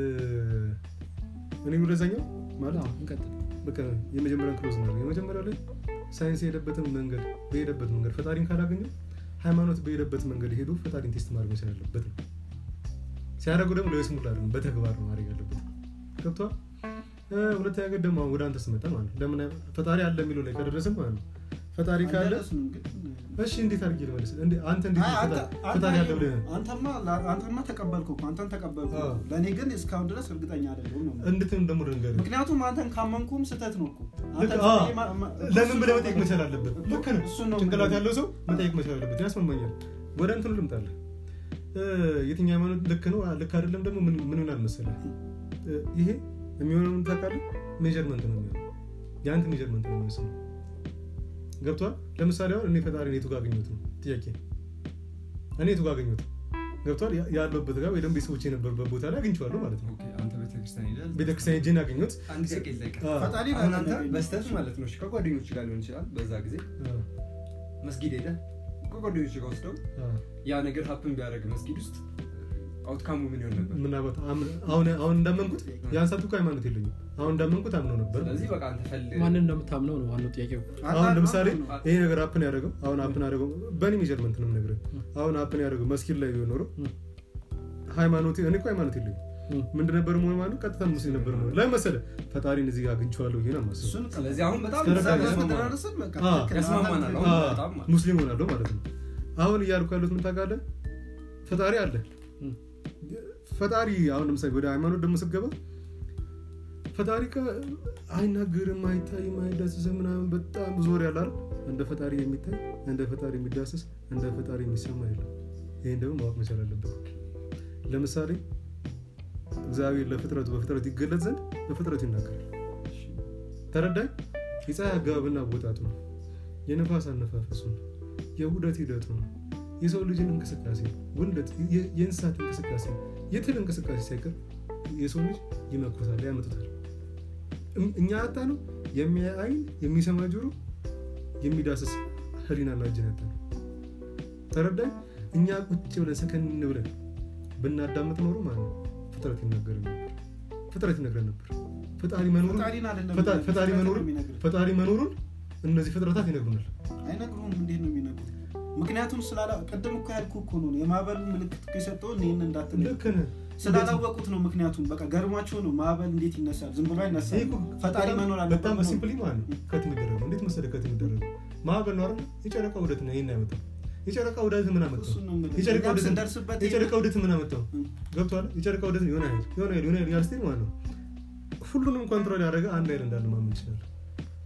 እኔ ወደዛኛው ማለት አዎ፣ እንቀጥል በቃ የመጀመሪያውን ክሎዝ ነው የመጀመሪያው ላይ ሳይንስ የሄደበትን መንገድ በሄደበት መንገድ ፈጣሪን ካላገኘው ሃይማኖት በሄደበት መንገድ ሄዶ ፈጣሪን ቴስት ማድረግ መቻል ያለበት ነው ሲያደርጉ ደግሞ ለስሙላ አይደለም በተግባር ነው ማድረግ ያለበት ገብቷል እ፣ ሁለተኛ ነገር ደግሞ አሁን ወደ አንተ ስመጣ ማለት ነው ለምን ፈጣሪ አለ የሚለው ላይ ከደረስን ማለት ነው ፈጣሪ ካለ አልደረስንም ግን እሺ እንዴት አድርጌ ልመልስ እንዴ አንተ እንዴት አይ፣ ነው አንተ- ፈጣሪ- አንተ ፈጣሪ አለ ብለህ አንተማ አንተማ ተቀበልኩ እኮ አንተን ተቀበልኩ አዎ። ለእኔ ግን እስካሁን ድረስ እርግጠኛ አይደለሁም ነው እንድትም ደግሞ ድንገር ምክንያቱም አንተን ካመንኩም ስህተት ነው እኮ አንተ ልክ- አዎ። ዝም ብዬ ማ- ማ- ለምን ብለህ መጠየቅ መቻል አለበት ልክ ነው እሱን ነው ጭንቅላት የምልህ። ያለው ሰው መጠየቅ መቻል አለበት ያስማማኛል ወደ እንትኑ ልምጣለህ እ፣ የትኛው ሃይማኖት ልክ ነው ልክ አይደለም ደግሞ ምን ምን ይሆናል መሰለህ እ፣ ይሄ የሚሆነው ምን ታውቃለህ ሜጀርመንት ነው የሚሆነው የአንተ ሜጀርመንት ነው የሚወስነው ገብቷል ለምሳሌ አሁን እኔ ፈጣሪ የቱ ጋር አገኘሁት ነው ጥያቄ እኔ የቱ ጋር አገኘሁት ገብቷል ያ- ያለሁበት ጋር ወይ ደግሞ ቤተሰቦች የነበሩበት ቦታ ላይ አግኝቼዋለሁ ማለት ነው ኦኬ፣ አንተ ቤተክርስቲያን ሄደህ ቤተክርስቲያን ሄጄን ያገኘሁት አንድ ጥያቄ ልጠይቅህ። አ፣ ፈጣሪ አሁን ነው አንተ ያገኘው። በስተት ማለት ነው እሺ፣ ከጓደኞች ጋር ሊሆን ይችላል በዛ ጊዜ አ፣ መስጊድ ሄደህ ከጓደኞች ጋር ወስደው አ። ያ ነገር ሀፕን ቢያደርግ መስጊድ ውስጥ አውትካሙ ምን ይሆን ነበር ምናልባት አሁን አሁን አሁን እንዳመንኩት ያን ሰዓት እኮ ሃይማኖት የለኝም አሁን እንዳመንኩት አምነው ነበር ስለዚህ በቃ አንተ ፈልግ ማንን እንደምታምነው ነው ዋናው ጥያቄው አሁን ለምሳሌ ነው። ይሄ ነገር አፕን ያደረገው አሁን አፕን ያደረገው በእኔ ሜጀርመንት ነው የምነግርህ አሁን አፕን ያደረገው መስጊድ ላይ ቢሆን ኖሮ ም። ሃይማኖት እኔ እኮ ሃይማኖት የለኝም ም። ምንድን ነበር መሆን ማለት ቀጥታ ሙስሊም ነበር መሆን ለምን መሰለህ ፈጣሪን እዚህ ጋር አግኝቼዋለሁ ይሄን አማስብ እሱን ስለዚህ አሁን በጣም እስከ በጣም ረጋ- ያስማማናል። ከተደራረስን በቃ አ፣ ትክክል ነው። ያስማማናል። አንተ- አሁን በጣም ማለት ነው። ሙስሊም ሆናለሁ ማለት ነው አሁን እያልኩ ያሉት ምን ታውቃለህ ፈጣሪ አለ ም። ፈጣሪ አሁን ለምሳሌ ወደ ሃይማኖት ደግሞ ስትገባ ፈጣሪ ከ- አይናገርም አይታይም አይዳስስም ምናምን በጣም ብዙ ወሬ ያለ አይደል? እንደ ፈጣሪ የሚታይ እንደ ፈጣሪ የሚዳስስ እንደ ፈጣሪ የሚሰማ የለም ይህን ደግሞ ማወቅ መቻል አለበት ለምሳሌ እግዚአብሔር ለፍጥረቱ በፍጥረቱ ይገለጽ ዘንድ በፍጥረቱ ይናገራል ተረዳኝ የፀሐይ አገባብና አወጣጡ ነው የነፋስ አነፋፈሱ ነው የውደት ሂደቱ ነው የሰው ልጅን እንቅስቃሴ ውልደት የ- የእንስሳት እንቅስቃሴ የትል እንቅስቃሴ ሳይቀር የሰው ልጅ ይመኩታል ያመጡታል እም- እኛ ያጣ ነው የሚያይ አይን የሚሰማ ጆሮ የሚዳስስ ህሊናና እጅን ያጣ ነው ተረዳኝ እኛ ቁጭ ብለን ሰከን ብለን ብናዳምጥ ኖሮ ማለት ነው ፍጥረት ይናገር ነበር ፍጥረት ይነግረን ነበር ፈጣሪ መኖሩን ፈጣሪን አይደለም ፈጣ- ፈጣሪ ፍጥረትን ነው መኖሩን የሚነግርህ። ፈጣሪ መኖሩን እነዚህ ፍጥረታት ይነግሩናል አይነግሩህም እንዴት ነው የሚነግሩ ምክንያቱም ስላላ ቅድም እኮ ያልኩ እኮ ነው የማዕበል ምልክት እኮ የሰጠውን ይህን እንዳትል ልክ ነህ ስላላወቁት ነው ምክንያቱም በቃ ገርሟቸው ነው ማዕበል እንዴት ይነሳል ዝም ብሎ ይሄ አይነሳል እኮ ፈጣሪ በጣም- መኖር አለበት በጣም ነው። በሲምፕሊ ማለት ነው ከት የሚደረገው እንዴት መሰለህ ከት የሚደረገው ማዕበል ነው አይደል የጨረቃ ውደት ነው ይሄን ያመጣው የጨረቃ ውደት ምን አመጣው እሱን ነው የምልህ። የጨረቃ እኛም ውደት ስንደርስበት የጨረቃ ውደት ምን አመጣው እም። ገብቷል የጨረቃ ውደት የሆነ ኃይል የሆነ ኃይል የሆነ ኃይል ያልስቴ ማለት ነው ሁሉንም ኮንትሮል ያደረገ አንድ ኃይል እንዳለ ማመን ይችላል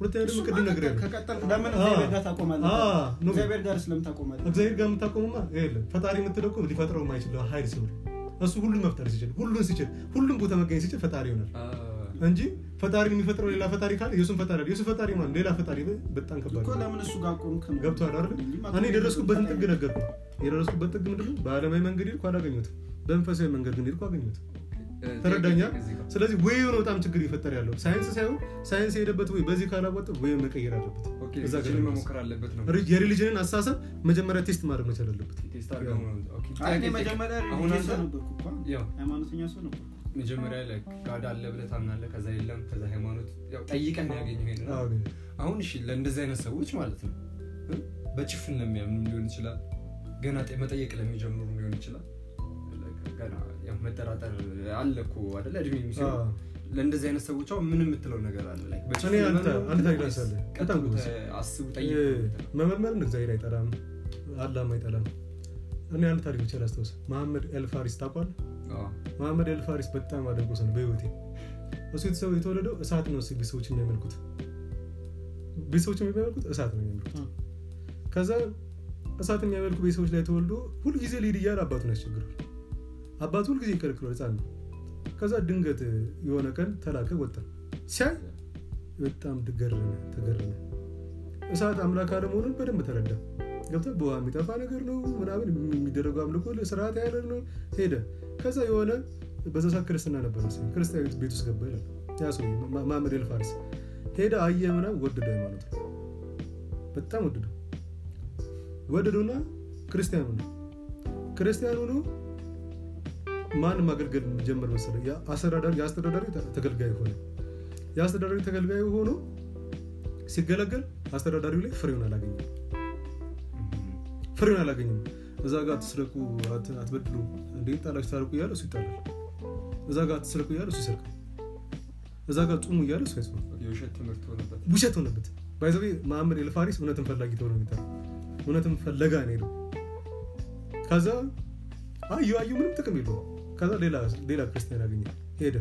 ሁለተኛ ደግሞ እሱማ ቅድም ነገር ቀጠል- ያለ ከቀጠልክ ለምን አ- እግዚአብሔር ጋር ታቆማለህ? አ- ነው። እግዚአብሔር ጋር ስለምን ታቆማለህ? እግዚአብሔር ጋር የምታቆሙማ የለም ፈጣሪ የምትለው እኮ ሊፈጥረው የማይችል ኃይል ሲሆን እሱ ሁሉን መፍጠር ሲችል ሁሉን ሲችል ሁሉም ቦታ መገኘት ሲችል ፈጣሪ ይሆናል እንጂ ፈጣሪን የሚፈጥረው ሌላ ፈጣሪ ካለ የሱን ፈጣሪ አለ የሱ ፈጣሪ ማለት ሌላ ፈጣሪ በጣም ከባድ እኮ ነው። ለምን እሱ ጋር ቆምክ ነው? ገብቶሃል አይደል እንጂ እኔ የደረስኩበትን ጥግ ፈጣሪ- ነገርኩ የደረስኩበት ጥግ ምንድን ነው በአለማዊ መንገድ ሄድኩ አላገኘሁትም በመንፈሳዊ መንገድ ግን ሄድኩ አገኘሁት ተረዳኛ ስለዚህ ወይ ነው በጣም ችግር እየፈጠረ ያለው ሳይንስ ሳይሆን ሳይንስ የሄደበት ወይ በዚህ ካላወጣ ወይ መቀየር አለበት እዛ ጋር ነው መሞከር አለበት ነው ሪ- የሪሊጅንን አስተሳሰብ መጀመሪያ ቴስት ማድረግ መቻል አለበት ቴስት አድርገው ነው። ኦኬ። አይ እኔ ጥያቄ- መጀመሪያ አሁን ሪሊጂየስ አንተ ነበርኩ እኮ ያው ሃይማኖተኛ ሰው ነበርኩ። መጀመሪያ ላይ ጋድ አለ ብለህ ታምናለህ ከዛ የለም ከዛ ሃይማኖት ያው ጠይቀን ነው ያገኘው ይሄን አዎ፣ ግን አሁን እሺ ለእንደዚህ አይነት ሰዎች ማለት ነው እ? በጭፍን ለሚያምኑ ሊሆን ይችላል ገና ጠ- መጠየቅ ለሚጀምሩ ሊሆን ይችላል ገና ያው መጠራጠር አለ እኮ አይደለ እድሜ የሚሰሩ አዎ። ለእንደዚህ አይነት ሰዎች አሁን ምን የምትለው ነገር አለ ላይ እኔ አንተ- አንድ ታሪክ ላንሳልህ። በጣም ጎበዝ። አስቡ እ፣ ጠይቁ ነው የምትለው። መመርመርን እግዚአብሔር አይጠላም አላም አይጠላም እኔ አንድ ታሪክ ብቻ ላስታውስ መሐመድ ኤልፋሪስ ታውቋል አዎ። መሐመድ ኤልፋሪስ በጣም አደንቆ ሰው ነው በህይወቴ እሱ የተሰው የተወለደው እሳት ነው ሲ- ቤተሰቦች የሚያመልኩት ቤተሰቦች የሚያመልኩት እሳት ነው የሚያመልኩት እ። ከዛ እሳት የሚያመልኩ ቤተሰቦች ላይ ተወልዶ ሁልጊዜ ሊድ እያለ አባቱን ያስቸግራል አባቱ ሁልጊዜ ይከለክሏል ህፃን ነው ከዛ ድንገት የሆነ ቀን ተላከ ወጣ ሲያይ በጣም ተገረመ ተገረመ እሳት አምላክ አለመሆኑን በደንብ ተረዳ ገብታ በውሃ የሚጠፋ ነገር ነው ምናምን የሚደረገው አምልኮ ስርዓት ያለ ነው ሄደ ከዛ የሆነ በዛ ሰዓት ክርስትና ነበር መሰለኝ ክርስቲያን ቤት- ቤት ውስጥ ገባ ይላል ያ ሰው ማመድ ኤልፋሪስ ሄደ አየ ምናምን ወደደ ሃይማኖት በጣም ወደደው ወደዱና ክርስቲያኑ ነው ክርስቲያኑ ነው ማንም አገልገል ጀመር መሰለ የአስተዳዳሪ የአስተዳዳሪ ተገልጋይ ሆነ የአስተዳዳሪ ተገልጋይ ሆኖ ሲገለገል አስተዳዳሪው ላይ ፍሬውን አላገኘም ፍሬውን አላገኘም እዛ ጋር አትስረቁ አት- አትበድሉ እንዴት ጣላችሁ ታርቁ እያለ እሱ ይጣላል እዛ ጋር አትስረቁ እያለ እሱ ይሰርቃል እዛ ጋር ጹሙ እያለ እሱ ያጽማል የውሸት ትምህርት ሆነበት ውሸት ሆነበት ባይዘቤ መሐመድ ኤልፋሪስ እውነትን ፈላጊ ተብሎ ነው የሚጠራው እውነትን ፈለጋ ነው ሄደው ከዛ አዩ አዩ ምንም ጥቅም የለውም ከዛ ሌላ ሌላ ክርስቲያን ያገኘ ሄደ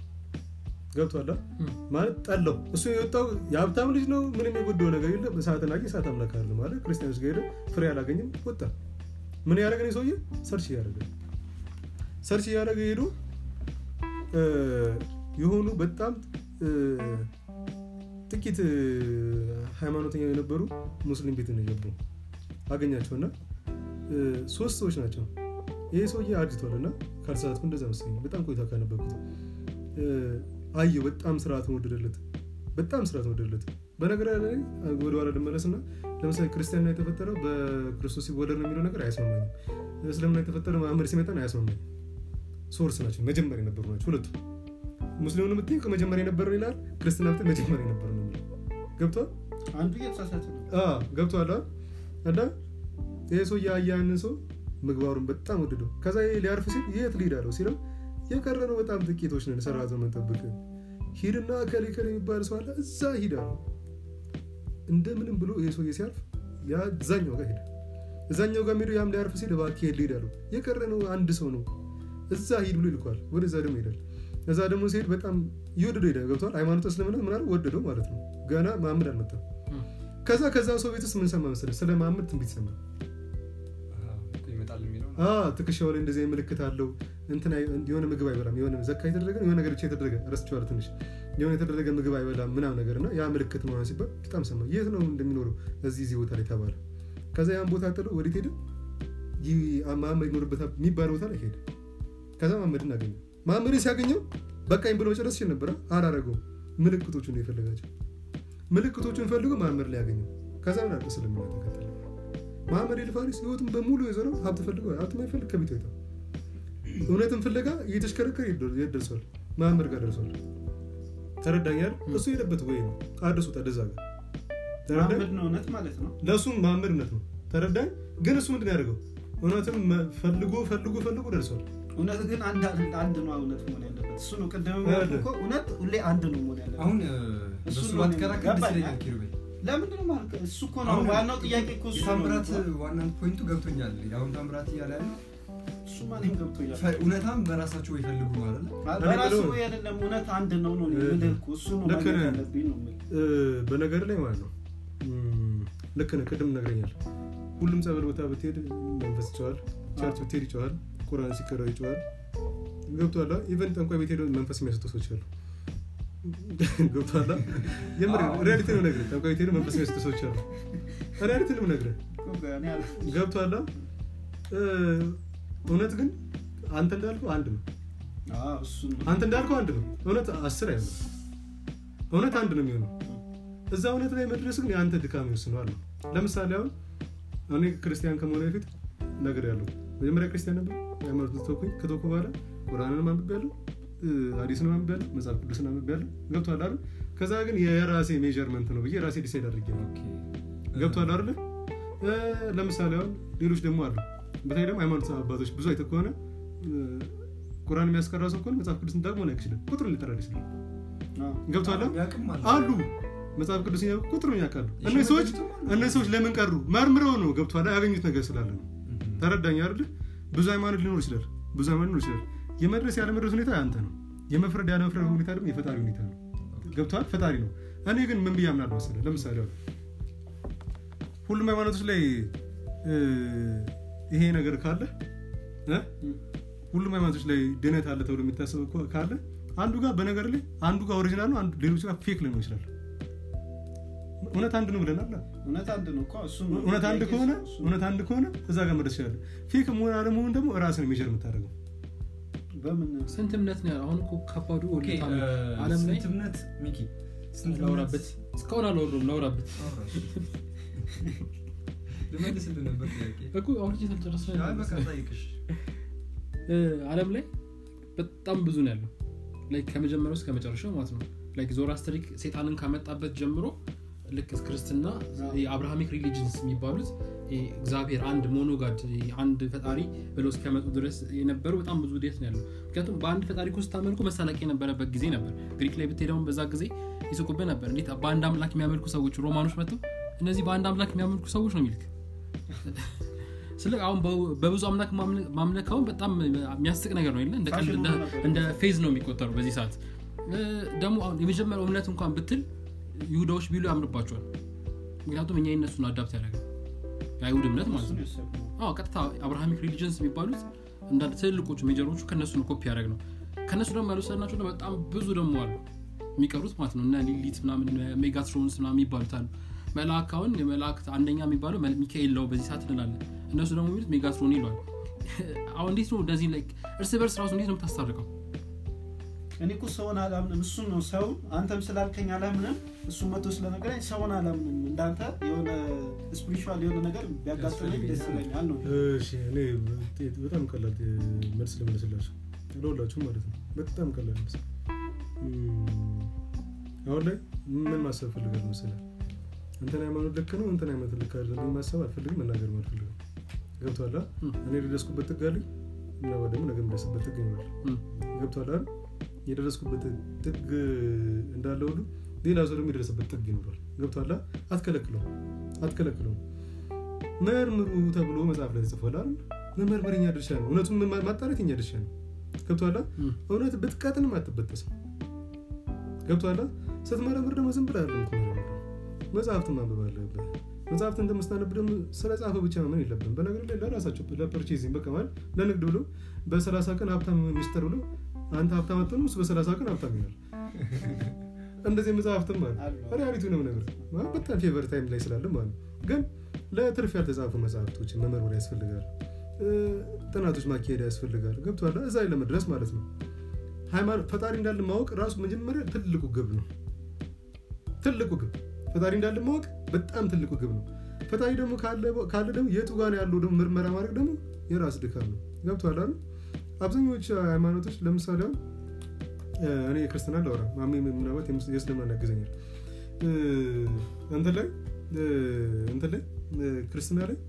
ገብቷል አ? እም። ማለት ጠላው እሱ የወጣው የሀብታም ልጅ ነው ምንም የጎደው ነገር የለም እሳትን አየ እሳት አምላክ አለ ማለት ክርስቲያኖች ጋር ሄደ ፍሬ አላገኝም ወጣ ምን ያደረገ ነው ሰውዬ ሰርች እያደረገ ሰርች እያደረገ ሄዶ እ፣ የሆኑ በጣም እ፣ ጥቂት እ፣ ሃይማኖተኛ የነበሩ ሙስሊም ቤት ነው የገቡ አገኛቸውና እ፣ ሶስት ሰዎች ናቸው ይሄ ሰውዬ አርጅቷል እና ካልተሳሳትኩ እንደዛ መሰለኝ በጣም ቆይታ ካነበብኩት እ፣ አየው በጣም ስርዓትን ወደደለት በጣም ስርዓትን ወደደለት በነገር ላይ ወደኋላ ልመለስና ለምሳሌ ክርስቲያና የተፈጠረው በክርስቶስ ሲወለድ ነው የሚለው ነገር አያስማማኝም እስልምና የተፈጠረው መሐመድ ሲመጣ ነው አያስማማኝም ሶርስ ናቸው መጀመሪያ የነበሩ ናቸው ሁለቱ ሙስሊሙን የምትይው ከመጀመሪያ የነበረ ይላል ክርስትና ብትል መጀመሪያ የነበረ ነው የሚለው ገብቷል አንዱ እየተሳሳተ ነው አዎ፣ ገብቶሃል አይደል? እና ይሄ ሰው ያያንን ሰው ምግባሩን በጣም ወደደው ከዛ ይሄ ሊያርፍ ሲል የት ሊሄድ አለው ሲለው የቀረነው በጣም ጥቂቶች ነን ሰራተ መንጠብቅ ሂድና ከሌ ከሌ የሚባል ሰው አለ እዛ ሂድ አለው እንደምንም ብሎ ይሄ ሰውዬ ሲያርፍ ያዛኛው ጋር ሄደ እዛኛው ጋር ሄዶ ያም ሊያርፍ ሲል እባክህ ሄድ ሊሄድ አለው የቀረነው አንድ ሰው ነው እዛ ሂድ ብሎ ይልኳል ወደዛ ደግሞ ይሄዳል እዛ ደግሞ ሲሄድ በጣም እየወደደው ሄደ ገብቷል ሃይማኖት እስልምና ምናምን ወደደው ማለት ነው ገና መሐመድ አልመጣም እም። ከዛ ከዛ ሰው ቤት ውስጥ ምን ሰማ መሰለህ ስለ መሐመድ ትንቢት ሰማ አዎ፣ እኮ ይመጣል የሚለው ነው። አ ትከሻው ላይ እንደዚህ አይነት ምልክት አለው እንትን አይ- የሆነ ምግብ አይበላም የሆነ ዘካ የተደረገ የሆነ ነገር ብቻ የተደረገ ረስቼዋለሁ ትንሽ የሆነ የተደረገ ምግብ አይበላም ምናምን ነገር እና ያ ምልክት ነው ሲባል በጣም ሰማ የት ነው እንደሚኖረው እዚህ እዚህ ቦታ ላይ ተባለ ከዛ ያን ቦታ ጥሎ ወዴት ሄደ ይህ መሐመድ ይኖርበት የሚባል ቦታ ላይ ሄደ ከዛ መሐመድን አገኘ መሐመድን ሲያገኘው በቃኝ ብሎ መጨረስ ይችል ነበረ አላረገውም ምልክቶቹን ነው የፈለጋቸው ምልክቶቹን ፈልጎ መሐመድ ላይ ያገኘው ከዛ ምን አለ እስልምና ተከተለ መሐመድ ኤልፋሪስ ህይወቱን በሙሉ የዞረው ሀብት ፈልገው ሀብት ማይፈልግ ከቤቱ ይወጣ እውነትን ፍለጋ እየተሽከረከረ የት ደርሷል መሐመድ ጋር ደርሷል ተረዳኛል እሱ የሄደበት ወይ ነው አድርሶት ወደዛ ጋር ተረዳኝ መሐመድ ነው እውነት ማለት ነው ለእሱም መሐመድ እውነት ነው ተረዳኝ ግን እሱ ምንድን ነው ያደርገው እውነትም መ- ፈልጎ ፈልጎ ፈልጎ ደርሷል እውነት ግን አንድ አንድ ነው እውነት መሆን ያለበት እሱ ነው ቅድም ያለ። ያልኩህ እኮ እውነት ሁሌ አንድ ነው መሆን ያለበት አሁን እ፣ እሱ በሱ ነው ባትከራከር ደስ ገባኝ። ይለኛል ኪሩቤል ለምንድን ነው ማለት እሱ እኮ ነው አሁን ዋናው ጥያቄ እኮ እሱ ነው የታምራት ዋና ፖይንቱ ገብቶኛል አሁን ታምራት እያለ ያለ እሱማ እኔም ገብቶኛል ፈ- እውነታም በራሳቸው ይፈልጉ ነው አይደለ በራሱ ብለው- ወይ አይደለም እውነት አንድ ነው ነው እ- የምልህ እኮ እሱ ነው ልክ ማግኘት ነህ። ያለብኝ ነው የምልህ። እ፣ በነገር ላይ ማለት ነው እም፣ ልክ ነህ ቅድም ነግረኛል ሁሉም ጸበል ቦታ ብትሄድ መንፈስ ይጨዋል ቸርች ብትሄድ ይጨዋል ቁርአን ሲቀራ ይጨዋል ገብቷላ ኢቨን ጠንቋይ ቤት ሄደው መንፈስ የሚያስጡ ሰዎች አሉ ገብቷላ የምር አዎ። ሪያሊቲ ነው ነግረ ጠንቋይ ቤት ሄደው መንፈስ የሚያስጡ ሰዎች አሉ ሪያሊቲ ነው ነግረ እኮ እኔ አለ- ገብቷላ እ፣ እውነት ግን አንተ እንዳልከው አንድ ነው አዎ፣ እሱ ነው። አንተ እንዳልከው አንድ ነው እውነት አስር አይሆንም እውነት አንድ ነው የሚሆነው እዛ እውነት ላይ መድረስ ግን የአንተ ድካም ይወስነዋል ነው ለምሳሌ አሁን እኔ ክርስቲያን ከመሆነ በፊት ነገር ያለው መጀመሪያ ክርስቲያን ነበር ሃይማኖት ተወኩኝ ከተወኩ በኋላ ቁርአንን አንብቤ ያለው ሀዲስን አንብቤ ያለው መጽሐፍ ቅዱስን አንብቤ ያለው ገብቷል አይደል ከዛ ግን የራሴ ሜጀርመንት ነው ብዬ ራሴ ዲሳይድ አድርጌ ነው ገብቷል አይደለ እ፣ ለምሳሌ አሁን ሌሎች ደግሞ አሉ በተለይ ደግሞ ሃይማኖት አባቶች ብዙ አይተህ ከሆነ እ፣ ቁርአን የሚያስቀራ ሰው ከሆነ መጽሐፍ ቅዱስን ደግሞ ላይክ ይችላል ቁጥሩን ሊጠራ ይችላል አዎ። ገብቷል ያቅም አለ አሉ መጽሐፍ ቅዱስ ቁጥሩን ያውቃሉ እነዚህ ሰዎች እነዚህ ሰዎች ለምን ቀሩ መርምረው ነው ገብቷል ያገኙት ነገር ስላለ ነው ተረዳኝ አይደል ብዙ ሃይማኖት ሊኖር ይችላል ብዙ ሃይማኖት ሊኖር ይችላል የመድረስ ያለመድረስ ሁኔታ ያንተ ነው የመፍረድ ያለመፍረድ ሁኔታ ደግሞ የፈጣሪ ሁኔታ ነው ገብቷል ፈጣሪ ነው እኔ ግን ምን ብዬ አምናለሁ መሰለህ ለምሳሌ አሁን ሁሉም ሃይማኖቶች ላይ እ፣ ይሄ ነገር ካለ እ? ሁሉም ሃይማኖቶች ላይ ድነት አለ ተብሎ የሚታሰብ እኮ ካለ አንዱ ጋር በነገር ላይ አንዱ ጋር ኦሪጂናል ነው አንዱ ሌሎች ጋር ፌክ ሊሆን ይችላል እውነት አንድ ነው ብለናል እውነት አንድ ነው እኮ እሱ ነው። እውነት አንድ ጥያቄ ከሆነ እሱ ነው። እውነት አንድ ከሆነ እዛ ጋር መድረስ ይችላል ፌክ መሆን አለመሆን ደግሞ ራስን ሜጀር የምታደርገው በምን ስንት እምነት ነው ያለው? አሁን እኮ ከባዱ ኦኬ፣ እውነት አለ። እ፣ ዓለም ላይ ስንት እምነት ሚኪ ስንት ላውራበት እስካሁን አላወራሁም ላውራበት ልመልስልህ ነበር ጥያቄ እኮ አውርቼ ሳልጨርስ አይ በቃ ጠይቅሽ እ፣ ዓለም ላይ በጣም ብዙ ነው ያለው ላይክ ከመጀመሪያው እስከ መጨረሻው ማለት ነው ላይክ ዞራስትሪክ ሴጣንን ካመጣበት ጀምሮ ልክ ክርስትና የአብርሃሚክ ሪሊጅንስ የሚባሉት ይሄ እግዚአብሔር አንድ ሞኖጋድ አንድ ፈጣሪ ብለው እስከመጡ ድረስ የነበሩ በጣም ብዙ ዴት ነው ያለው ምክንያቱም በአንድ ፈጣሪ እኮ ስታመልኩ መሳለቅ የነበረበት ጊዜ ነበር ግሪክ ላይ ብትሄደውን በዛ ጊዜ ይስቁብህ ነበር እንዴት በአንድ አምላክ የሚያመልኩ ሰዎች ሮማኖች መጥተው እነዚህ በአንድ አምላክ የሚያመልኩ ሰዎች ነው የሚልክ ስለ አሁን በ- በብዙ አምላክ ማምለ- ማምለክ አሁን በጣም የሚያስቅ ነገር ነው የለ እንደ ቀልድ እንደ- እንደ ፌዝ ነው የሚቆጠሩ በዚህ ሰዓት እ፣ ደግሞ አሁን የመጀመሪያው እምነት እንኳን ብትል ይሁዳዎች ቢሉ ያምርባቸዋል ምክንያቱም እኛ የነሱን አዳፕት ያደረገ የአይሁድ እምነት ማለት እሱን ነው የወሰድነው። አዎ ቀጥታ አብርሃሚክ ሪሊጅንስ የሚባሉት እንዳንድ ትልልቆቹ ሜጀሮቹ ከነሱ ነው ኮፒ ያደረግ ነው ከነሱ ደግሞ ያልወሰድናቸው ደግሞ በጣም ብዙ ደግሞ አሉ የሚቀሩት ማለት ነው እና ሊሊት ምናምን ሜጋትሮንስ ምናምን የሚባሉት አሉ መልአክ አሁን የመላእክት አንደኛ የሚባለው መል- ሚካኤል ነው በዚህ ሰዓት እንላለን እነሱ ደግሞ የሚሉት ሜጋትሮን ይሏል አሁን እንዴት ነው እንደዚህ ላይ እርስ በርስ ራሱ እንዴት ነው የምታስታርቀው እኔ እኮ ሰውን አላምንም እሱን ነው ሰው አንተም ስላልከኝ አላምንም እሱ መቶ ስለነገረኝ ሰውን አላምንም እንዳንተ የሆነ ስፒሪቹዋል የሆነ ነገር ቢያጋጥመኝ ደስ ይለኛል ነው እሺ እኔ በጣም ቀላል መልስ ልመልስላችሁ ለሁላችሁም ማለት ነው በጣም ቀላል መልስ እም፣ አሁን ላይ ምን ማሰብ ፈልጋል መሰለህ እንትን ሃይማኖት ልክ ነው እንትን ሃይማኖት ልክ አይደለም ብዬ ማሰብ አልፈልግም መናገር አልፈልግም ገብቶሃል አይደል? እም። እኔ የደረስኩበት ጥግ አለኝ እና ደግሞ ነገ የምደርስበት ጥግ ይኖራል እም። ገብቶሃል አይደል? የደረስኩበት ጥግ እንዳለ ሁሉ ሌላ ሰው ደግሞ የደረሰበት ጥግ ይኖራል ገብቶሃል አይደል? አትከለክለውም አትከለክለውም መርምሩ ተብሎ መጽሐፍ ላይ ተጽፏል አይደል? መመርመር የኛ ድርሻ ነው እውነቱን ማ- ማጣራት የኛ ድርሻ ነው ገብቶሃል አይደል? እም። እውነት ብትቀጥንም አትበጠስም ገብቶሃል አይደል? ስትመረምር ደግሞ ዝም ብለህ አይደለም የምትመረምረው መጽሐፍትን ማንበብ አለብህ መጽሐፍትን እንደምስታነብ ደግሞ ስለ ጻፈ ብቻ ማመን የለብን በነገር ላይ ለራሳቸው ለፐርቼዚንግ በቃ ማለት ለንግድ ብሎ በሰላሳ ቀን ሀብታም ሚኒስተር ብሎ አንተ ሀብታም አትሆንም እሱ በሰላሳ ቀን ሀብታም ይሆናል እንደዚህ መጽሐፍትም አለ አሉ። ሪያሊቲ ነው ነገር ማለት በጣም ፌቨር ታይም ላይ ስላለ ማለት ነው። ግን ለትርፍ ያልተጻፉ መጽሐፍቶችን መመርመር ያስፈልጋል እ፣ ጥናቶች ማካሄድ ያስፈልጋል ገብቶሃል እዛ ላይ ለመድረስ ማለት ነው ሃይማኖት ፈጣሪ እንዳለ ማወቅ ራሱ መጀመሪያ ትልቁ ግብ ነው ትልቁ ግብ ፈጣሪ እንዳለ ማወቅ በጣም ትልቁ ግብ ነው ፈጣሪ ደግሞ ካለ ካለ ደግሞ የቱ ጋር ነው ያለው ደግሞ ምርመራ ማድረግ ደግሞ የራስ ድካም ነው ገብቶሃል አይደል አብዛኞቹ ሃይማኖቶች ለምሳሌ አሁን እ፣ እኔ የክርስትና ላውራ ማሜ ምናልባት የምስ- የእስልምና ያግዘኛል እ፣ እንትን ላይ እ፣ እንትን ላይ እ፣ ክርስትና ላይ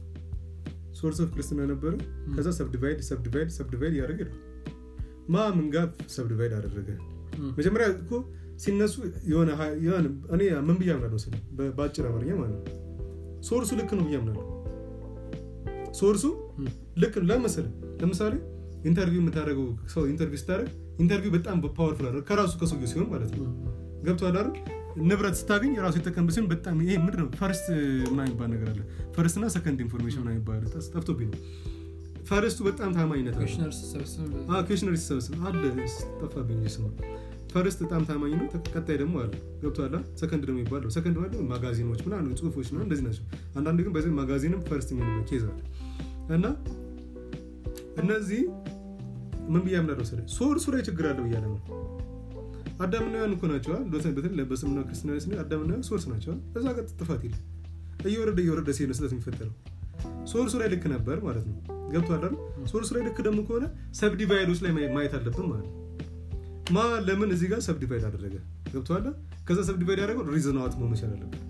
ሶርስ ኦፍ ክርስትና ነበረ ከዛ ሰብዲቫይድ ሰብዲቫይድ ሰብዲቫይድ እያደረገ ነው ማ ምን ጋር ሰብዲቫይድ አደረገ እም። መጀመሪያ እኮ ሲነሱ የሆነ ሀ- የሆነ እኔ ምን ብዬ አምናለሁ ስለ በአጭር አማርኛ ማለት ነው ሶርሱ ልክ ነው ብዬ አምናለሁ ሶርሱ እም። ልክ ነው ለመሰለ ለምሳሌ ኢንተርቪው የምታደርገው ሰው ኢንተርቪው ስታደርግ ኢንተርቪው በጣም ፓወርፉል አለ ከራሱ ከሰውየው ሲሆን ማለት ነው ገብቶሃል አይደል ንብረት ስታገኝ ራሱ የተጠቀምበት ሲሆን በጣም ይሄ ምንድን ነው ፈርስት ምናምን የሚባል ነገር አለ ፈርስት እና ሰከንድ ኢንፎርሜሽን ምናምን የሚባል ጠፍቶብኝ ነው ፈርስቱ በጣም ታማኝነት አለ ኮሽነር ስሰበስብ ኩዌሽነሪ ሲሰበስብ አለ ጠፋብኝ ስሙ ፈርስት በጣም ታማኝ ነው ተቀ- ቀጣይ ደግሞ አለ ገብቶሃል ሰከንድ ደግሞ ይባለው ሰከንድ ማለት ደግሞ ማጋዚኖች ምናምን ጽሁፎች ምናምን እንደዚህ ናቸው አንዳንድ ግን በዚህ ማጋዚንም ፈርስት የሚሆንበት ኬዝ አለ እና እነዚህ ምን ብዬ አምናለሁ ስለ ሶርሱ ላይ ችግር አለው እያለ ነው አዳምና ሔዋን እኮ ናቸው አይደል? በተለይ በተለይ በስምና ክርስትና ስነ አዳምና ሔዋን ሶርስ ናቸው አይደል? እዛ ጋር ጥፋት የለም እየወረደ እየወረደ ሲሄድ ነው ስህተት የሚፈጠረው ሶርሱ ላይ ልክ ነበር ማለት ነው ገብቶሃል አይደል? ሶርሱ ላይ ልክ ደግሞ ከሆነ ሰብዲቫይዶች ላይ ማየ- ማየት አለብን ማለት ነው ማ ለምን እዚህ ጋር ሰብዲቫይድ አደረገ ገብቶሃል ከዛ ሰብዲቫይድ ያደረገው ሪዝን አውት መሆን መቻል አለበት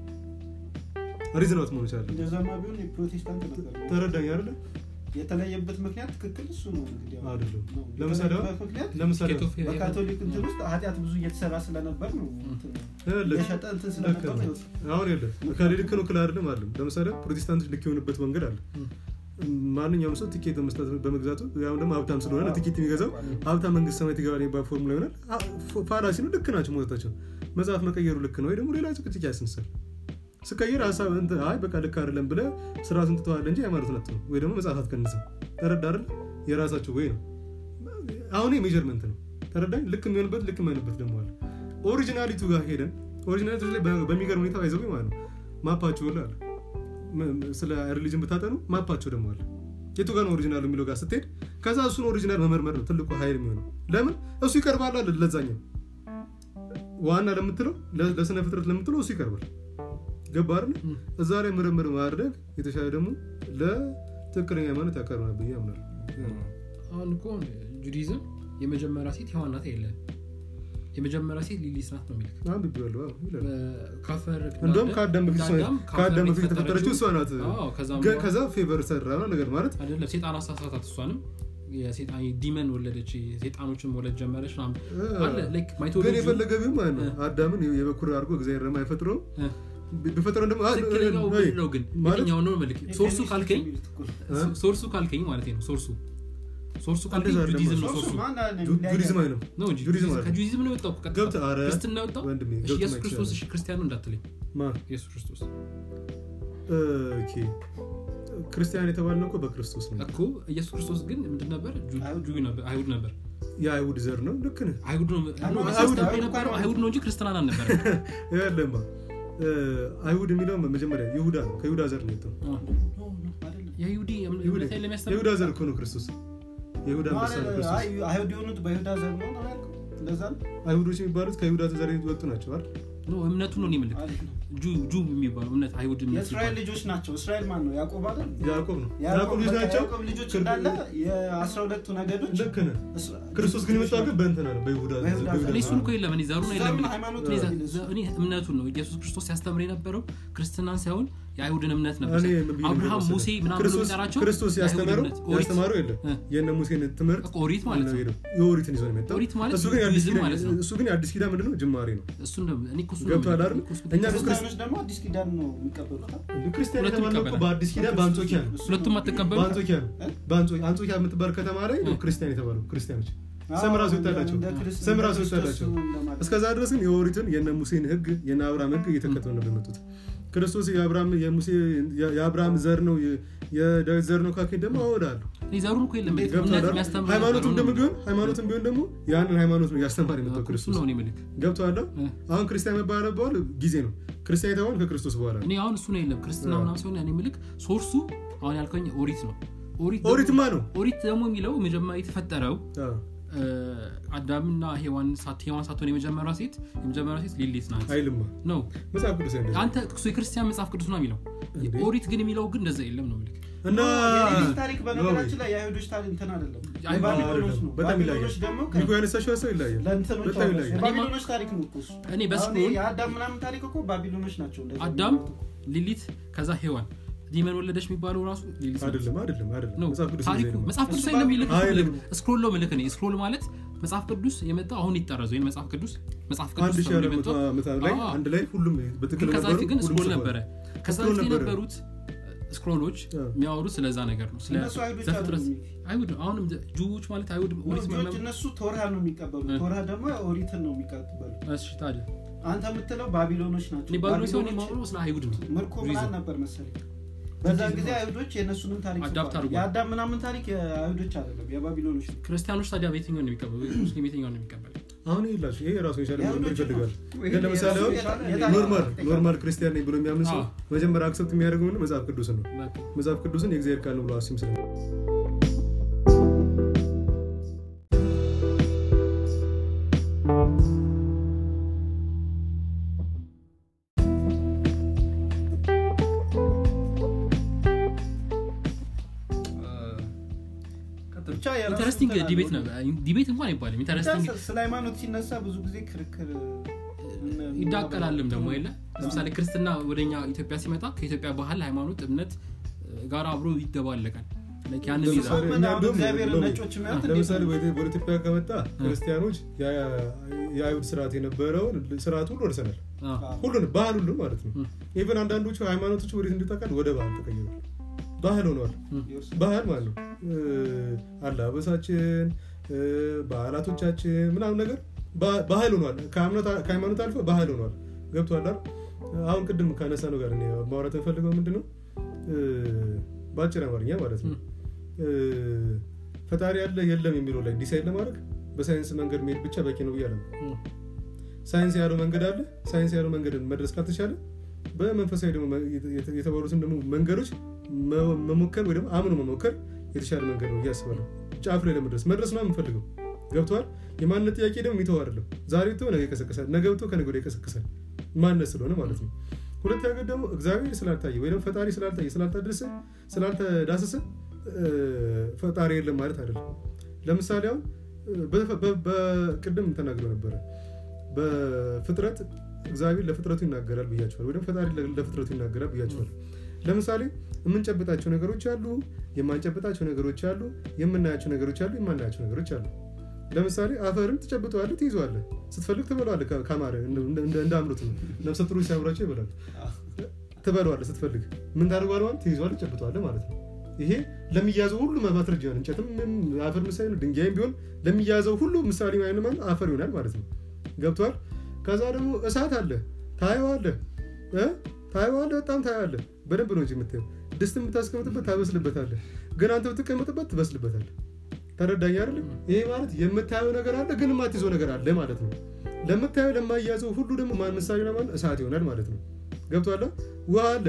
ሪዝን አውት መሆን መቻል አለበት እንደዛማ ቢሆን የፕሮቴስታንት ነበር ተረዳኝ አይደለ የተለየበት ምክንያት ትክክል እሱ ነው እንግዲህ አሁን አይደለም ነው። ለምሳሌ አሁን- የተለየበት ምክንያት ለምሳሌ ስኬት ኦፍ በካቶሊክ እንትን ውስጥ ኃጢአት ብዙ እየተሰራ ስለነበር ነው እንትን ይኸውልህ፣ የሸጠ እንትን ልክ ስለነበር ነው። ነው አሁን የለ ከሌ ልክ ነው ክል አይደለም አለም ለምሳሌ ፕሮቴስታንቶች ልክ የሆኑበት መንገድ አለ ማንኛውም ሰው ቲኬት በመስጠት በመግዛቱ ያው ደግሞ ሀብታም ስለሆነ ቲኬት የሚገዛው ሀብታም መንግስት ሰማያት ይገባል የሚባል ፎርሙላ ይሆናል አ- ፎ- ፋላሲ ነው ልክ ናቸው መውጣታቸው መጽሐፍ መቀየሩ ልክ ነው ወይ ደግሞ ሌላ ጭቅጭቅ ያስነሳል ስቀይር ሀሳብ እንትን አይ በቃ ልክ አይደለም ብለ ስርዓቱን ትተዋለ እንጂ ሃይማኖት ነት ነው ወይ ደግሞ መጽሐፍ አትቀንስም ተረዳ አይደል የራሳቸው ወይ ነው አሁን ሜጀርመንት ነው ተረዳኝ ልክ የሚሆንበት ልክ የማይሆንበት ደግሞ አለ ኦሪጂናሊቱ ጋር ሄደን ኦሪጂናሊቱ ላይ በ- በሚገርም ሁኔታ ይዘው ማለት ነው ማፓቸው ሁሉ አለ ም- ም- ስለ ሪሊጅን ብታጠኑ ማፓቸው ደግሞ አለ የቱ ጋር ነው ኦሪጂናል የሚለው ጋር ስትሄድ ከዛ እሱን ኦሪጂናል መመርመር ነው ትልቁ ሀይል የሚሆነው ለምን እሱ ይቀርባል አለ ለዛኛው ዋና ለምትለው ለ- ለስነ ፍጥረት ለምትለው እሱ ይቀርባል ገባ አይደል ም። እዛ ላይ ምርምር ማድረግ የተሻለ ደግሞ ለትክክለኛ ሃይማኖት ያቀርባል ብዬ አምናለሁ አሁን እኮ ጁዲዝም የመጀመሪያ ሴት ሔዋን ናት የለ የመጀመሪያ ሴት ሊሊት ናት ነው የሚልክ አንብቤዋለሁ አዎ ይላል ካፈር እንደውም ከአዳም በፊት እሷ- ከአዳም ከአዳም በፊት የተፈጠረችው እሷ ናት አዎ፣ ከዛም ግን በኋላ- ከዛ ፌቨር ሰራ ነው ነገር ማለት አይደለም ሴጣን አሳሳታት እሷንም የሴጣን ዲመን ወለደች ሴጣኖችን መውለድ ጀመረች ምናምን አለ ላይክ ግን ማይቶሎጂ የፈለገ ቢሆን ማለት ነው እ። አዳምን የበኩር አድርጎ እግዚአብሔር ደግሞ አይፈጥረው እ። ቢፈጥረው ደግሞ አ- ትክክለኛው እ- ምንድን ነው ግን ማለት የትኛው ነው መልክ ሶርሱ ካልከኝ የሚሉት እኮ ነው። እ? ሶርሱ ካልከኝ ማለት ነው ሶርሱ ሶርሱ ካልከኝ እንደዛ አይደለም። ጁዲዝም ነው ሶስቱ ሶርሱ ማን አለ ጁ- የሚለያየ- ጁዲዝም አይደለም ነው እንጂ ጁዲዝም አይደለም። ከጁዲዝም ነው የወጣው እኮ ቀጥታ። ገብተህ ኧረ ክርስትና የወጣው ወንድሜ እሺ ገብተህ ኢየሱስ ማየት ክርስቶስ ይችላል። እሺ ክርስቲያኑ እንዳትለኝ ማን ኢየሱስ ክርስቶስ ኦኬ ክርስቲያን የተባልነው እኮ በክርስቶስ ነው እኮ ኢየሱስ ክርስቶስ ግን ምንድን ነበር ጁ- አይሁድ ጁ ነበር አይሁድ ነበር የአይሁድ ዘር ነው ልክ ነህ አይሁድ ነው አይሁድ ነው ነው። ክርስቲያን አይሁድ የነበረው ነው። አይሁድ ነው እንጂ ክርስትናን አልነበረ ያለማ አይሁድ የሚለው መጀመሪያ ይሁዳ ነው ከይሁዳ ዘር ነው የወጣው ኖ፣ ኖ፣ አይደለም። የይሁዲ ይሁዳ- እምነት ላይ ለሚያስተምር የይሁዳ ዘር እኮ ነው ክርስቶስ የይሁዳ አንበሳ ነው ማለት ክርስቶስ አይ፣ አይሁድ የሆኑት በይሁዳ ዘር ነው ነው ያልከው? እንደዛ ነው? አይሁዶች የሚባሉት ከይሁዳ ዘር የወጡ ናቸው አይደል ነው እምነቱ ነው እኔ የምልህ አሪፍ ነው። ጁ ጁ የሚባለው እምነት አይሁድ እምነት የእስራኤል የሚባለው። ልጆች ናቸው እስራኤል ማን ነው ያዕቆብ አይደል ያዕቆብ ነው ያዕቆብ ያዕቆብ ልጅ በቃ ናቸው ያዕቆብ ልጆች ክር- እንዳለ የአስራ ሁለቱ ነገዶች ልክ ነህ እስራ- ክርስቶስ ግን የመጣው ግን በእንትና ነው በይሁዳ በይሁዳ በይሁዳ እኔ ዘር እሱን እኮ የለም እኔ ዘሩን የለም ዘሩን እኔ- ሃይማኖት እኔ ነው ዘ- የሚል ዘ- እኔ እምነቱን ነው ኢየሱስ ክርስቶስ ሲያስተምር የነበረው ክርስትናን ሳይሆን የአይሁድን እምነት ነበር እኔ ምን ብዬ አብርሃም መሰለህ? ሙሴ ምናምን ብሎ ክርስቶስ- የሚጠራቸው ክርስቶስ የአይሁድ ያስተማረው እምነት፣ ኦሪት። ያስተማረው የለም እ። የነ ሙሴን ትምህርት እኮ ኦሪት ማለት ነው ነው የኦሪትን ይዞ ነው የመጣው ኦሪት ማለት እሱ ግን የአዲስ ጁዲዝም ኪዳን- ማለት ነው። እሱ ግን የአዲስ ኪዳን ምንድነው ጅማሬ ነው እሱን ነው እኔ እኮ እሱን ነው ገብቶሃል የምልህ። አይደል? እኔ እኮ እሱን እኛ ነው ክርስቲያኖች ደግሞ አዲስ ኪዳን ነው የሚቀበሉት ክርስቲያን ሁለቱም የተባለው እኮ ይቀበላል። በአዲስ ኪዳን በአንጾኪያ ነው ሁለቱም አትቀበሉ በአንጾኪያ ነው በአንጾ- አንጾኪያ የምትባል ከተማ ላይ ነው ክርስቲያን የተባለው ክርስቲያኖች ስም ራሱ ይወጣላቸው ስም ራሱ ይወጣላቸው እስከዛ ድረስ ግን የኦሪትን የነ ሙሴን ህግ የነ አብርሃም ህግ እየተከተሉ ነው የመጡት ክርስቶስ የአብርሃም የሙሴ የአብርሃም ዘር ነው የ- የዳዊት ዘር ነው ካኬ ደግሞ አወዳለሁ እኔ ዘሩን እኮ የለም እንዴት እምነት ገብቶሃል የሚያስተምር ሃይማኖትም ዘሩን ደግሞ ነው ቢሆን ሃይማኖትም ቢሆን ደግሞ ያንን ሃይማኖት ነው እያስተማር የመጣው እኮ እሱን ክርስቶስ ነው እኔ የምልህ ገብቶሃል እ። አሁን ክርስቲያን መባል በኋላ ጊዜ ነው ክርስቲያን የተባሉ ከክርስቶስ በኋላ ነው እኔ አሁን እሱ ነው የለም ክርስትና አዎ። ምናምን ሲሆን እኔ ምልክ ሶርሱ አሁን ያልከኝ ኦሪት ነው ኦሪት ደግሞ- ኦሪትማ ነው ኦሪት ደግሞ የሚለው መጀመሪያ የተፈጠረው አዎ። እ፣ አዳምና ሔዋን ሳት ሔዋን ሳትሆን የመጀመሪያ ሴት የመጀመሪያ ሴት ሊሊት ናት አይልማ ነው መጽሐፍ ቅዱስ አይነት አንተ እሱ የክርስቲያን መጽሐፍ ቅዱስ ነው የሚለው እንዴ? ኦሪት ግን የሚለው ግን እንደዛ የለም ነው ምልክ እና የሌሎች ታሪክ በነገራችን ላይ የአይሁዶች ታሪክ እንትን አይደለም አይሁድ የባቢሎኖች ነው በጣም ይለያል ባቢሎኖች ደግሞ ሚኮ ያነሳሽው ሀሳብ ይለያል ለእንትኖች በጣም አሉ። ይለያል የባቢሎኖች ታሪክ ነው እኮ እሱ። እኔ አሁን በስኩል የአዳም ምናምን ታሪክ እኮ ባቢሎኖች ናቸው እንደዚህ አዳም የሚያመጡት። ሊሊት ከዛ ሔዋን ዲመን ወለደች የሚባለው ራሱ ሊሊት ናት። አይደለም አይደለም አይደለም ነው መጽሐፍ ቅዱስ ታሪኩ እንደዚህ ነው መጽሐፍ ቅዱስ እሱ ላይ የሚልክ አይልም። ስክሮል ነው ምልክ እኔ ስክሮል ማለት መጽሐፍ ቅዱስ የመጣው አሁን ይጠረዝ ወይም መጽሐፍ ቅዱስ መጽሐፍ አንድ ቅዱስ ሺህ ተብሎ አራት መቶ የመጣው ዓመት ላይ አዎ። አንድ ላይ ሁሉም ግን በትክክል ከዛ ነበሩ በፊት ግን ሁሉም ስክሮል ጽፈዋል። ነበረ ከዛ ስክሮል በፊት ነበረ። የነበሩት ስክሮሎች አዎ። የሚያወሩት ስለዛ ነገር ነው ስለ እነሱ አይሁዶች ዘፍጥረት አይደሉም። አይሁድ አሁንም ጁዎች ማለት አይሁድ ኦሪት ልጆች መመ- እነሱ ቶራን ነው የሚቀበሉ እ። ቶራ ደግሞ ኦሪትን ነው የሚቀበሉ እሺ ታዲያ አንተ የምትለው ባቢሎኖች ናቸው እኔ ባቢሎን ሲሆን ባቢሎኖች የማወራው ስለ አይሁድ ነው ምርኮ ሪዝን። ምናምን ነበር መሰለኝ በዛን ሪዝን ጊዜ ነው። አይሁዶች የእነሱንም ታሪክ አዳፕት ጽፈዋል። አድርጓል። የአዳም ምናምን ታሪክ የአይሁዶች አይደለም የባቢሎኖች ነው ክርስቲያኖች ታዲያ በየትኛው ነው የሚቀበሉ ሙስሊም የትኛው ነው የሚቀበል አሁን ይላችሁ ይሄ ራሱ የቻለ ምርምር የአይሁዶች ይፈልጋል ወይ ግን ለምሳሌ አሁን የታ- የታ- ኖርማል ኖርማል ክርስቲያን ነኝ ብሎ የሚያምን ሰው አዎ። መጀመሪያ አክሰፕት የሚያደርገው ምንድን ነው? መጽሐፍ ቅዱስን ነው በቃ መጽሐፍ ቅዱስን የእግዚአብሔር ቃል ነው ብሎ አስም ስለ ቀጥል ብቻ የራሱ ኢንተረስቲንግ እንትን ዲቤት አለው። ነው ዲቤት እንኳን አይባልም ብቻ ኢንተረስቲንግ ስለ- ስለ ሃይማኖት ሲነሳ ብዙ ጊዜ ክርክር ምን- ይዳቀላልም ደግሞ የለ ለምሳሌ ክርስትና ወደኛ ኢትዮጵያ ሲመጣ ከኢትዮጵያ ባህል ሃይማኖት እምነት እ፣ ጋር አብሮ ይደባለቃል Like ያንን ለምሳሌ ይዛል ምን እኛ አሁን እንደውም እግዚአብሔር ነው- ነጮች የሚያዩት እንዴት ለምሳሌ ነው? ወደ ወደ ኢትዮጵያ ከመጣ ክርስቲያኖች ያ- የአይሁድ ስርዓት የነበረውን ስርዓት ሁሉ ወርሰናል አዎ። ሁሉን ባህል ሁሉ ማለት ነው ም። ኢቨን አንዳንዶቹ ሃይማኖቶች ወዴት እንዲጠቃል ወደ ባህል ተቀይሯል ባህል ሆነዋል የእርሱ ባህል ማለት ነው እ፣ አለባበሳችን እ፣ ባህላቶቻችን ምናምን ነገር ባ- ባህል ሆኗል ከእምነት- ከሃይማኖት አልፎ ባህል ሆኗል ገብቶሃል አይደል? አሁን ቅድም ካነሳ ነው ጋር እኔ ማውራት የምፈልገው ምንድን ነው እ፣ በአጭር አማርኛ ማለት ነው እ፣ ፈጣሪ ያለ የለም የሚለው ላይ ዲሳይድ ለማድረግ በሳይንስ መንገድ መሄድ ብቻ በቂ ነው ብያለ ም። ሳይንስ ያለው መንገድ አለ ሳይንስ ያለው መንገድን መድረስ ካልተቻለ በመንፈሳዊ ደግሞ የተ- የተባሉትን ደግሞ መንገዶች መ- መሞከር ወይ ደግሞ አምኖ መሞከር የተሻለ መንገድ ነው እያስባለሁ ጫፍ ላይ ለመድረስ መድረስ ነው የምንፈልገው ገብተዋል የማንነት ጥያቄ ደግሞ የሚተው አይደለም ዛሬ ብቶ ነገ ይቀሰቅሳል ነገ ብቶ ከነገ ወዲያ ይቀሰቅሳል ማንነት ስለሆነ ማለት ነው ሁለት ነገር ደግሞ እግዚአብሔር ስላልታየ ወይ ደግሞ ፈጣሪ ስላልታየ ስላልተደረሰ ስላልተዳሰሰ እ፣ ፈጣሪ የለም ማለት አይደለም ለምሳሌ አሁን እ፣ በ- በ- በቅድም ተናግሮ ነበረ በፍጥረት እግዚአብሔር ለፍጥረቱ ይናገራል ብያቸዋል ወይ ደግሞ ፈጣሪ ለ- ለፍጥረቱ ይናገራል ብያቸዋል ለምሳሌ የምንጨብጣቸው ነገሮች አሉ የማንጨብጣቸው ነገሮች አሉ የምናያቸው ነገሮች አሉ የማናያቸው ነገሮች አሉ ለምሳሌ አፈርን ትጨብጠዋለህ ትይዘዋለህ ስትፈልግ ትበለዋለህ ከ- ከማረ እንደ- እንደ- እንደ አምሮት ነው ነፍሰ ጡሮች ሲያምራቸው ይበላሉ ትበለዋለህ ስትፈልግ ምን ታደርገዋለህ ማለት ትይዘዋለህ ትጨብጠዋለህ ማለት ነው ይሄ ለሚያዘው ሁሉ ማስረጃ ነው እንጨትም አፈር ምሳሌ ነው ድንጋይም ቢሆን ለሚያዘው ሁሉ ምሳሌ ማይነ ማለት አፈር ይሆናል ማለት ነው ገብቷል ከዛ ደግሞ እሳት አለ ታየዋለህ እ? ታየዋለህ በጣም ታየዋለህ በደንብ ነው እንጂ የምታየው ድስት የምታስቀምጥበት ታበስልበታለህ ግን አንተ ብትቀመጥበት ትበስልበታለህ ተረዳኝ አይደለም ይሄ ማለት የምታየው ነገር አለ ግን የማትይዘው ነገር አለ ማለት ነው ለምታየው ለማያዘው ሁሉ ደግሞ ማን ምሳሌ ነው ማለት እሳት ይሆናል ማለት ነው ገብቷል ውሃ አለ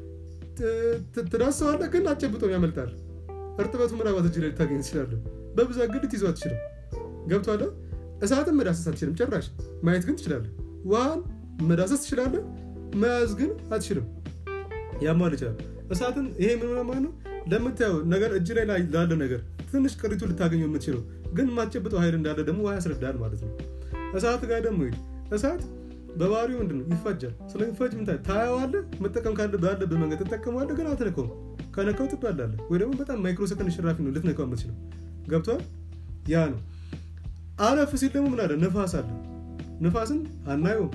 ት- ት- ትዳስሰዋለህ ግን አጨብጦም ያመልጣል እርጥበቱ ምናባት እጅ ላይ ልታገኝ ትችላለህ በብዛት ግን ልትይዘው አትችልም ገብቷል እሳትን መዳሰስ አትችልም ጭራሽ ማየት ግን ትችላለህ ውሃን መዳሰስ ትችላለህ መያዝ ግን አትችልም ያማል ይችላል እሳትን ይሄ ምን ማለት ነው ለምታየው ነገር እጅ ላይ ላይ- ላለ ነገር ትንሽ ቅሪቱ ልታገኘው የምትችለው ግን የማትጨብጠው ኃይል እንዳለ ደግሞ ውሃ ያስረዳል ማለት ነው እሳት ጋር ደግሞ ሂድ እሳት በባህሪው ምንድን ነው ይፋጃል ስለሚፋጅ ምን ታዲያ ታየዋለህ መጠቀም ካለ ባለብህ መንገድ ትጠቀመዋለህ ግን አትነካውም ከነካው ትባላለህ ወይ ደግሞ በጣም ማይክሮ ሰከንድ ሽራፊ ነው ልትነካው የምትችለው ገብቷል ያ ነው አለፍ ሲል ደግሞ ምን አለ ነፋስ አለ ነፋስን አናየውም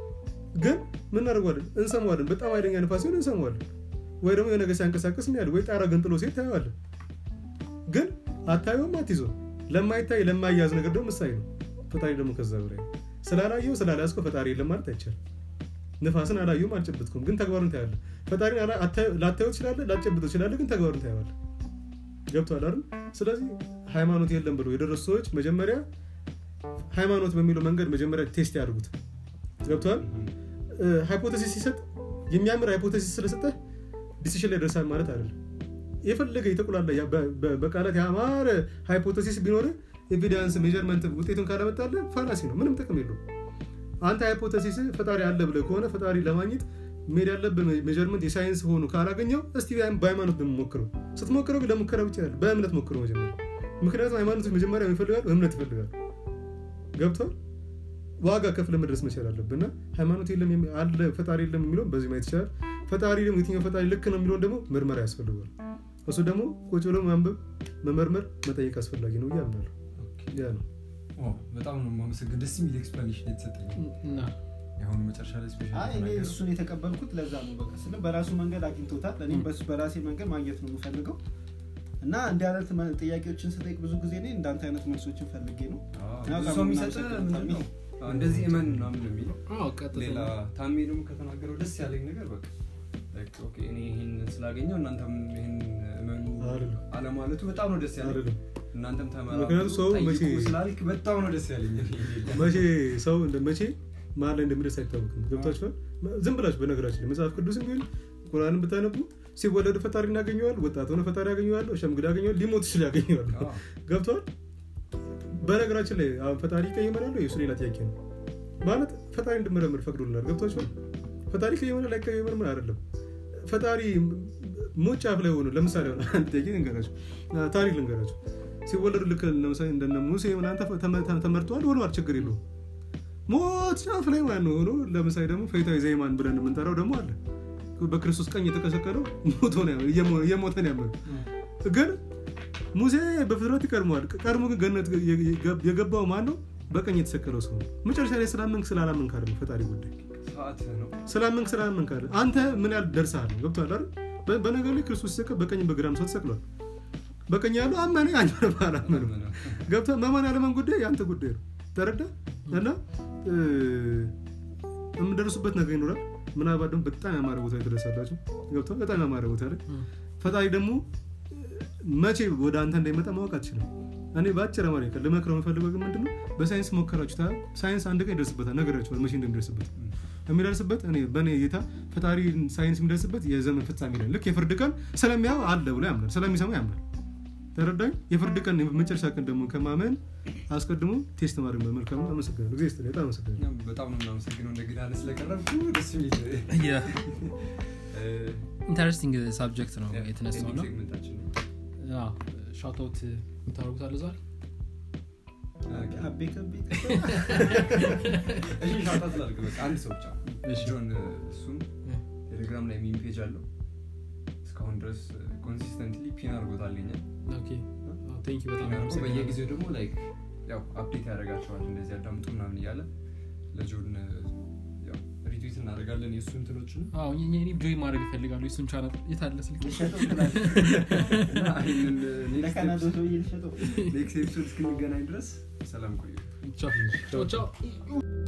ግን ምን እናደርገዋለን እንሰማዋለን በጣም ኃይለኛ ነፋስ ሲሆን እንሰማዋለን ወይ ደግሞ የሆነ ነገር ሲያንቀሳቀስ እናያለን ወይ ጣራ ገንጥሎ ሲሄድ ታየዋለን ግን አታየውም አትይዘው ለማይታይ ለማያዝ ነገር ደግሞ ምሳሌ ነው ፈጣሪ ደግሞ ከዛ በላይ ነው። ስላላየው ስላላያዝከው ፈጣሪ የለም ማለት አይቻልም ንፋስን አላየውም አልጨብጥኩም ግን ተግባሩን ታያለህ ፈጣሪን አላ- አታየው- ላታየው ትችላለህ ላጨብጠው ትችላለህ ግን ተግባሩን ታየዋለህ ገብቷል አይደል ስለዚህ ሃይማኖት የለም ብሎ የደረሱ ሰዎች መጀመሪያ ሃይማኖት በሚለው መንገድ መጀመሪያ ቴስት ያድርጉት ገብቷል ሃይፖቴሲስ ሲሰጥ የሚያምር ሃይፖቴሲስ ስለሰጠህ ዲሲሽን ላይ ደርሳል ማለት አይደለም የፈለገ የተቁላላ ያ- በ- በ- በቃላት ያማረ ሃይፖቴሲስ ቢኖር ኤቪደንስ ሜጀርመንት ውጤቱን ካለመጣለ ፋላሲ ነው ምንም ጥቅም የለው አንተ ሃይፖቴሲስ ፈጣሪ አለ ብለህ ከሆነ ፈጣሪ ለማግኘት መሄድ ያለብን ሜጀርመንት የሳይንስ ሆኑ ካላገኘው እስቲ በሃይማኖት ብንሞክረው ስትሞክረው ግን ለሙከራ ብቻ ያለ በእምነት ሞክረው መጀመሪያ ምክንያቱም ሃይማኖቶች መጀመሪያ ይፈልጋሉ እምነት ይፈልጋሉ ገብቷል ዋጋ ከፍለ መድረስ መቻል አለብን እና ሃይማኖት የለም የሚ- አለ ፈጣሪ የለም የሚለውን በዚህ ማየት ይቻላል ፈጣሪ ደግሞ የትኛው ፈጣሪ ልክ ነው የሚለውን ደግሞ ምርመራ ያስፈልጋል እሱ ደግሞ ቁጭ ብሎ ማንበብ መመርመር መጠየቅ አስፈላጊ ነው ብዬ አምናለሁ ያ ነው ኦ፣ በጣም ነው የማመሰግን ደስ የሚል ኤክስፕላኔሽን የተሰጠኝ እና የአሁኑ መጨረሻ ላይ ስፔሻል አይ እኔ እሱን የተቀበልኩት ለዛ ነው በቃ ስለ በራሱ መንገድ አግኝቶታል እኔም ም። በሱ በራሴ መንገድ ማግኘት ነው የምፈልገው እና እንዲህ አይነት መ- ጥያቄዎችን ስጠይቅ ብዙ ጊዜ እኔ እንዳንተ አይነት መልሶችን ፈልጌ ነው ብዙ ሰው የሚሰጥ ምንድን ነው አዎ፣ እንደዚህ እመን ምናምን ነው የሚለው አዎ ቀጥታ ሌላ ታሜ ደግሞ ከተናገረው ደስ ያለኝ ነገር በቃ like, ኦኬ፣ እኔ ይህን ስላገኘው እናንተም ይህን እመኑ አይደለም። አለማለቱ በጣም ነው ደስ ያለኝ አይደለም እናንተም ምክንያቱም ሰው ተመራምሩ መቼ- ጠይቁ ስላልክ በጣም ነው ደስ ያለኝ መቼ ሰው እንደ መቼ መሀል ላይ እንደሚደርስ አይታወቅም ገብታችኋል ዝም ብላችሁ በነገራችን ላይ መጽሐፍ ቅዱስም ቢሆን ቁርአንን ብታነቡ ሲወለዱ ፈጣሪ እናገኘዋል ወጣት ሆነ ፈጣሪ ያገኘዋል ሸምግል ያገኘዋል ሊሞት ይችል ያገኘዋል አዎ። ገብተዋል በነገራችን ላይ አሁን ፈጣሪ ይቀየመናል ወይ? እሱ ሌላ ጥያቄ ነው ማለት ፈጣሪ እንድመረምር ፈቅዶልናል ገብቷችኋል ፈጣሪ ቀየመናል አይቀየመን ምን አይደለም ፈጣሪ ሞት ጫፍ ላይ ሆኖ ለምሳሌ ሆነ አንድ ጥያቄ ልንገራችሁ አ፣ ታሪክ ልንገራችሁ ሲወለዱ ልክ ለምሳሌ እንደነ ሙሴ ምናምን ተፈ- ተመ- ተመ- ተመርተዋል ሆነዋል ችግር የለውም ሞት ጫፍ ላይ ማለት ነው ሆኖ ለምሳሌ ደግሞ ፈይታዊ ዘይማን ብለን የምንጠራው ደግሞ አለ በክርስቶስ ቀኝ የተቀሰቀለው ሞቶ ነው ያመ- እየሞ- እየሞተ ነው ያመኑ ግን ሙሴ በፍጥረት ይቀድመዋል ቀድሞ ግን ገነት የገ- የገባው ማን ነው በቀኝ የተሰቀለው ሰው ነው መጨረሻ ላይ ስላመንክ ስላላመንክ አይደለም ፈጣሪ ጉዳይ ሰዓት ነው ስላመንክ ስላመንክ አይደለም አንተ ምን ያህል ደርሰሃል ገብቶሃል አይደል በ- በነገር ላይ ክርስቶስ ሲሰቀል በቀኝ በግራም ሰው ተሰቅሏል በቀኝ ያለው አመነ አመነ አላመነም ገብቶ መማን ያለመን ጉዳይ የአንተ ጉዳይ ነው ተረዳ እና እ፣ የምደርሱበት ነገር ይኖራል ምናልባት ደግሞ በጣም ያማረ ቦታ ላይ ትደርሳላችሁ ገብቶ በጣም ያማረ ቦታ ላይ ም። ፈጣሪ ደግሞ መቼ ወደ አንተ እንዳይመጣ ማወቅ አትችልም እኔ በአጭር አማርኛ ቃል ልመክረው የምፈልገው ግን ምንድነው በሳይንስ ሞከራችሁ ታ ሳይንስ አንድ ቀን ይደርስበታል ነገራችኋል መቼ እንደሚደርስበት የሚደርስበት እኔ በእኔ እይታ ፈጣሪ ሳይንስ የሚደርስበት የዘመን ፍጻሜ ላይ ልክ የፍርድ ቀን ስለሚያው አለ ብሎ ያምናል ስለሚሰማ ያምናል ተረዳኝ የፍርድ ቀን የመጨረሻ ቀን ደግሞ ከማመን አስቀድሞ ቴስት ማድረግ ነው መልካም ነው አመሰግናለሁ ጊዜ ስትል በጣም አመሰግናለሁ እኛም በጣም ነው የምናመሰግነው እንደ ግዳነ ስለቀረብኩ ደስ የሚል ኢንተረስቲንግ ሳብጀክት ነው የተነሳው ነው ሴግመንታችን ነው ሻውትአውት የምታደርጉት አለ ዛሬ አቤ ከቤ እሺ ሻውጣት ላድርግ በቃ አንድ ሰው ብቻ እሺ። ጆን እሱም ቴሌግራም ላይ ሚም ፔጅ አለው እስካሁን ድረስ ኮንሲስተንትሊ ፒን አድርጎታልኛል ቴንክ በጣም ፒን አድርጎ አመሰግናለሁ። በየጊዜው ደግሞ ላይክ ያው አፕዴት ያደርጋቸዋል እንደዚህ አዳምጡ ምናምን እያለ ለጆን ያው ሪትዊት እናደርጋለን የእሱ እንትኖችን አዎ እኔ እኔ ጆይ ማድረግ ይፈልጋሉ የሱን ቻናል የታለ ስልክ ልሸጠው ትላለህ። እና ይህንን ለካናዶ ሰውዬ ልሸጠው ኔክስት ኤፒሶድ እስክንገናኝ ድረስ ሰላም ቆዩ ቻው ቻው ቻው